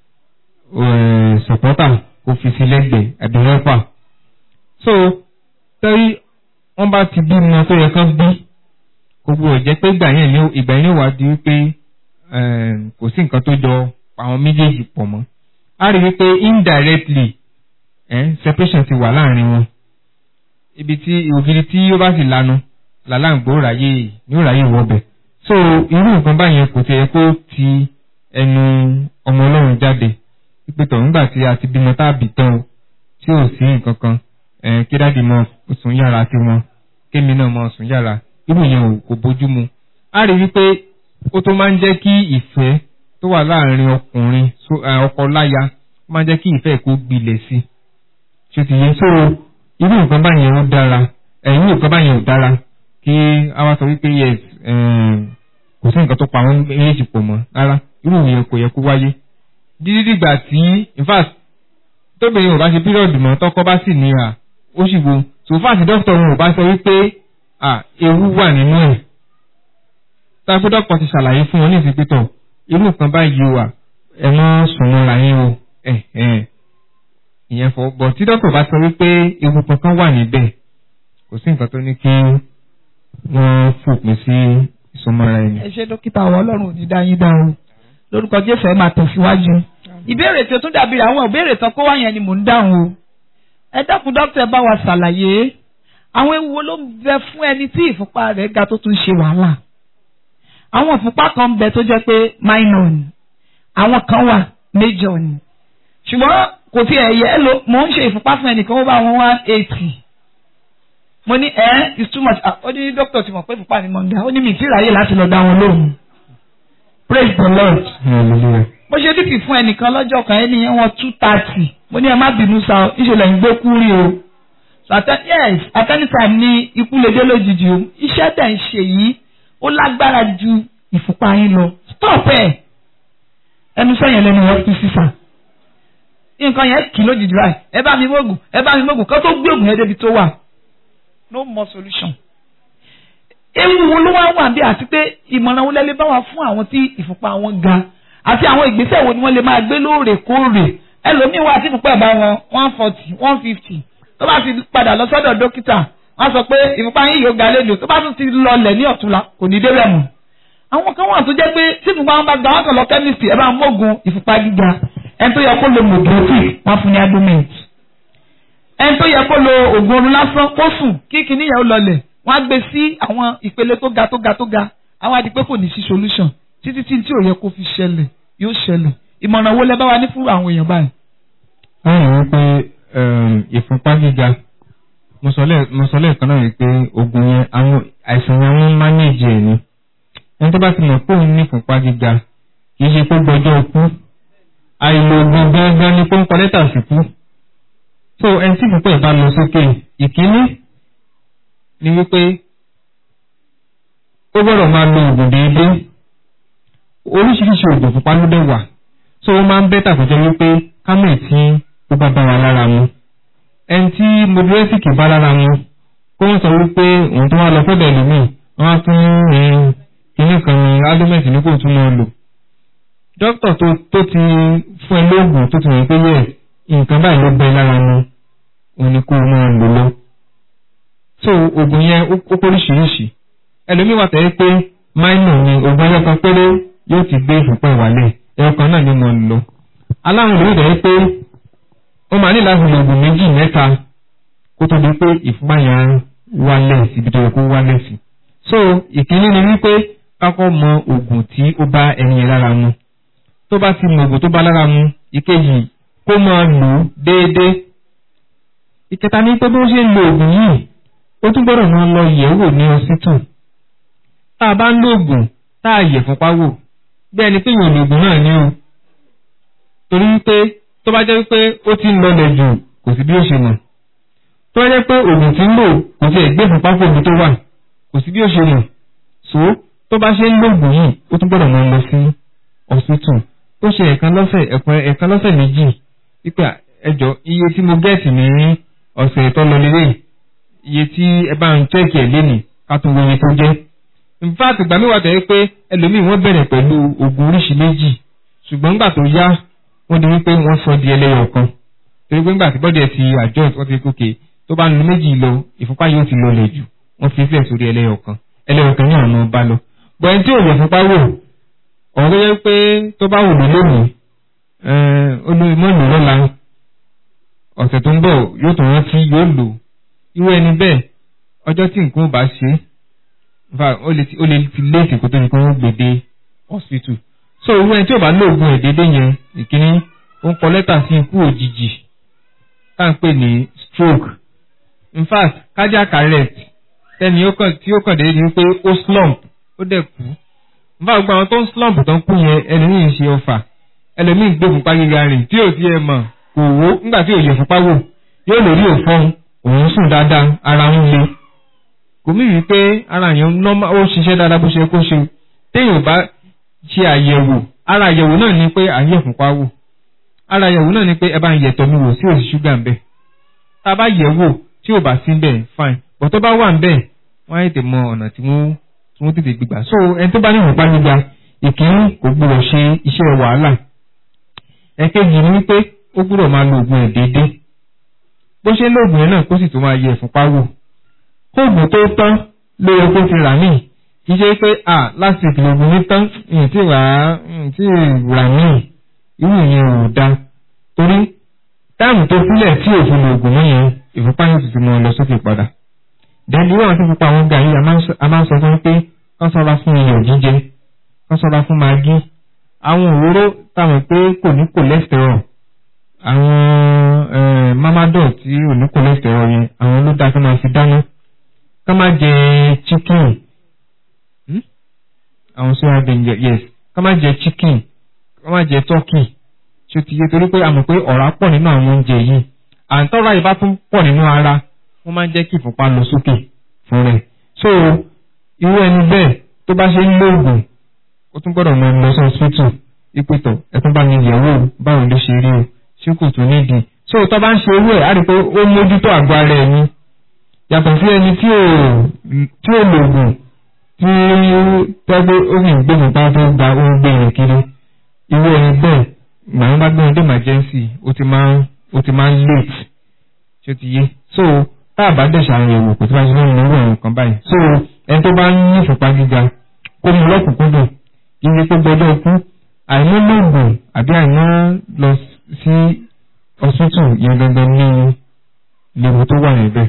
sọ̀pọ́tà kó fi sí lẹ́gbẹ̀ẹ́ àbí rẹ́pà. so tẹ́rí wọ́n bá ti bí ọmọ tó yẹ kán bí gbogbo ẹ̀ jẹ́ pé ìgbà yẹn ní ìgbà yẹn wà di wípé kò sí nǹkan tó jọ àwọn méjèèjì pọ̀ mọ́ a rí wípé indirectly eh, separation ti wà láàrin wọn ibi tí ògiri tí ó bá sì lanu làláǹgbò ráyè ní ó ráyè wọbẹ̀ so irú nǹkan báyẹn kò tiẹ̀ kó ti ẹnu ọmọ ọlọ́run jáde wípé tọ̀ nígbà tí a ti bímọ tá a bì tán o tí ò sí nǹkan kan eh, kí dáàdì mọ sùn yàrá tiwọn kémi náà mọ sùn yàrá irú yẹn ò kò bójú mu a rí wípé ó tó máa ń jẹ́ kí ìfẹ́ tó wà láàrin ọkùnrin ọkọ láya ó máa ń jẹ́ kí ìfẹ́ kó gbilẹ̀ sí ṣé ti yẹ so irú nǹkan báyẹn ó dára ẹ̀yìn nǹkan báyẹn ò dára kí a wá sọ wípé yes kò sí nǹkan tó pa àwọn méjèèjì pọ̀ mọ́ rárá irú yẹn kò yẹ kó wáyé dídí dìgbà tí in fact tóbìnrin ò bá ṣe pírọ̀dù mọ́ tọ́kọ bá sì ní à ó sì wo so far sí dókítà wọn ò bá sọ wípé à ewu wà nínú ẹ̀ táwọn dókítà ti ṣàlàyé fún wọn ní ìsìnkítọ̀ irú nǹkan báyìí wà ẹ mọ́ sùn mọ́ra yín o ẹ̀ ẹ̀ ìyẹn fọ bọ̀ tí dókítà bá sọ wípé ewu kankan wà níbẹ̀ kò sí nǹkan tó ní kí wọ́n fòpin sí ìsọmọ́ra ẹni. ẹ ṣe dókítà àwọn ọlọ́run ò ní dá yín dá o lórúkọ jésù ẹ máa tẹ̀síwájú. ìbéèrè tí o tún dàbí àwọn ìbéèrè tán kó wá yẹn ni mò ń dáhùn o. ẹ dákun dókítà ẹ bá wa ṣàlàyé àwọn ewu wo ló ń bẹ fún ẹni tí ìfúnpá rẹ̀ ga tó tún ṣe wàhálà. àwọn ìfúnpá kan bẹ tó jẹ́ pé minor ni àwọn kan wà major ni. ṣùgbọ́n kò fi ẹ̀yẹ lo mò ń ṣe ìfúnpá fún ẹnìkan ó bá wọn one eighty mo ní ẹ it's too much ó ní dókítà ti mọ̀ pé ìfúnpá mi mọ̀ ń dá ó ní mi ti ráyè láti lọ dá wọn lóhùn praise the lord. mo ṣe dìkì fún ẹnìkan lọ́jọ́ kan ẹni yẹn wọ́n two thirty mo ní ẹ má bínú sa ọ ìṣẹ̀lẹ̀ ń gbé kú rí o so at yes at any time ní ikú lè dé lójijì o iṣẹ́ tẹ̀ ń ṣe yìí ó lágbára ju ìfúnpá yín lọ stop ẹ̀ ẹnu sẹ́yìn lẹ́nu wọ́n fi sísà nǹkan yẹn kì í lójijì báyìí ẹ bá mi mọ́gùn ẹ bá mi mọ́gùn kó tó gbé ògùn yẹn débi tó wà no more solution ewu wo ló wá wà bí àti pé ìmọ̀ràn wo lẹ́lẹ́ bá wà fún àwọn tí ìfúnpá wọn ga àti àwọn ìgbésẹ̀ wo ni wọ́n lè máa gbé lóòrèkóòrè ẹlòmíín wà tí ìfúnpá ẹ̀ bá wọn one forty one fifty tó bá ti padà lọ sọ́dọ̀ dókítà wọ́n sọ pé ìfúnpá yín yóò ga lẹ́nu tó bá tún ti lọlẹ̀ ní ọ̀túnla kò ní débẹ̀ mọ́ àwọn kan wà tó jẹ́ pé tí ìfúnpá wọn bá ga wọn kàn lọ chemistry ẹ bá ń mọ́gun ìfúnpá gíga ẹni tó yẹ kó lo mobility wọ́n fún ní argument ẹni tó yẹ kó lo oògùn oorun lásán kó sùn kí kinní yẹn ó lọlẹ̀ wọ́n á gbé sí àwọn ìpele tó ga tó ga tó ga àwọn àdìpé kò ní sí solution títí tí tí ò yẹ kó fi ṣẹlẹ̀ yóò ṣẹlẹ̀ ìmọ̀ràn wo lẹ bá wa ní fún àwọn èèyàn báyìí. báyìí wọ́n pé ìfúnpá gíga mo sọ lẹ́ẹ̀kan náà wípé oògùn yẹn àwọn àìsàn yẹn wọ́n mánéèjì ẹ̀ ni ẹni tó bá ti mọ̀ pé òun ní ìfúnpá gíga kì í ṣe pé gbọ́jọ́ ikú àìlò oògùn gangan ni pé ń kọ lẹ́tà sí kú so ẹni tí ìfúnpá ẹ̀ bá lọ sókè ìkíní ni wípé ó gbọ́dọ̀ máa lo oògùn déédéé oríṣiríṣi oògùn fúnpá ló dẹ̀ wà so ó máa ń bẹ́tà kó jẹ́ wípé kámẹ̀ tí ó bá bá wa lára mu ẹni tí modulẹ́sìkì bá lára mu kó wọ́n sọ wípé òun tó wá lọ fọ́dọ̀ ẹlòmíì wọ́n á tún rìn kíní kan ní alómẹ̀tì ní kò tún máa lò dókítà tó tó ti fún ẹ lóògùn tó ti rìn pé yẹ nǹkan báyìí ló bẹ lára mu òun ni kó o máa lò lọ so oògùn yẹn ó póríṣiríṣi ẹlòmíì wà tẹ́lẹ̀ pé minor ni oògùn ẹyọ kan péré yóò ti gbé ìfúnpá ìwálẹ̀ ẹyọ kan náà ni mo ń lò aláwọn ìlú tẹ́lẹ̀ pé ó máa ní láti lo oògùn méjì mẹ́ta kó tó di pé ìfúnpá yẹn wálẹ̀ síbi tó yẹ kó wálẹ̀ sí so ìkíní ni wípé kákọ́ mọ oògùn tí ó bá ẹni yẹn lára mu tó bá ti mọ oògùn tó bá lára mu ìkejì kó máa lò ó déédéé ìkẹta ní pé bí wọ́n ṣe ń lo oògùn yìí ó tún gbọ́dọ̀ máa lọ yẹ̀wò ní ọsítù tá a bá ń lóògùn tá a yẹ̀ fúnpá wò bí ẹni pé yóò lòògùn náà ní o torí wípé tó bá jẹ́ wípé ó ti ń lọlẹ̀ jù kò sí bí ó ṣe mọ̀ tó bá jẹ́ pé oògùn tí ń lò kò tiẹ̀ gbé fúnpá kò bí tó wà kò sí bí ó ṣe mọ̀ so tó bá ṣe ń lóògùn yìí ó tún gbọ́dọ̀ máa lọ sí ọsítù ó ṣe ẹ̀kan lọ́sẹ̀ ẹ̀kan lọ́sẹ̀ méjì wípé ẹjọ́ iye tí mo gẹ́ẹ̀tì ní ọ̀sẹ̀ tó lọ lélẹ́yìí iye tí ẹ bá ń tẹ́ẹ̀kì ẹ̀ lénìí ká tún wo iye tó jẹ́. in fact ìgbà mi wà tẹ́ pé ẹlòmíì wọ́n bẹ̀rẹ̀ pẹ̀lú oògùn oríṣi méjì ṣùgbọ́n nígbà tó yá wọ́n di wípé wọ́n sọ di ẹlẹ́yọ̀ kan torí pé nígbà tí bọ́dì ẹ̀ ti àjọ wọ́n ti kókè tó bá ń lo méjì lọ ìfúnpá yóò ti lọlẹ̀ jù wọ́n fi sílẹ̀ sórí ẹlẹ́yọ̀ kan ẹlẹ́yọ̀ kan ní àná bá lọ. bọ̀ ẹni tí ò yẹ fúnpá wò ọ̀rọ̀ tó yẹ pé tó bá wò ló lónìí olórí mọ́lù lọ́la ọ̀sẹ̀ tó ń bọ̀ yóò tún rántí yóò lò irú ẹni bẹ́ẹ̀ ọjọ́ tí nǹkan ò bá ṣe ó lè ti léèkì kó tó ní kó wọ́n gbèdé hospital so irú ẹni tí ò bá lóògùn ẹ̀ déédéé yẹn ìkíní ó ń kọ lẹ́tà sí ikú òjijì tá à ń pè ní stroke in fact cardiac arrest tẹ́ni tí ó kàn déédéé ni pé ó slump ó dẹ̀ kú in fact gbogbo àwọn tó ń slump tó ń kú yẹn ẹlòmíì ń ṣe ọfà ẹlòmíì ń gbé fúnpá gíga rìn tí ò sí ẹ mọ̀ kò wó nígbà tí ò yẹ fúnpá wò yóò lórí òfin òun sùn dáadáa ara ń le kò mí rí pé ara yẹn nọ́mà ó ṣiṣẹ́ dáadáa bó ṣe kó ṣe téèyàn bá ṣe àyẹ̀wò ara àyẹ̀wò náà ni pé àyẹ̀ fúnpá wò ara àyẹ̀wò náà ni pé ẹ bá ń yẹ̀tọ̀ mi wò sí òsì ṣúgà ń bẹ̀ tá a bá yẹ̀ wò tí ò bá sí ń bẹ̀ fine bọ̀ tó bá wà ń bẹ̀ wọ́n á tètè mọ ọ̀nà tí wọ́n tí wọ́n tètè gbígbà so ẹni tó bá ní ìrùpá gbígba ìkíní kò gbúdọ̀ ṣe iṣẹ́ wàhálà ẹ̀kejì ni wípé ó gbúdọ̀ máa lo oògùn ẹ̀ déédéé bó ṣe lóògùn yẹn náà kó sì tún máa yẹ ìfúnpá wò kóògùn tó tán ló yẹ kó ti rà míì kì í ṣe pé à láti ìlògùn ní tán ìyìn tí rà á ìyìn tí rà míì irú ìyẹn ò da torí táàmù tó sílẹ̀ tí òfin lògùn mọ́ yẹn ìfúnpá yẹn sì ti mọ lọ sókè padà dẹ́ni wọ́n ti pupa àwọn gàrí a máa ń sọ fún pé kán sọ́ra fún iyọ̀ jíjẹ kán sọ́ra fún magí àwọn òróró táwọn pé kò ní cholesterol àwọn mamadol tí ò ní cholesterol yẹn àwọn ló dáa kí wọ́n fi dáná ká má jẹ chicken àwọn soya bean yes ká má jẹ chicken ká má jẹ turkey ṣé ti yé torí pé a mọ̀ pé ọ̀rá pọ̀ nínú àwọn oúnjẹ yìí àǹtọ́ra yìí bá tún pọ̀ nínú ara wọ́n máa ń jẹ́ kí ìfúnpá lọ sókè fún rẹ̀ so irú ẹni bẹ́ẹ̀ tó bá ṣe ń lóògùn ó tún gbọ́dọ̀ mọ lọ sí hospital ìpètọ̀ ẹ̀tún bá ní ìyẹ̀wò báwo ló ṣe rí o ṣé kò tún nídìí so tó bá ń ṣe irú ẹ̀ á rí i pé ó mójútó àgọ́ ara ẹ̀ ni yàtọ̀ sí ẹni tí ò tí ò lòògùn tí tẹ́gbẹ́ ó sì ń gbé nípa tó gba ó ń gbé yẹn kiri irú ẹni bẹ́ẹ̀ màá bá gbé wọn dé emergency ó ti máa ń ó ti máa ń late ṣé ó ti yé so tá a bá dẹ̀ ṣàyẹ̀wò kò tí wọ́n ṣe lóyún lórí àwọn nǹkan báyìí so ẹni tó bá ń ní ìfúnpá gíga kó mu lọ́kùnkúndùn kí ni kó gbọdọ̀ kú àìmọ́ lóògùn àbí àìmọ́ lọ sí ọ̀sùtù yẹn gangan ní léwu tó wà níbẹ̀.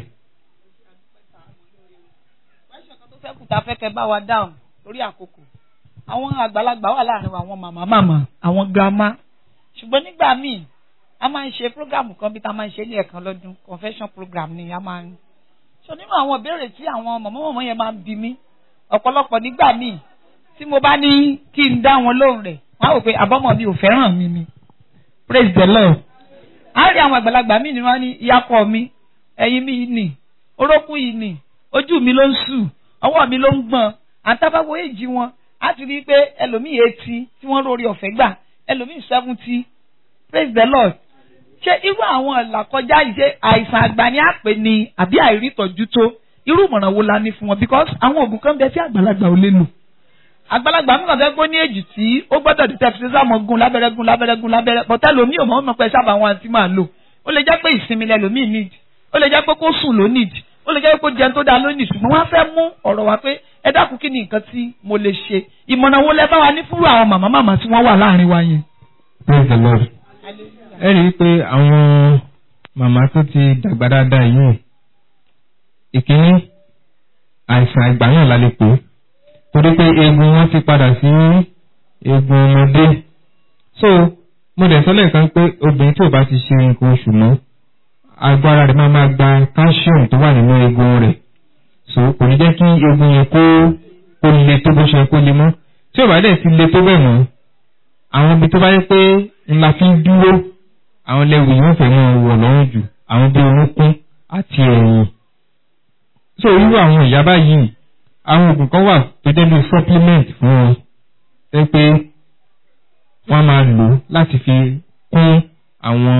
sẹ́kù tá a fẹ́ kẹ́ bá wa dáhùn lórí àkókò àwọn àgbàlagbà wà láàrin wa àwọn màmá màmá àwọn grandma ṣùgbọ́n nígbà míì a máa ń ṣe program kan bí ta máa ń ṣe ní ẹ̀kan lọ́dún confession program ni a máa ń ṣe nínú àwọn ìbéèrè tí àwọn mọ̀mọ́mọ́mọ́ yẹn máa ń bi mí ọ̀pọ̀lọpọ̀ nígbà míì tí mo bá ní kí n dá wọn lóhùn rẹ̀ wọ́n á wò pé àbọ̀mọ̀ mi ò fẹ́ràn mi ni praise the lord á rí àwọn àgbàlagbà míì ni wọ́n ní ìyàkọ̀ mi ẹ̀yìn mi nì orókùn yìí nì ojú mi ló ń sù ọwọ́ mi ló ń gbọ̀n àtàbáwo èjì wọn á ti rí i pé ẹlòmíì etí tí wọ́n lórí ọ̀fẹ́ gbà ẹlòmíì seventy praise the lord ṣé irú àwọn ìlàkọjá yìí ṣe àìsàn àgbà ni a pè ní àbí àìrítọ́jú tó irú ìmọ̀ràn wo la ní fún wọn because àwọn oògùn kan bẹ tí àgbàlagbà ò lè lò àgbàlagbà mi kàn fẹ́ gbó ní èjì tí ó gbọ́dọ̀ di tẹ́fí sísá gun lábẹ́rẹ́ gun lábẹ́rẹ́ gun lábẹ́rẹ́ bọ́tẹ́ lomi ò mọ̀ ọ́n pẹ́ sábà wọn àti máa lò ó lè jẹ́ pé ìsinmi lẹ lomi need ó lè jẹ́ pé kó sùn ló need ó lè jẹ́ pé kó jẹun tó dáa ló need ṣùgbọ́n wọ́n á fẹ́ mú ọ̀rọ̀ wá pé ẹ dákun kí ni nǹkan tí mo lè ṣe ìmọ̀ràn wo lẹ bá wa ní fúrú àwọn màmá màmá tí wọ́n wà láàrin wa yẹn. praise the lord ẹ rí i pé àwọn màmá tó ti dàgbà dáadáa yìí ìkíní àìsàn àgbáyàn la lè pè é torí pé eegun wọn ti padà sí eegun ọmọdé so mo dẹ̀ sọ́lẹ̀ kan pé obìnrin tí ò bá ti ṣe nǹkan oṣù mọ́ agbára rẹ̀ máa máa gba calcium tó wà nínú eegun rẹ̀ so kò ní jẹ́ kí eegun yẹn kó kó le tó bó ṣe kó le mọ́ tí ò bá dẹ̀ ti le tó bẹ̀ mọ́ àwọn ibi tó bá yẹ pé ńlá fi ń dúró àwọn lẹ́wù yìí wọ́n fẹ́ mọ́ wọ̀ lọ́rùn jù àwọn bí orúnkún àti ẹ̀yìn so irú àwọn ìyá báyìí àwọn oògùn kan wà tó jẹ́ bí supplement fún wọn tẹ́ pé wọ́n máa lò láti fi kún àwọn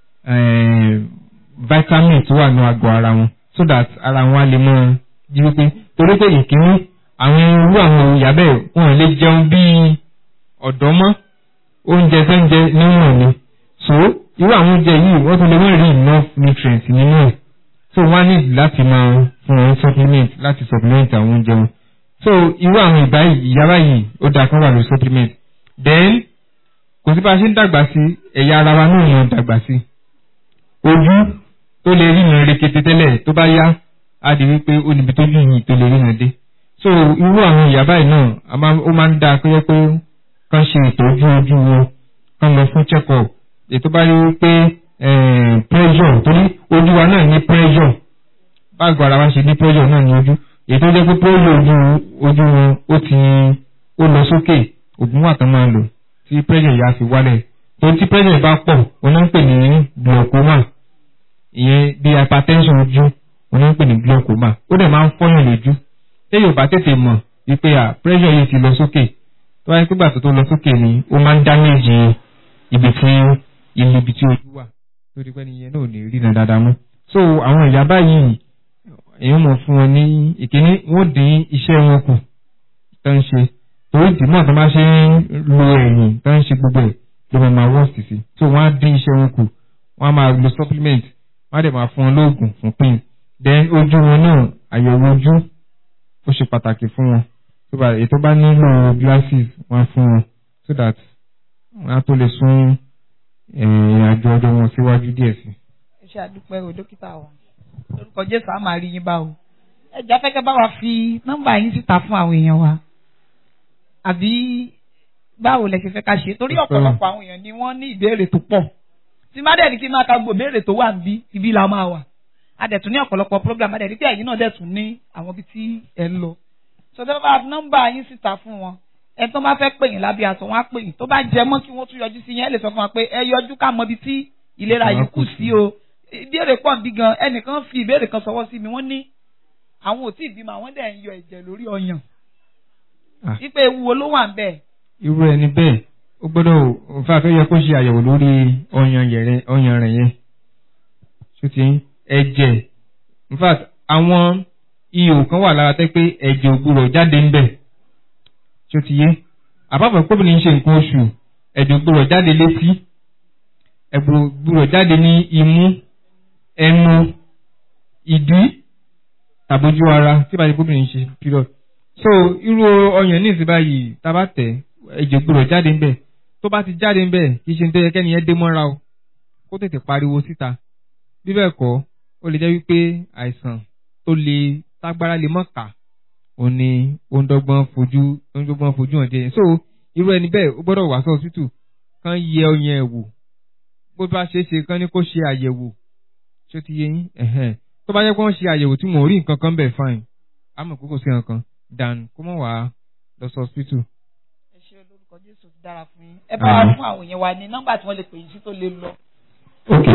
vitamin tó wà ní àgọ́ ara wọn so that ara wọn á lè mọ́ jí wípé torí pé ìkíní àwọn irú àwọn ìyá bẹ́ẹ̀ wọn lè jẹun bíi ọ̀dọ́ mọ́ oúnjẹ tó ń jẹ níwọ̀n ni so irú àwọn oúnjẹ yìí wọ́n tún lè wọ́n rí enough nutrients nínú ẹ̀ so wọ́n á ní láti máa fún wọn supplement láti supplement àwọn oúnjẹ wọn so irú àwọn ìbá ìyá báyìí ó dáa kán wà lórí supplement then kò sí bá a ṣe ń dàgbà sí ẹ̀yà ara wa náà yàn dàgbà sí ojú tó lè ríran rekete tẹ́lẹ̀ tó bá yá á di wípé ó níbi tó jù yìí tó lè ríran dé so irú àwọn ìyá báyìí náà a máa- ó máa ń dáa pé pé kán ṣe ìtọ́jú ojú wọn kán lọ fún check up ètò bá rí wípé eh, pressure torí ojú wa náà ní pressure báàgò ara wa ṣe ní pressure náà ní ojú èyí tó jẹ́ pé pressure ojú ojú wọn ó ti ó lọ sókè òògùn wà tán máa lò tí pressure yà fi wálẹ̀ tó tí pressure bá pọ̀ wọn náà ń pè ní glaucoma ìyẹn bí hypertension ojú wọn náà ń pè ní glaucoma ó dẹ̀ máa ń fọ́yàn lójú téèyàn bá tètè mọ̀ wípé à pressure yìí ti lọ sókè tó wáyé pé gbàtọ́ tó lọ sókè ni ó máa ń damage ibi tí ilé ibi tí ojú wà tó di pé nìyẹn náà ò ní rí náà dáadáa mọ́ so àwọn ìyá báyìí èèyàn mọ̀ fún wọn ní ìkíní wọ́n dín iṣẹ́ wọn kù tó ń ṣe torí ìdìmọ̀ tó máa ṣe ń lo ẹ̀yìn tó ń ṣe gbogbo ẹ̀ ló máa máa worst sí so wọ́n á dín iṣẹ́ wọn kù wọ́n á máa lo supplement wọ́n á dẹ̀ máa fún wọn lóògùn fún pain then ojú wọn náà àyẹ̀wò ojú ó ṣe pàtàkì fún wọn tó bá èyí tó bá nílò glasses wọ́n á fún wọn so that wọ́n á tó lè sún ìrìn àjò ọjọ́ wọn síwájú díẹ̀ sí. ẹ ṣe àdúpẹ́ o dókítà wa lórúkọ jésù á máa rí yín bá o ẹ jẹ́ afẹ́kẹ́ bá wa fi nọ́mbà yín síta fún àwọn èèyàn wa àbí báwo lẹ ṣe fẹ́ ká ṣe torí ọ̀pọ̀lọpọ̀ àwọn èèyàn ni wọ́n ní ìbéèrè tó pọ̀ tí má dẹ̀ ní kí n máa ka gbogbo ìbéèrè tó wà níbí ibi la máa wà a dẹ̀ tún ní ọ̀pọ̀lọpọ̀ program a dẹ̀ ní pé ẹ̀yin náà dẹ̀ tún ní àwọn ibi tí ẹ ń lọ so tẹ́ bá fi nọ́mbà yín síta fún wọn ẹ tó bá fẹ́ pè yín lábẹ́ aṣọ wọn á pè yín tó bá jẹ mọ́ kí wọ́n tún yọjú sí yín ẹ lè sọ fún wa pé ẹ yọjú ká mọ ibi tí ìlera yìí kù sí o ìbéèrè pọ̀ bí gan ẹnìkan fi ìbéèrè kan sọwọ́ sí mi wọ́n ní àwọn ò tí ì bímọ àwọn dẹ̀ ń yọ ẹ̀jẹ̀ lórí ọyàn Ah. wípé ewu wo ló wà ń bẹ̀ irú ẹni bẹ́ẹ̀ ó gbọ́dọ̀ nfa tó yẹ kó ṣe àyẹ̀wò lórí ọyàn yẹrẹ ọyàn rẹ̀ yẹn ṣó ti ń ẹ̀jẹ̀ in fact àwọn ihò kan wà lára tẹ́ pé ẹ̀jẹ̀ ò gbúrọ̀ jáde ń bẹ̀ ṣó ti yé àpapọ̀ kóbìnrin ń ṣe nǹkan oṣù ẹ̀jẹ̀ ò gbúrọ̀ jáde létí ẹ̀jẹ̀ ò gbúrọ̀ jáde ní imú ẹnu ìdí tàbójú ara tí bá ti kóbìnrin ń ṣe period so irú ọyàn ní ìsìn báyìí tá a bá tẹ̀ ẹ̀jẹ̀ gbọ́dọ̀ jáde ń bẹ̀ tó bá ti jáde ń bẹ̀ kì í ṣe ní tó yẹ kẹ́ni yẹn dé mọ́ra o kó tètè pariwo síta bí bẹ́ẹ̀ kọ́ ó lè jẹ́ wípé àìsàn tó lè tágbára lè mọ̀ ká ó ní ó ń dọ́gbọ́n fojú ó ń dọ́gbọ́n fojú hàn jẹ́ so irú ẹni bẹ́ẹ̀ ó gbọ́dọ̀ wá sí ọ̀sítù kán yẹ ọyàn ẹ̀ wò bó bá ṣe é ṣe kán ní kó ṣe àyẹ̀wò ṣó ti yé yín ẹ̀hẹ́n tó bá yẹ kó ń ṣe àyẹ̀wò tí wọn ò rí nǹkan kan bẹ̀ fine àmọ́ kókò sí nǹkan dan kó mọ̀ wá lọ sí hospital. ẹ ṣe olórúkọ jésù ti dára fún yín ẹ bá wa fún àwọn èèyàn wa ní nọ́mbà tí wọ́n lè pè yín sí tó lè lọ ok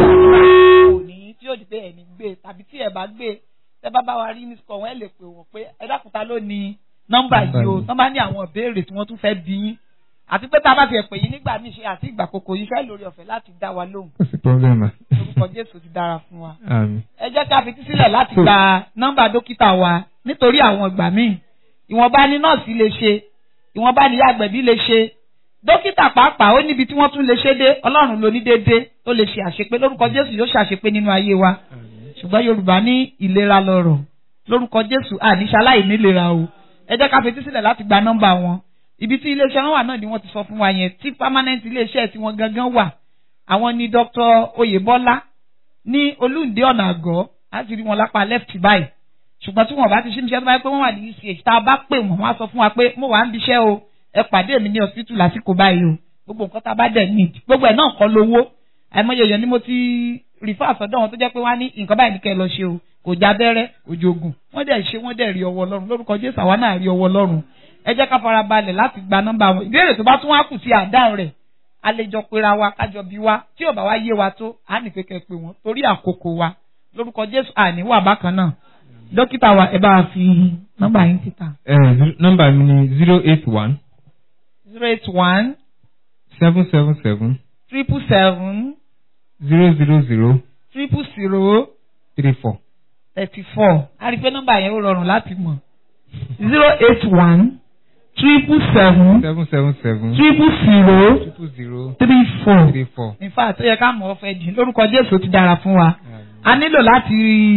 òní tí yóò di pé ẹni gbé tàbí tí ẹ bá gbé tẹ bá bá wa rí ní sọ wọn ẹ lè pè wọn pé ẹ dákúta ló ní nọ́mbà yìí o tọ́ bá ní àwọn ìbéèrè tí wọ́n tún fẹ́ bí yín àti pé tá a bá ti ẹ̀ pè yín nígbà míì ṣe àti ìgbà kòkò yín fẹ́ lórí ọ̀fẹ́ láti dá wa lóhùn kò sí problem ah. orúkọ jésù ti dára fún wa àmín. ẹ jẹ́ ká fi tísílẹ̀ láti gba nọ́mbà dókítà wa nítorí àwọn ìgbà míì ìwọ̀nba ni nọ́ọ̀sì lè ṣe ìwọ̀nba ni àgbẹ̀bí lè ṣe dókítà pàápàá ó níbi tí wọ́n tún lè ṣe dé ọlọ́run ló ní déédé tó lè ṣe àṣepé lórúkọ jésù yóò ṣàṣepé nínú ayé wa ṣùgbọ́n yorùbá ní ìlera lọ́rọ̀ lórúkọ jésù àníṣaláì nílera o ẹ jẹ́ ká fi tísílẹ̀ láti gba nọ́mbà wọn ibi tí iléeṣẹ́ wọn wà náà ni wọ́n ti sọ fún wa yẹn tí permanent iléeṣẹ́ tí wọ́n gangan wà àwọn ni dr oyèbọ́lá ní olúǹde ọ̀nà àgọ́ láti rí wọn lápá left báyìí ṣùgbọ́n tí wọ́n bá ti ṣe níṣẹ́ tó bá yẹ pé wọ́n wà ní uch tá a bá pè wọ́n wọ́n á sọ fún wa pé mo wà ń bíṣẹ́ o ẹ pàdé mi ní hospital lásìkò báyìí o gbogbo nǹkan tá a bá dẹ̀ need gbogbo ẹ̀ náà kọ́ lówó àìmọye èèyàn ni mo ti rìfà sọ́dọ̀ wọn tó jẹ́ pé wọ́n á ní nǹkan báyìí ní kẹ́ ẹ lọ ṣe o kò já bẹ́rẹ́ kò jogun wọ́n dẹ̀ ṣe wọ́n dẹ̀ rí ọwọ́ ọlọ́run lórúkọ jésù àwa náà rí ọwọ́ ọlọ́run ẹ jẹ́ ká fara balẹ̀ láti gba nọ́mbà wọn ìbéèrè tó bá tún wá kù sí àdáhùn rẹ̀ a lè jọ pera wa kájọ bí wa tí ò bá wá yé wa tó a ní pé kẹ́ ẹ pè wọ́n torí àkókò wa lórúkọ jésù àní wà bákan náà dókítà wa ẹ bá a fi nọ́mbà yín síta ẹ nọ́mbà mi ni zero eight one zero eight one seven seven seven triple seven zero zero zero triple zero three four. thirty four a rí i pé nọ́mbà yẹn ó rọrùn láti mọ̀ zero eight one triple seven seven seven seven triple zero triple zero three four three four. in fact ó yẹ ká mọ̀ ọ́ fẹ́ jìn lórúkọ jésù ó ti dára fún wa a nílò láti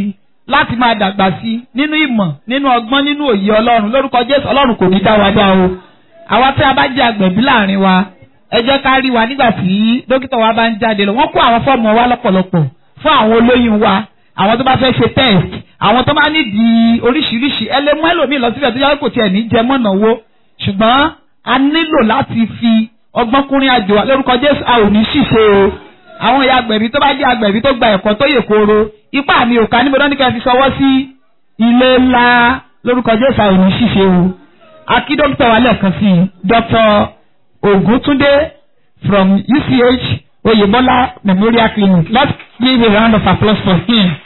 láti máa dàgbà sí i nínú ìmọ̀ nínú ọgbọ́n nínú òye ọlọ́run lórúkọ jésù ọlọ́run kò ní dá wa dá o àwa tí a bá jẹ́ agbẹ̀bí láàrin wa ẹ jẹ́ ká rí wa nígbà tí dókítà wa bá ń jáde lọ wọ́n kó àwọn fọ́ọ̀mù wa lọ́pọ̀lọpọ̀ fún àwọn olóyún wa àwọn tó bá fẹ́ ṣe test àwọn tó bá nídìí oríṣiríṣi ẹ lè mú ẹlòmíì lọ síbẹ̀ tó yẹ kó tiẹ̀ ní jẹ mọ́nà owó ṣùgbọ́n a nílò láti fi ọgbọ́n kúnrin àjò wa lórúkọ Jésù a ò ní ṣìṣe o àwọn ìyá agbẹ̀bí tó bá jẹ́ agbẹ̀bí tó gba ẹ̀kọ́ tó yè kóró ipá mi ò ká níbo náà ní ká fi sọwọ́ sí ilé ńlá lórúkọ Jésù a ò ní ṣìṣe o akí dókítà wa lẹ́ẹ̀kan sí i Dr. Oguntunde from UCH Oyebola Memorial Clinic let's give a round of applause for him.